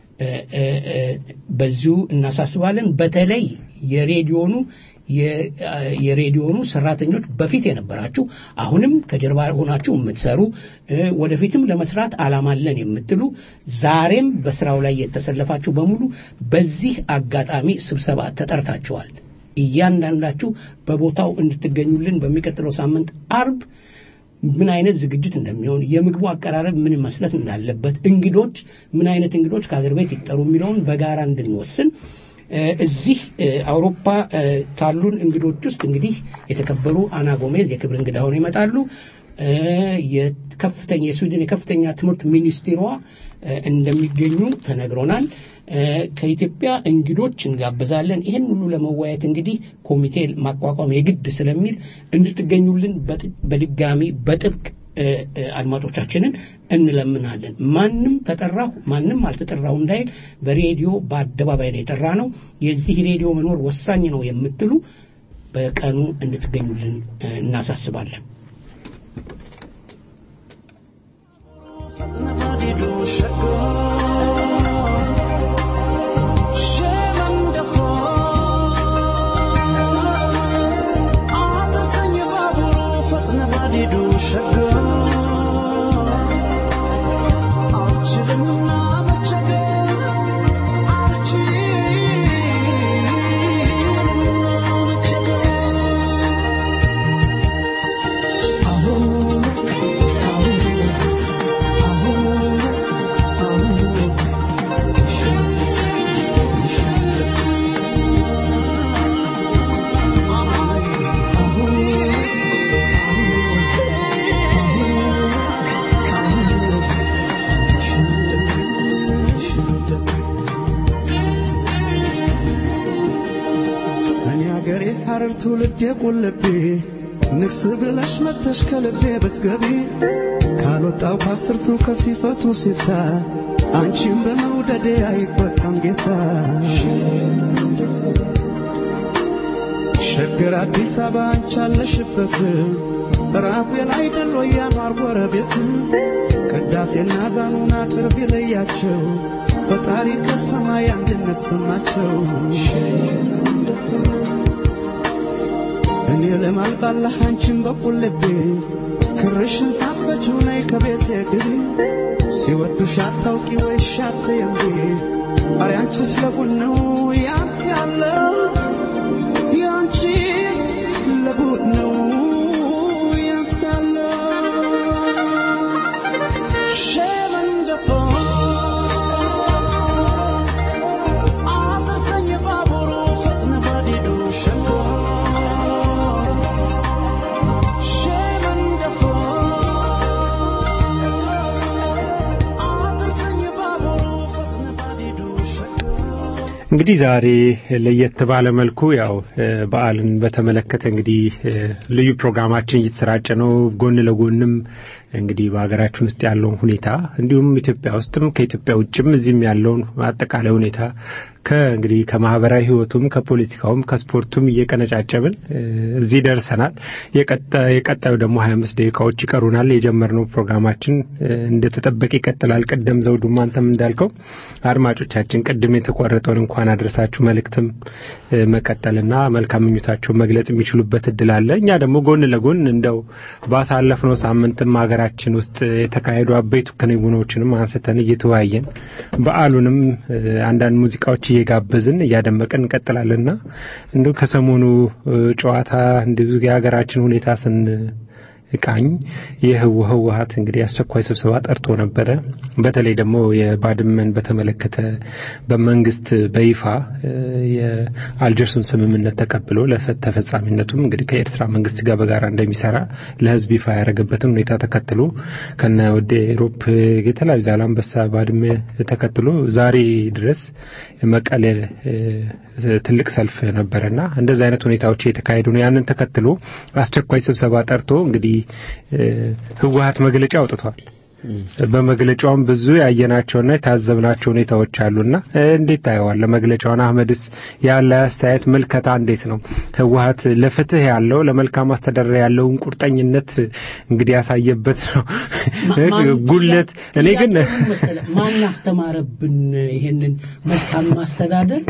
በዚሁ እናሳስባለን። በተለይ የሬዲዮኑ የሬዲዮኑ ሰራተኞች በፊት የነበራችሁ አሁንም ከጀርባ ሆናችሁ የምትሰሩ ወደፊትም ለመስራት አላማለን የምትሉ ዛሬም በስራው ላይ የተሰለፋችሁ በሙሉ በዚህ አጋጣሚ ስብሰባ ተጠርታችኋል። እያንዳንዳችሁ በቦታው እንድትገኙልን በሚቀጥለው ሳምንት አርብ ምን አይነት ዝግጅት እንደሚሆን የምግቡ አቀራረብ ምን መስለት እንዳለበት እንግዶች ምን አይነት እንግዶች ከሀገር ቤት ይጠሩ የሚለውን በጋራ እንድንወስን እዚህ አውሮፓ ካሉን እንግዶች ውስጥ እንግዲህ የተከበሩ አና ጎሜዝ የክብር እንግዳ ሆነው ይመጣሉ። የከፍተኛ የስዊድን የከፍተኛ ትምህርት ሚኒስቴሯ እንደሚገኙ ተነግሮናል። ከኢትዮጵያ እንግዶች እንጋብዛለን። ይህን ሁሉ ለመወያየት እንግዲህ ኮሚቴ ማቋቋም የግድ ስለሚል እንድትገኙልን በድጋሚ በጥብቅ አድማጮቻችንን እንለምናለን። ማንም ተጠራሁ ማንም አልተጠራሁ እንዳይል በሬዲዮ በአደባባይ ነው የጠራ ነው። የዚህ ሬዲዮ መኖር ወሳኝ ነው የምትሉ በቀኑ እንድትገኙልን እናሳስባለን። ትውልድ የቆለቤ ንግስ ብለሽ መተሽ ከልቤ ብትገቢ ካልወጣው ከአስርቱ ከሲፈቱ ሲታ አንቺም በመውደዴ አይቆጣም ጌታ ሸገር አዲስ አበባ አንቺ አለሽበት ራፌል አይደል ወይ ያኗር ጎረቤት ቅዳሴና ዛኑን አጥር ቢለያቸው ፈጣሪ ከሰማይ አንድነት ሰማቸው እኔ ለማልባላህ አንቺን በቁልቤ ክርሽን ሳትፈችው ነይ ከቤቴ ግቢ ሲወዱሽ አታውቂ ወይ ሻት የምቢ አሪ አንቺስ ለቡን ነው ያንተ ያለው ያንቺስ ለቡን ነው ያንተ ያለው ሸመንደፎ አድርሰኝ ባቡሩ ፈጥነ ባዲዱ ሸንጎ እንግዲህ ዛሬ ለየት ባለ መልኩ ያው በዓልን በተመለከተ እንግዲህ ልዩ ፕሮግራማችን እየተሰራጨ ነው። ጎን ለጎንም እንግዲህ በሀገራችን ውስጥ ያለውን ሁኔታ እንዲሁም ኢትዮጵያ ውስጥም ከኢትዮጵያ ውጭም እዚህም ያለውን አጠቃላይ ሁኔታ ከእንግዲህ ከማህበራዊ ህይወቱም ከፖለቲካውም ከስፖርቱም እየቀነጫጨብን እዚህ ደርሰናል። የቀጣዩ ደግሞ ሀያ አምስት ደቂቃዎች ይቀሩናል። የጀመርነው ፕሮግራማችን እንደተጠበቀ ይቀጥላል። ቅድም ዘውዱም አንተም እንዳልከው አድማጮቻችን ቅድም የተቆረጠውን እንኳን አድረሳችሁ መልእክትም መቀጠልና መልካም ምኞታቸውን መግለጽ የሚችሉበት እድል አለ። እኛ ደግሞ ጎን ለጎን እንደው ባሳለፍነው ሳምንትም ሀገራችን ውስጥ የተካሄዱ አበይቱ ክንውኖችንም አንስተን እየተወያየን በዓሉንም አንዳንድ ሙዚቃዎች እየጋበዝን እያደመቅን እንቀጥላለንና እንዲሁ ከሰሞኑ ጨዋታ እንዲሁ የሀገራችን ሁኔታ ስን ቃኝ የህወሀት እንግዲህ አስቸኳይ ስብሰባ ጠርቶ ነበረ። በተለይ ደግሞ የባድመን በተመለከተ በመንግስት በይፋ የአልጀርሱን ስምምነት ተቀብሎ ለተፈጻሚነቱም እንግዲህ ከኤርትራ መንግስት ጋር በጋራ እንደሚሰራ ለህዝብ ይፋ ያደረገበትን ሁኔታ ተከትሎ ከነ ወደ ኤሮፕ የተለያዩ ዛላንበሳ ባድመ ተከትሎ ዛሬ ድረስ መቀሌ ትልቅ ሰልፍ ነበረና እንደዚህ አይነት ሁኔታዎች የተካሄዱ ነው። ያንን ተከትሎ አስቸኳይ ስብሰባ ጠርቶ እንግዲህ ህወሀት መግለጫ አውጥቷል። በመግለጫውም ብዙ ያየናቸውና የታዘብናቸው ሁኔታዎች አሉና እንዴት ታየዋለህ መግለጫውን? አህመድስ ያለ አስተያየት ምልከታ እንዴት ነው? ህወሀት ለፍትህ ያለው ለመልካም አስተዳደር ያለውን ቁርጠኝነት እንግዲህ ያሳየበት ነው። ጉለት እኔ ግን ማን አስተማረብን ይሄንን መልካም ማስተዳደር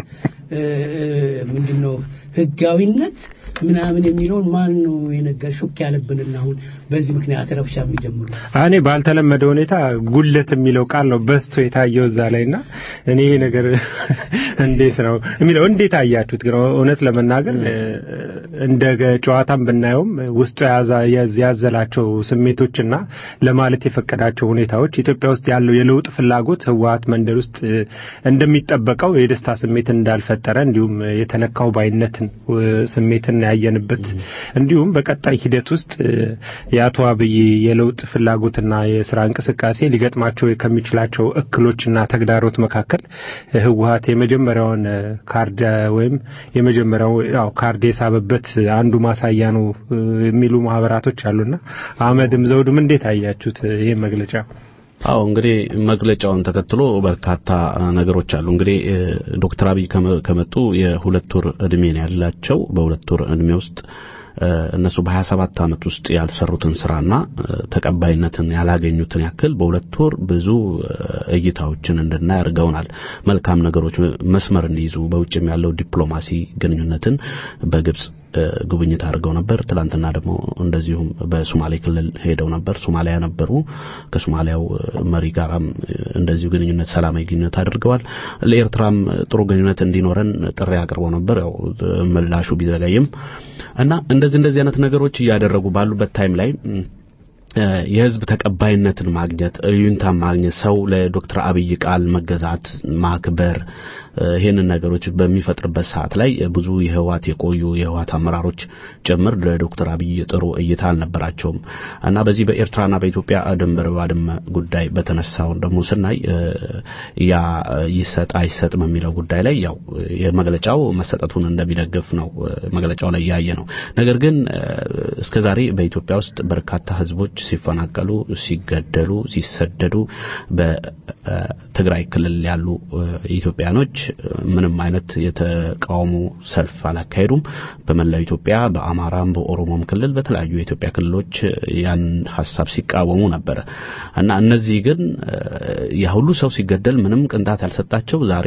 ምንድን ነው ህጋዊነት ምናምን የሚለውን ማን ነው የነገር ሹክ ያለብንና አሁን በዚህ ምክንያት ረብሻ የሚጀምሩ እኔ ባልተለመደ ሁኔታ ጉለት የሚለው ቃል ነው በስቶ የታየው እዛ ላይ እና እኔ ይሄ ነገር እንዴት ነው የሚለው እንዴት አያችሁት? ግን እውነት ለመናገር እንደ ጨዋታም ብናየውም ውስጡ ያዘላቸው ስሜቶችና ለማለት የፈቀዳቸው ሁኔታዎች ኢትዮጵያ ውስጥ ያለው የለውጥ ፍላጎት ህወሀት መንደር ውስጥ እንደሚጠበቀው የደስታ ስሜት እንዳልፈጠረ እንዲሁም የተነካው ባይነትን ስሜትን ያየንበት እንዲሁም በቀጣይ ሂደት ውስጥ የአቶ አብይ የለውጥ ፍላጎትና የስራ እንቅስቃሴ ሊገጥማቸው ከሚችላቸው እክሎችና ተግዳሮት መካከል ህወሀት የመጀመሪያውን ካርድ ወይም የመጀመሪያው ያው ካርድ የሳበበት አንዱ ማሳያ ነው የሚሉ ማህበራቶች አሉና አህመድም ዘውድም እንዴት አያችሁት ይህ መግለጫ? አዎ እንግዲህ መግለጫውን ተከትሎ በርካታ ነገሮች አሉ። እንግዲህ ዶክተር አብይ ከመጡ የሁለት ወር እድሜ ነው ያላቸው። በሁለት ወር እድሜ ውስጥ እነሱ በ27 ዓመት ውስጥ ያልሰሩትን ስራና ተቀባይነትን ያላገኙትን ያክል በሁለት ወር ብዙ እይታዎችን እንድናይ አድርገውናል። መልካም ነገሮች መስመር እንዲይዙ በውጭም ያለው ዲፕሎማሲ ግንኙነትን በግብጽ ጉብኝት አድርገው ነበር። ትላንትና ደግሞ እንደዚሁም በሶማሌ ክልል ሄደው ነበር። ሶማሊያ ነበሩ። ከሶማሊያው መሪ ጋራም እንደዚሁ ግንኙነት ሰላማዊ ግንኙነት አድርገዋል። ለኤርትራም ጥሩ ግንኙነት እንዲኖረን ጥሪ አቅርበው ነበር። ያው ምላሹ ቢዘገይም እና እንደዚህ እንደዚህ አይነት ነገሮች እያደረጉ ባሉበት ታይም ላይ የህዝብ ተቀባይነትን ማግኘት እዩንታ ማግኘት ሰው ለዶክተር አብይ ቃል መገዛት ማክበር ይህንን ነገሮች በሚፈጥርበት ሰዓት ላይ ብዙ የህወሓት የቆዩ የህወሓት አመራሮች ጭምር ለዶክተር አብይ ጥሩ እይታ አልነበራቸውም እና በዚህ በኤርትራና በኢትዮጵያ ድንበር ባድመ ጉዳይ በተነሳውን ደግሞ ስናይ ያ ይሰጥ አይሰጥ በሚለው ጉዳይ ላይ ያው የመግለጫው መሰጠቱን እንደሚደግፍ ነው መግለጫው ላይ ያየ ነው። ነገር ግን እስከዛሬ በኢትዮጵያ ውስጥ በርካታ ህዝቦች ሲፈናቀሉ፣ ሲገደሉ፣ ሲሰደዱ በትግራይ ክልል ያሉ ኢትዮጵያኖች ምንም አይነት የተቃውሞ ሰልፍ አላካሄዱም። በመላው ኢትዮጵያ በአማራም በኦሮሞም ክልል በተለያዩ የኢትዮጵያ ክልሎች ያን ሀሳብ ሲቃወሙ ነበረ እና እነዚህ ግን ያ ሁሉ ሰው ሲገደል ምንም ቅንጣት ያልሰጣቸው ዛሬ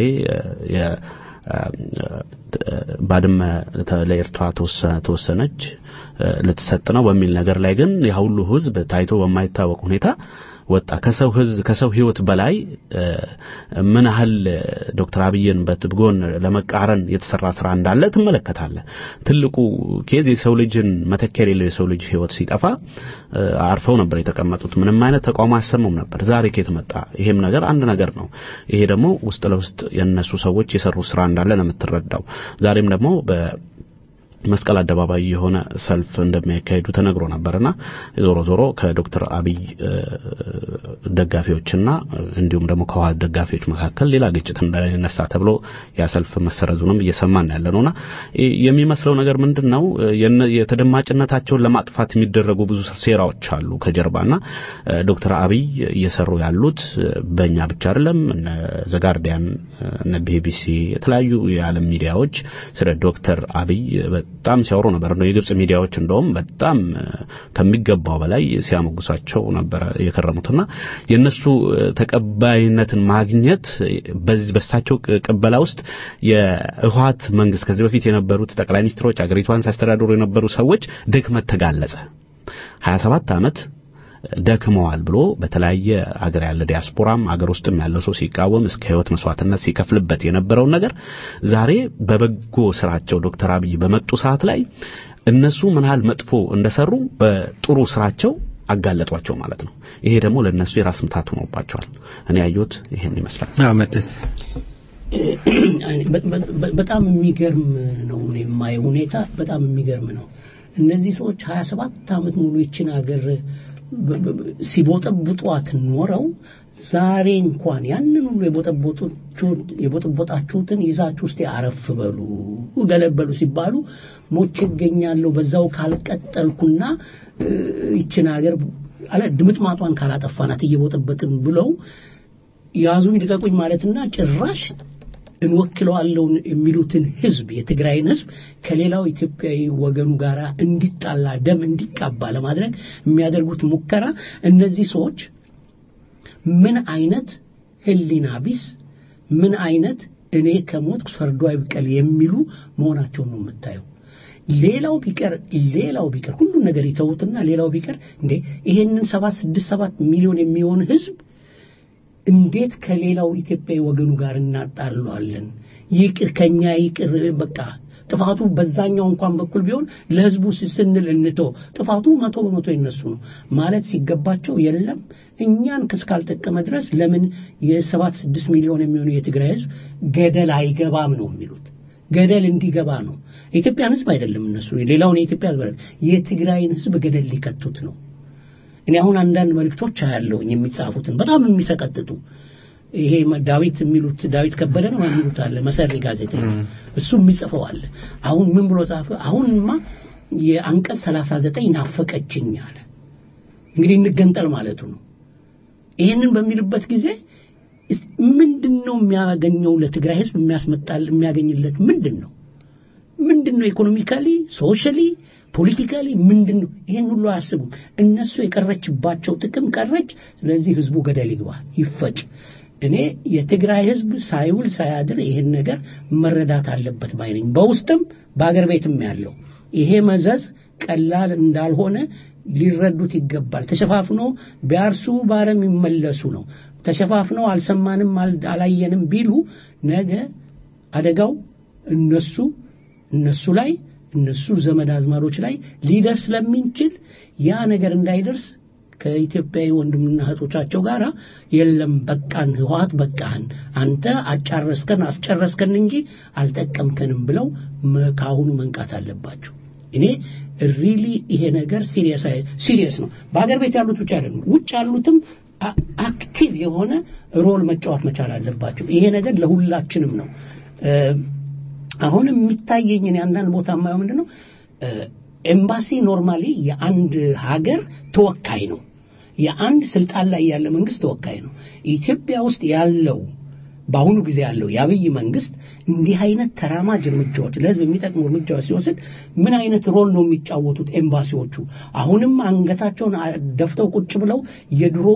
ባድመ ለኤርትራ ተወሰነች ልትሰጥ ነው በሚል ነገር ላይ ግን ያ ሁሉ ህዝብ ታይቶ በማይታወቅ ሁኔታ ወጣ። ከሰው ህዝብ ከሰው ህይወት በላይ ምን ያህል ዶክተር አብይን በትብጎን ለመቃረን የተሰራ ስራ እንዳለ ትመለከታለ። ትልቁ ኬዝ የሰው ልጅን መተኪያ የሌለው የሰው ልጅ ህይወት ሲጠፋ አርፈው ነበር የተቀመጡት። ምንም አይነት ተቃውሞ አያሰሙም ነበር። ዛሬ ከየት መጣ? ይሄም ነገር አንድ ነገር ነው። ይሄ ደግሞ ውስጥ ለውስጥ የነሱ ሰዎች የሰሩ ስራ እንዳለ ነው የምትረዳው። ዛሬም ደግሞ በ መስቀል አደባባይ የሆነ ሰልፍ እንደሚያካሂዱ ተነግሮ ነበርና ዞሮ ዞሮ ከዶክተር አብይ ደጋፊዎችና እንዲሁም ደግሞ ከህወሓት ደጋፊዎች መካከል ሌላ ግጭት እንዳይነሳ ተብሎ ያ ሰልፍ መሰረዙንም እየሰማን ያለ ነውና የሚመስለው ነገር ምንድን ነው የተደማጭነታቸውን ለማጥፋት የሚደረጉ ብዙ ሴራዎች አሉ ከጀርባና ዶክተር አብይ እየሰሩ ያሉት በእኛ ብቻ አይደለም እነ ዘጋርዲያን እነ ቢቢሲ የተለያዩ የዓለም ሚዲያዎች ስለ ዶክተር አብይ በጣም ሲያወሩ ነበር ነው የግብጽ ሚዲያዎች እንደውም በጣም ከሚገባው በላይ ሲያሞግሳቸው ነበር የከረሙትና የነሱ ተቀባይነትን ማግኘት በዚህ በሳቸው ቅበላ ውስጥ የህወሓት መንግስት ከዚህ በፊት የነበሩት ጠቅላይ ሚኒስትሮች አገሪቷን ሲያስተዳድሩ የነበሩ ሰዎች ድክመት ተጋለጸ 27 ዓመት ደክመዋል ብሎ በተለያየ አገር ያለ ዲያስፖራም አገር ውስጥም ያለው ሰው ሲቃወም እስከ ህይወት መስዋዕትነት ሲከፍልበት የነበረውን ነገር ዛሬ በበጎ ስራቸው ዶክተር አብይ በመጡ ሰዓት ላይ እነሱ ምን ያህል መጥፎ እንደሰሩ በጥሩ ስራቸው አጋለጧቸው ማለት ነው። ይሄ ደግሞ ለነሱ የራስ ምታት ሆኖባቸዋል። እኔ ያየሁት ይሄን ይመስላል። መድስ በጣም የሚገርም ነው የማየው ሁኔታ በጣም የሚገርም ነው። እነዚህ ሰዎች 27 ዓመት ሙሉ ይችን ሀገር ሲቦጠቡጧት ኖረው ዛሬ እንኳን ያንን ሁሉ የቦጠቦጣችሁትን ይዛችሁ ውስጥ አረፍ በሉ ገለበሉ ሲባሉ ሞቼ እገኛለሁ በዛው ካልቀጠልኩና ይችን ሀገር አለ ድምጥማጧን ካላጠፋናት እየቦጠበጥን ብለው ያዙኝ ልቀቁኝ ማለትና ጭራሽ እንወክለዋለሁ የሚሉትን ህዝብ የትግራይን ህዝብ ከሌላው ኢትዮጵያዊ ወገኑ ጋር እንዲጣላ ደም እንዲቃባ ለማድረግ የሚያደርጉት ሙከራ እነዚህ ሰዎች ምን አይነት ህሊና ቢስ ምን አይነት እኔ ከሞት ፈርዶ አይብቀል የሚሉ መሆናቸውን ነው የምታየው። ሌላው ቢቀር ሌላው ቢቀር ሁሉን ነገር ይተውትና ሌላው ቢቀር እንዴ ይሄንን ሰባት ስድስት ሰባት ሚሊዮን የሚሆን ህዝብ እንዴት ከሌላው ኢትዮጵያዊ ወገኑ ጋር እናጣለዋለን? ይቅር ከኛ ይቅር በቃ ጥፋቱ በዛኛው እንኳን በኩል ቢሆን ለህዝቡ ስንል እንቶ ጥፋቱ መቶ በመቶ የነሱ ነው ማለት ሲገባቸው የለም እኛን እስካልጠቀመ ድረስ ለምን የሰባት ስድስት ሚሊዮን የሚሆኑ የትግራይ ህዝብ ገደል አይገባም ነው የሚሉት ገደል እንዲገባ ነው የኢትዮጵያን ህዝብ አይደለም እነሱ ሌላውን የኢትዮጵያ ህዝብ አይደለም የትግራይን ህዝብ ገደል ሊከቱት ነው እኔ አሁን አንዳንድ መልእክቶች አያለሁኝ የሚጻፉትን በጣም የሚሰቀጥጡ ይሄ ዳዊት የሚሉት ዳዊት ከበደ ነው የሚሉት አለ መሰሪ ጋዜጠኛ እሱ የሚጽፈው አለ አሁን ምን ብሎ ጻፈ አሁንማ የአንቀጽ 39 ናፈቀችኝ አለ እንግዲህ እንገንጠል ማለቱ ነው ይሄንን በሚልበት ጊዜ ምንድን ነው የሚያገኘው ለትግራይ ህዝብ የሚያስመጣል የሚያገኝለት ምንድን ነው ምንድን ነው ኢኮኖሚካሊ ሶሻሊ ፖለቲካሊ ምንድን ነው ይሄን ሁሉ አያስቡም እነሱ የቀረችባቸው ጥቅም ቀረች ስለዚህ ህዝቡ ገደል ይግባ ይፈጭ እኔ የትግራይ ህዝብ ሳይውል ሳያድር ይሄን ነገር መረዳት አለበት ባይነኝ በውስጥም በአገር ቤትም ያለው ይሄ መዘዝ ቀላል እንዳልሆነ ሊረዱት ይገባል ተሸፋፍኖ ቢያርሱ ባረም ይመለሱ ነው ተሸፋፍነው አልሰማንም አላየንም ቢሉ ነገ አደጋው እነሱ እነሱ ላይ እነሱ ዘመድ አዝማዶች ላይ ሊደርስ ስለሚንችል ያ ነገር እንዳይደርስ ከኢትዮጵያዊ ወንድምና እህቶቻቸው ጋር የለም በቃን ህወሀት በቃህን አንተ አጫረስከን አስጨረስከን እንጂ አልጠቀምከንም ብለው ከአሁኑ መንቃት አለባቸው እኔ ሪሊ ይሄ ነገር ሲሪየስ ነው በሀገር ቤት ያሉት ብቻ አይደሉም ውጭ ያሉትም አክቲቭ የሆነ ሮል መጫወት መቻል አለባቸው ይሄ ነገር ለሁላችንም ነው አሁን የሚታየኝ እኔ አንዳንድ ቦታ የማየው ምንድን ነው ኤምባሲ ኖርማሊ የአንድ ሀገር ተወካይ ነው የአንድ ስልጣን ላይ ያለ መንግስት ተወካይ ነው ኢትዮጵያ ውስጥ ያለው በአሁኑ ጊዜ ያለው የአብይ መንግስት እንዲህ አይነት ተራማጅ እርምጃዎች ለህዝብ የሚጠቅሙ እርምጃዎች ሲወስድ ምን አይነት ሮል ነው የሚጫወቱት ኤምባሲዎቹ አሁንም አንገታቸውን ደፍተው ቁጭ ብለው የድሮ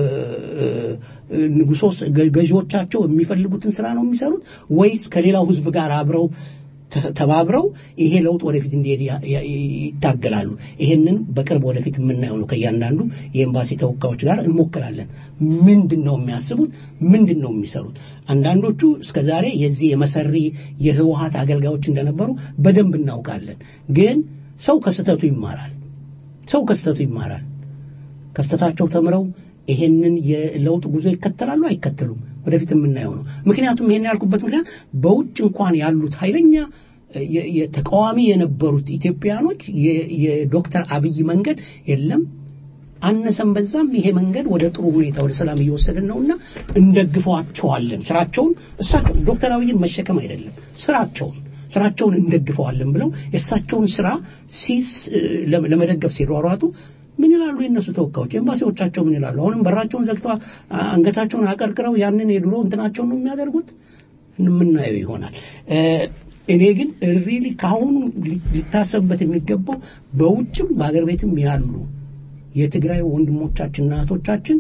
ንጉሶች ገዢዎቻቸው የሚፈልጉትን ስራ ነው የሚሰሩት ወይስ ከሌላው ህዝብ ጋር አብረው ተባብረው ይሄ ለውጥ ወደፊት እንዲሄድ ይታገላሉ ይሄንን በቅርብ ወደፊት የምናየው ነው ከእያንዳንዱ የኤምባሲ ተወካዮች ጋር እንሞክራለን ምንድን ነው የሚያስቡት ምንድን ነው የሚሰሩት አንዳንዶቹ እስከ ዛሬ የዚህ የመሰሪ የህወሀት አገልጋዮች እንደነበሩ በደንብ እናውቃለን ግን ሰው ከስተቱ ይማራል ሰው ከስተቱ ይማራል ከስተታቸው ተምረው ይሄንን የለውጥ ጉዞ ይከተላሉ አይከተሉም ወደፊት የምናየው ነው ምክንያቱም ይሄን ያልኩበት ምክንያት በውጭ እንኳን ያሉት ኃይለኛ የ- የተቃዋሚ የነበሩት ኢትዮጵያኖች የ- የዶክተር አብይ መንገድ የለም አነሰም በዛም ይሄ መንገድ ወደ ጥሩ ሁኔታ ወደ ሰላም እየወሰደን ነውና እንደግፈዋቸዋለን። ስራቸውን እሳቸው ዶክተር አብይን መሸከም አይደለም ስራቸውን ስራቸውን እንደግፈዋለን ብለው የእሳቸውን ስራ ሲስ ለም- ለመደገፍ ሲሯሯጡ ምን ይላሉ የእነሱ ተወካዮች ኤምባሲዎቻቸው ምን ይላሉ አሁንም በራቸውን ዘግተው አ- አንገታቸውን አቀርቅረው ያንን የድሮ እንትናቸውን ነው የሚያደርጉት የምናየው ይሆናል እ፣ እኔ ግን ሪሊ ከአሁኑ ሊ- ሊታሰብበት የሚገባው በውጭም በአገር ቤትም ያሉ የትግራይ ወንድሞቻችንና እህቶቻችን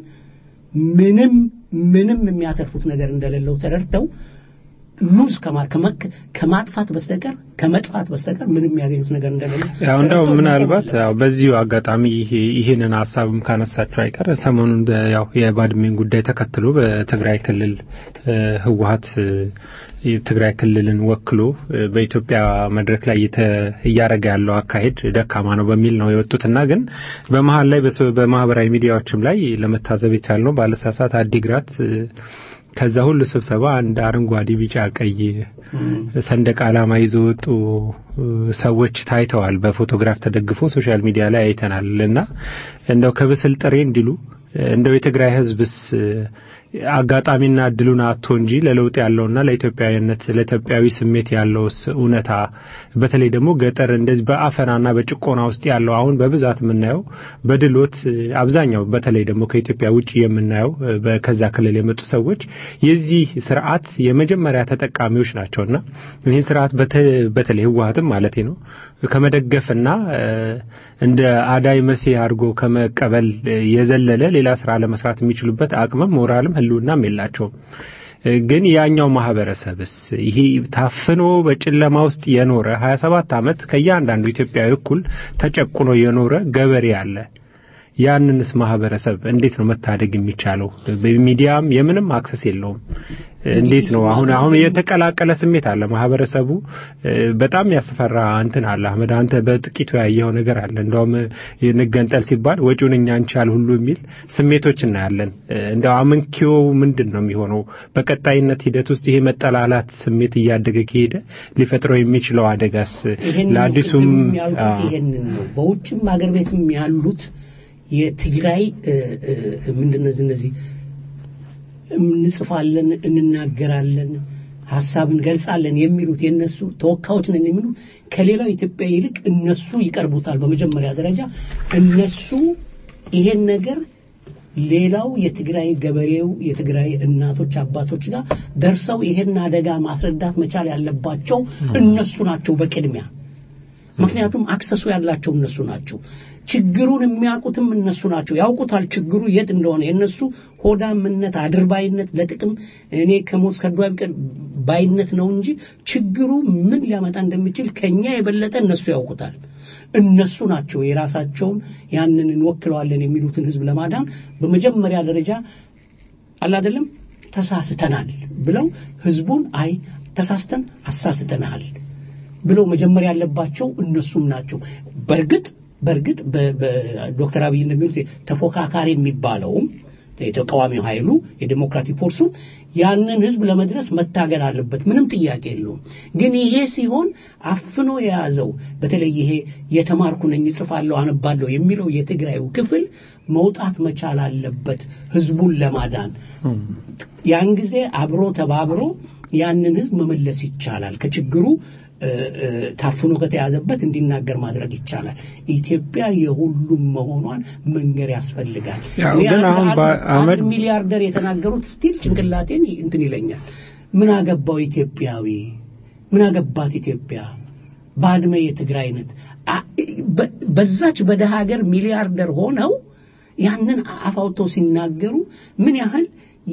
ምንም ምንም የሚያተርፉት ነገር እንደሌለው ተረድተው ሉዝ ከማ- ከመክ- ከማጥፋት በስተቀር ከመጥፋት በስተቀር ምንም የሚያገኙት ነገር እንደሌለ ያው እንደው ተረድተው ምናልባት ያው በዚሁ አጋጣሚ ይሄ ይህንን ሀሳብም ካነሳቸው አይቀር ሰሞኑን በ- ያው የባድሜን ጉዳይ ተከትሎ በትግራይ ክልል እ፣ ህወሀት እ፣ የትግራይ ክልልን ወክሎ እ፣ በኢትዮጵያ መድረክ ላይ እየተ- እያደረገ ያለው አካሄድ ደካማ ነው በሚል ነው የወጡትና ግን በመሀል ላይ በሰ- በማህበራዊ ሚዲያዎችም ላይ ለመታዘብ የቻልነው ባለሳሳት አዲግራት እ፣ ከዛ ሁሉ ስብሰባ አንድ አረንጓዴ፣ ቢጫ፣ ቀይ ሰንደቅ ዓላማ ይዞ ወጡ እ፣ ሰዎች ታይተዋል። በፎቶግራፍ ተደግፎ ሶሻል ሚዲያ ላይ አይተናል እና እንደው ከብስል ጥሬ እንዲሉ እንደው የትግራይ ህዝብስ እ፣ አጋጣሚና እድሉን አጥቶ እንጂ ለለውጥ ያለውና ለኢትዮጵያዊነት ለኢትዮጵያዊ ስሜት ያለውስ እውነታ በተለይ ደግሞ ገጠር እንደዚህ በአፈናና በጭቆና ውስጥ ያለው አሁን በብዛት የምናየው በድሎት እ፣ አብዛኛው በተለይ ደግሞ ከኢትዮጵያ ውጭ የምናየው እ፣ በ- ከዛ ክልል የመጡ ሰዎች የዚህ ስርዓት የመጀመሪያ ተጠቃሚዎች ናቸውና ይህን ስርዓት በተ- በተለይ ህወሀትም ማለቴ ነው ከመደገፍና እ፣ እንደ አዳይ መሴ አድርጎ ከመቀበል እ፣ የዘለለ ሌላ ስራ ለመስራት የሚችሉበት አቅምም ሞራልም ህልውናም የላቸውም። እ፣ ግን ያኛው ማህበረሰብስ ይሄ ታፍኖ በጨለማ ውስጥ የኖረ 27 ዓመት ከእያንዳንዱ ኢትዮጵያዊ እኩል ተጨቁኖ የኖረ ገበሬ አለ። ያንንስ ማህበረሰብ እንዴት ነው መታደግ የሚቻለው? በሚዲያም የምንም አክሰስ የለውም። እንዴት ነው አሁን አሁን የተቀላቀለ ስሜት አለ ማህበረሰቡ እ፣ በጣም ያስፈራ እንትን አለ አህመድ አንተ በጥቂቱ ያየኸው ነገር አለ እንደውም እ፣ እንገንጠል ሲባል ወጪውን እኛ እንቻል ሁሉ የሚል ስሜቶች እናያለን እ፣ እንደው አመንኪዮ ምንድን ነው የሚሆነው በቀጣይነት ሂደት ውስጥ ይሄ መጠላላት ስሜት እያደገ ከሄደ ሊፈጥረው የሚችለው አደጋስ ይሄንን ነው ለአዲሱም ቅድም ያልኩት አዎ። ይሄንን ነው። በውጭም ሀገር ቤትም ያሉት የትግራይ እ፣ እ፣ ምንድን ነው እነዚህ እንጽፋለን፣ እንናገራለን፣ ሀሳብ እንገልጻለን የሚሉት የነሱ ተወካዮች ነን የሚሉ ከሌላው ኢትዮጵያ ይልቅ እነሱ ይቀርቡታል። በመጀመሪያ ደረጃ እነሱ ይሄን ነገር ሌላው የትግራይ ገበሬው የትግራይ እናቶች አባቶች ጋር ደርሰው ይሄን አደጋ ማስረዳት መቻል ያለባቸው እነሱ ናቸው በቅድሚያ ምክንያቱም አክሰሱ ያላቸው እነሱ ናቸው። ችግሩን የሚያውቁትም እነሱ ናቸው። ያውቁታል ችግሩ የት እንደሆነ። የእነሱ ሆዳምነት፣ አድርባይነት፣ ለጥቅም እኔ ከሞት ከዷ ቢቀር ባይነት ነው እንጂ ችግሩ ምን ሊያመጣ እንደሚችል ከኛ የበለጠ እነሱ ያውቁታል። እነሱ ናቸው የራሳቸውን ያንን እንወክለዋለን የሚሉትን ህዝብ ለማዳን በመጀመሪያ ደረጃ አላደለም ተሳስተናል ብለው ህዝቡን አይ ተሳስተን አሳስተናል ብለው መጀመሪያ ያለባቸው እነሱም ናቸው። በእርግጥ በእርግጥ በ- በዶክተር አብይ እንደሚሉት ተፎካካሪ የሚባለውም የተቃዋሚው ኃይሉ የዴሞክራቲክ ፎርሱ ያንን ህዝብ ለመድረስ መታገል አለበት። ምንም ጥያቄ የለውም። ግን ይሄ ሲሆን አፍኖ የያዘው በተለይ ይሄ የተማርኩ ነኝ እጽፋለሁ፣ አነባለሁ የሚለው የትግራዩ ክፍል መውጣት መቻል አለበት ህዝቡን ለማዳን። ያን ጊዜ አብሮ ተባብሮ ያንን ህዝብ መመለስ ይቻላል። ከችግሩ እ፣ እ፣ ታፍኖ ከተያዘበት እንዲናገር ማድረግ ይቻላል። ኢትዮጵያ የሁሉም መሆኗን መንገር ያስፈልጋል። ያው እኔ ግን አንድ- አሁን አንድ- በ- አህመድ- አንድ ሚሊያርደር የተናገሩት ስቲል ጭንቅላቴን እንትን ይለኛል። ምን አገባው ኢትዮጵያዊ? ምን አገባት ኢትዮጵያ? ባድመ የትግራይ ነት አ- በ- በዛች በደሃ ሀገር ሚሊያርደር ሆነው ያንን አፍ አውጥተው ሲናገሩ ምን ያህል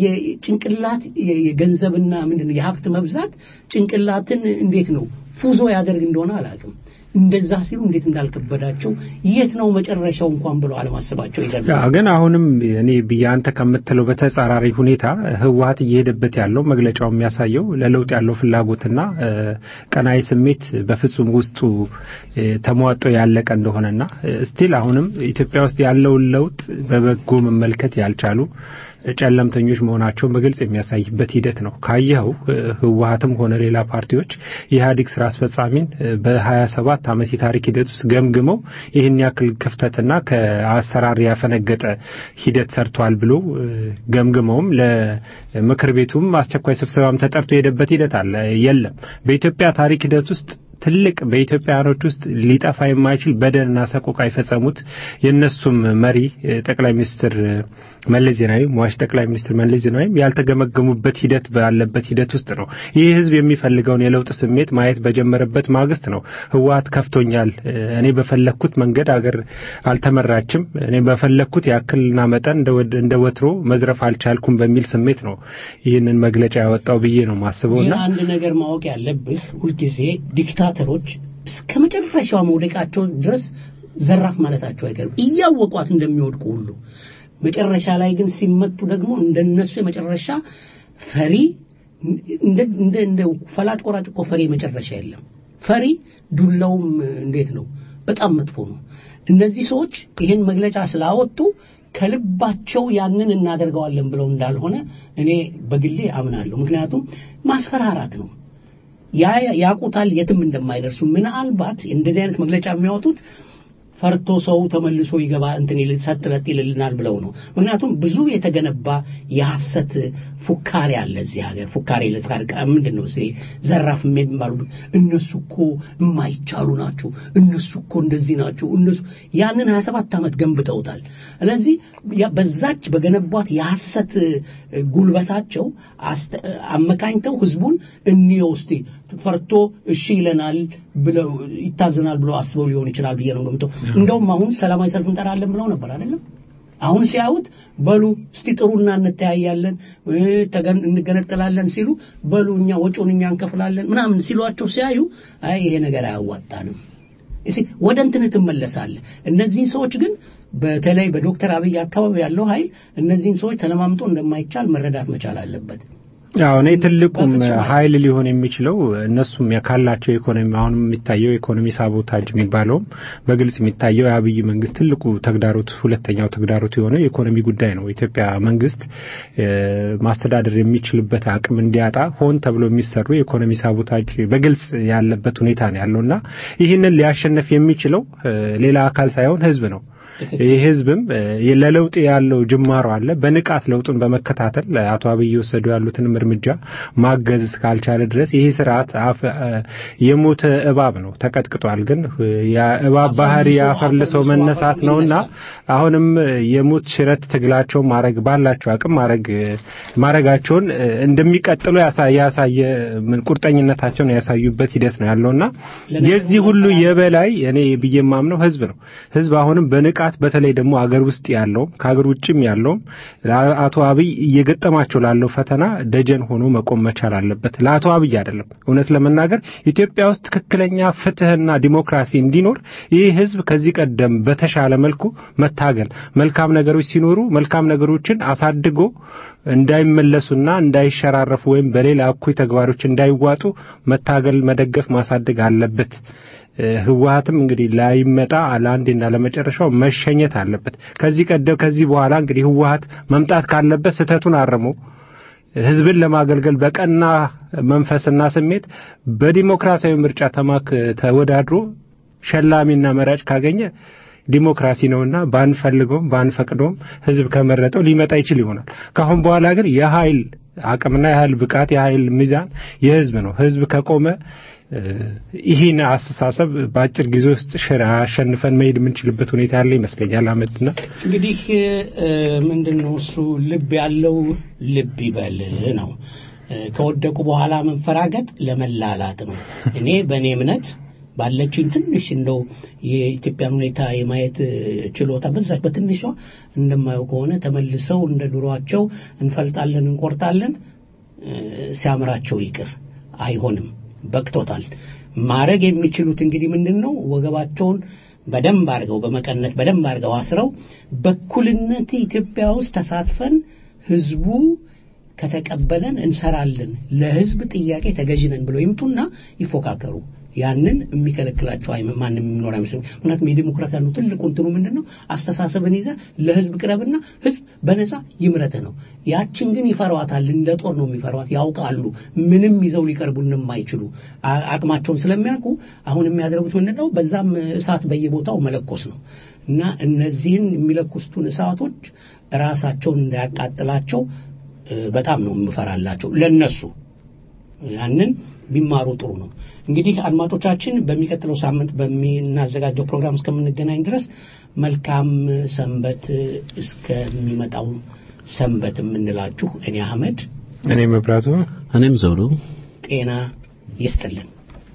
የጭንቅላት የ- የገንዘብና ምንድን ነው የሀብት መብዛት ጭንቅላትን እንዴት ነው ፉዞ ያደርግ እንደሆነ አላውቅም። እንደዛ ሲሉ እንዴት እንዳልከበዳቸው የት ነው መጨረሻው እንኳን ብለው አለማሰባቸው ያ ይገርማል። ግን አሁንም እኔ ብዬ አንተ ከምትለው በተጻራሪ ሁኔታ ህወሀት እየሄደበት ያለው መግለጫው የሚያሳየው ለለውጥ ያለው ፍላጎትና እ፣ ቀናይ ስሜት በፍጹም ውስጡ እ፣ ተሟጦ ያለቀ እንደሆነና ስቲል አሁንም ኢትዮጵያ ውስጥ ያለውን ለውጥ በበጎ መመልከት ያልቻሉ ጨለምተኞች መሆናቸውን በግልጽ የሚያሳይበት ሂደት ነው። ካየኸው ህወሀትም ሆነ ሌላ ፓርቲዎች የኢህአዴግ ስራ አስፈጻሚን በሀያ ሰባት ዓመት የታሪክ ሂደት ውስጥ ገምግመው ይህን ያክል ክፍተትና ከአሰራር ያፈነገጠ ሂደት ሰርቷል ብሎ ገምግመውም ለምክር ቤቱም አስቸኳይ ስብሰባም ተጠርቶ የሄደበት ሂደት አለ። የለም በኢትዮጵያ ታሪክ ሂደት ውስጥ ትልቅ በኢትዮጵያውያኖች ውስጥ ሊጠፋ የማይችል በደልና ሰቆቃ የፈጸሙት የእነሱም መሪ ጠቅላይ ሚኒስትር መለስ ዜናዊ ሟች ጠቅላይ ሚኒስትር መለስ ዜናዊም ያልተገመገሙበት ሂደት ባለበት ሂደት ውስጥ ነው። ይህ ህዝብ የሚፈልገውን የለውጥ ስሜት ማየት በጀመረበት ማግስት ነው ህወሀት ከፍቶኛል፣ እኔ በፈለግኩት መንገድ አገር አልተመራችም፣ እኔ በፈለግኩት ያክልና መጠን እንደ ወትሮ መዝረፍ አልቻልኩም በሚል ስሜት ነው ይህንን መግለጫ ያወጣው ብዬ ነው ማስበውና አንድ ነገር ማወቅ ያለብህ ሁልጊዜ ዲክታተሮች እስከ መጨረሻው መውደቃቸው ድረስ ዘራፍ ማለታቸው አይቀርም እያወቋት እንደሚወድቁ ሁሉ መጨረሻ ላይ ግን ሲመቱ ደግሞ እንደነሱ የመጨረሻ ፈሪ እንደ እንደ እንደ ፈላጭ ቆራጭ እኮ ፈሪ መጨረሻ የለም። ፈሪ ዱላውም እንዴት ነው? በጣም መጥፎ ነው። እነዚህ ሰዎች ይህን መግለጫ ስላወጡ ከልባቸው ያንን እናደርገዋለን ብለው እንዳልሆነ እኔ በግሌ አምናለሁ። ምክንያቱም ማስፈራራት ነው። ያ ያቁታል የትም እንደማይደርሱ ምናልባት እንደዚህ አይነት መግለጫ የሚያወጡት ፈርቶ ሰው ተመልሶ ይገባ እንትን ይል ሰጥ ለጥ ይልልናል ብለው ነው። ምክንያቱም ብዙ የተገነባ የሐሰት ፉካሬ አለ እዚህ ሀገር። ፉካሬ ለታርቃ ምንድን ነው ዘራፍ የሚባሉ እነሱ እኮ የማይቻሉ ናቸው፣ እነሱ እኮ እንደዚህ ናቸው፣ እነሱ ያንን 27 ዓመት ገንብተውታል። ስለዚህ በዛች በገነቧት የሐሰት ጉልበታቸው አመካኝተው ህዝቡን እንየው እስቲ ፈርቶ እሺ ይለናል ብለው ይታዘናል ብለው አስበው ሊሆን ይችላል ብዬ ነው ገምተው እንደውም አሁን ሰላማዊ ሰልፍ እንጠራለን ብለው ነበር አይደለም አሁን ሲያዩት በሉ እስቲ ጥሩና እንተያያለን እንገነጠላለን ሲሉ በሉ እኛ ወጪውን እኛ እንከፍላለን ምናምን ሲሏቸው ሲያዩ አይ ይሄ ነገር አያዋጣንም ወደ እንትን ትመለሳለ እነዚህን ሰዎች ግን በተለይ በዶክተር አብይ አካባቢ ያለው ኃይል እነዚህን ሰዎች ተለማምጦ እንደማይቻል መረዳት መቻል አለበት አዎ እኔ ትልቁም ኃይል ሊሆን የሚችለው እነሱም ካላቸው ኢኮኖሚ አሁን የሚታየው ኢኮኖሚ ሳቦታጅ የሚባለውም በግልጽ የሚታየው የአብይ መንግስት ትልቁ ተግዳሮት ሁለተኛው ተግዳሮት የሆነው የኢኮኖሚ ጉዳይ ነው። ኢትዮጵያ መንግስት ማስተዳደር የሚችልበት አቅም እንዲያጣ ሆን ተብሎ የሚሰሩ የኢኮኖሚ ሳቦታጅ በግልጽ ያለበት ሁኔታ ነው ያለውና ይህንን ሊያሸነፍ የሚችለው ሌላ አካል ሳይሆን ህዝብ ነው። ይህ ህዝብም ለለውጥ ያለው ጅማሮ አለ። በንቃት ለውጡን በመከታተል አቶ አብይ የወሰዱ ያሉትንም እርምጃ ማገዝ እስካልቻለ ድረስ ይህ ስርዓት የሞተ እባብ ነው፣ ተቀጥቅጧል። ግን የእባብ ባህሪ ያፈርልሰው መነሳት ነውና አሁንም የሞት ሽረት ትግላቸውን ማድረግ ባላቸው አቅም ማድረግ ማድረጋቸውን እንደሚቀጥሉ ያሳየ ቁርጠኝነታቸውን ያሳዩበት ሂደት ነው ያለውና የዚህ ሁሉ የበላይ እኔ ብዬ የማምነው ህዝብ ነው። ህዝብ አሁንም በንቃት በተለይ ደግሞ አገር ውስጥ ያለውም ከአገር ውጭም ያለውም አቶ አብይ እየገጠማቸው ላለው ፈተና ደጀን ሆኖ መቆም መቻል አለበት። ለአቶ አብይ አይደለም፣ እውነት ለመናገር ኢትዮጵያ ውስጥ ትክክለኛ ፍትህና ዲሞክራሲ እንዲኖር ይህ ህዝብ ከዚህ ቀደም በተሻለ መልኩ መታገል፣ መልካም ነገሮች ሲኖሩ መልካም ነገሮችን አሳድጎ እንዳይመለሱና እንዳይሸራረፉ ወይም በሌላ እኩይ ተግባሮች እንዳይዋጡ መታገል፣ መደገፍ፣ ማሳደግ አለበት። ህወሀትም እንግዲህ ላይመጣ ለአንዴና ለመጨረሻው መሸኘት አለበት። ከዚህ ቀደም ከዚህ በኋላ እንግዲህ ህወሀት መምጣት ካለበት ስህተቱን አርሞ ህዝብን ለማገልገል በቀና መንፈስና ስሜት በዲሞክራሲያዊ ምርጫ ተማክ ተወዳድሮ ሸላሚና መራጭ ካገኘ ዲሞክራሲ ነውና ባንፈልገውም ባንፈቅደውም ህዝብ ከመረጠው ሊመጣ ይችል ይሆናል። ካሁን በኋላ ግን የኃይል አቅምና የኃይል ብቃት የኃይል ሚዛን የህዝብ ነው። ህዝብ ከቆመ ይህን አስተሳሰብ በአጭር ጊዜ ውስጥ ሽር አሸንፈን መሄድ የምንችልበት ሁኔታ ያለ ይመስለኛል። አመድና እንግዲህ ምንድን ነው እሱ ልብ ያለው ልብ ይበል ነው። ከወደቁ በኋላ መንፈራገጥ ለመላላት ነው። እኔ በእኔ እምነት ባለችኝ ትንሽ እንደው የኢትዮጵያን ሁኔታ የማየት ችሎታ በዛች በትንሿ እንደማየው ከሆነ ተመልሰው እንደ ድሯቸው እንፈልጣለን፣ እንቆርጣለን፣ ሲያምራቸው ይቅር አይሆንም። በቅቶታል። ማድረግ የሚችሉት እንግዲህ ምንድን ነው? ወገባቸውን በደንብ አድርገው በመቀነት በደንብ አድርገው አስረው በኩልነት ኢትዮጵያ ውስጥ ተሳትፈን ህዝቡ ከተቀበለን እንሰራለን፣ ለህዝብ ጥያቄ ተገዥነን ብለው ይምጡና ይፎካከሩ። ያንን የሚከለክላቸው አይመ- ማንም የሚኖር አይመስለኝም። ምክንያቱም የዲሞክራሲ ያለው ትልቁ እንትኑ ምንድን ነው? አስተሳሰብን ይዘህ ህዝብ ቅረብና ህዝብ በነፃ ይምረትህ ነው። ያችን ግን ይፈሯታል፣ እንደ ጦር ነው የሚፈሯት። ያውቃሉ ምንም ይዘው ሊቀርቡን የማይችሉ አ- አቅማቸውን ስለሚያውቁ አሁን የሚያደርጉት ምንድን ነው? በዛም እሳት በየቦታው መለኮስ ነው እና እነዚህን የሚለኩስቱን እሳቶች ራሳቸውን እንዳያቃጥላቸው እ፣ በጣም ነው የምፈራላቸው ለነሱ ያንን ቢማሩ ጥሩ ነው። እንግዲህ አድማጮቻችን በሚቀጥለው ሳምንት በምናዘጋጀው ፕሮግራም እስከምንገናኝ ድረስ መልካም ሰንበት እስከሚመጣው ሰንበት የምንላችሁ እኔ አህመድ እኔ መብራቱ እኔም ዘውዱ ጤና ይስጥልን።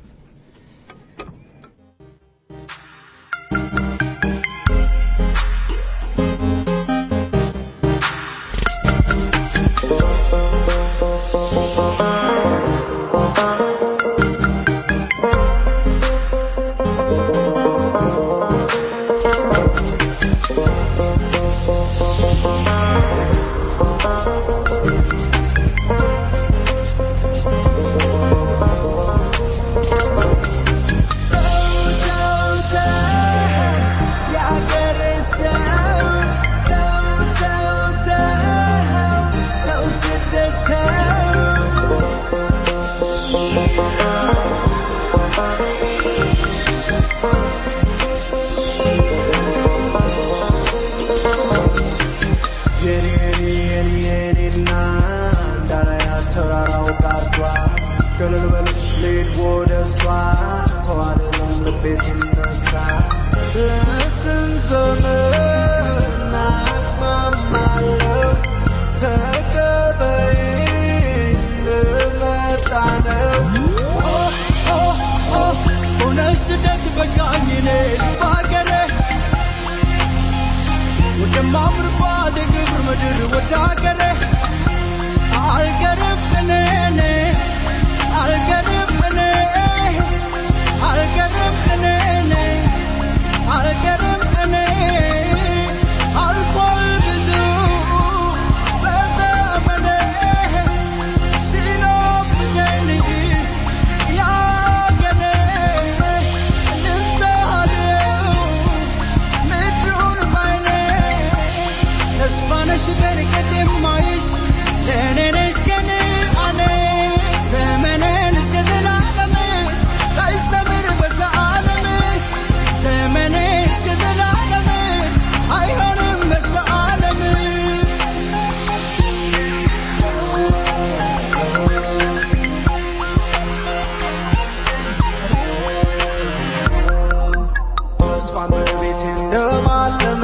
ተስፋን በቤቴ እንደማለም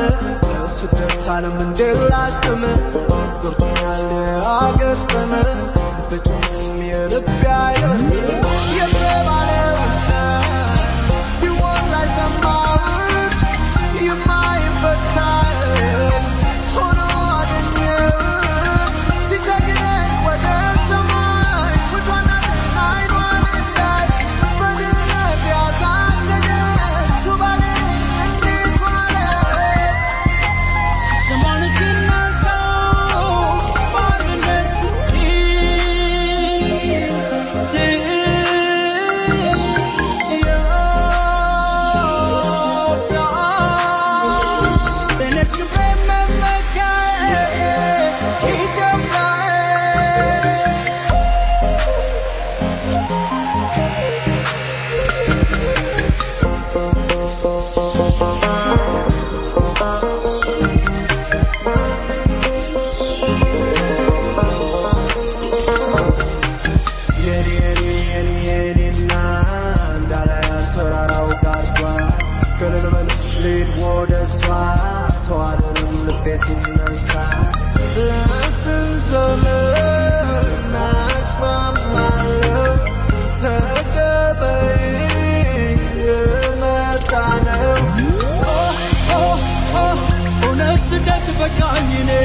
ስደት ዓለም እንድላቅም ጎርቶኛል አገጠመ ፍጹም የልብ ያየር የተባለው ሲወራ የሰማሁት የማይፈታ ሆኖ አገኘሁት ሲቸግረኝ ወደ ሰማይ ውዷን አይኗን እንዳይ በድነት ያሳደገች ውባኔ እንዴት ዋለች ስሟን ስናሳው ማንነት የኔ የኔ የኔ የኔና እንዳላያት ተራራው ጋርዷ ገለል በል ልሂድ ወደ እሷ ተዋደንም ልቤ ሲነሳ ለስንት ዘመን አቅማማለሁ ተቀበይ የመጣ ነው ኦ ኦ ኦ እውነት ስደት በቃኝ እኔ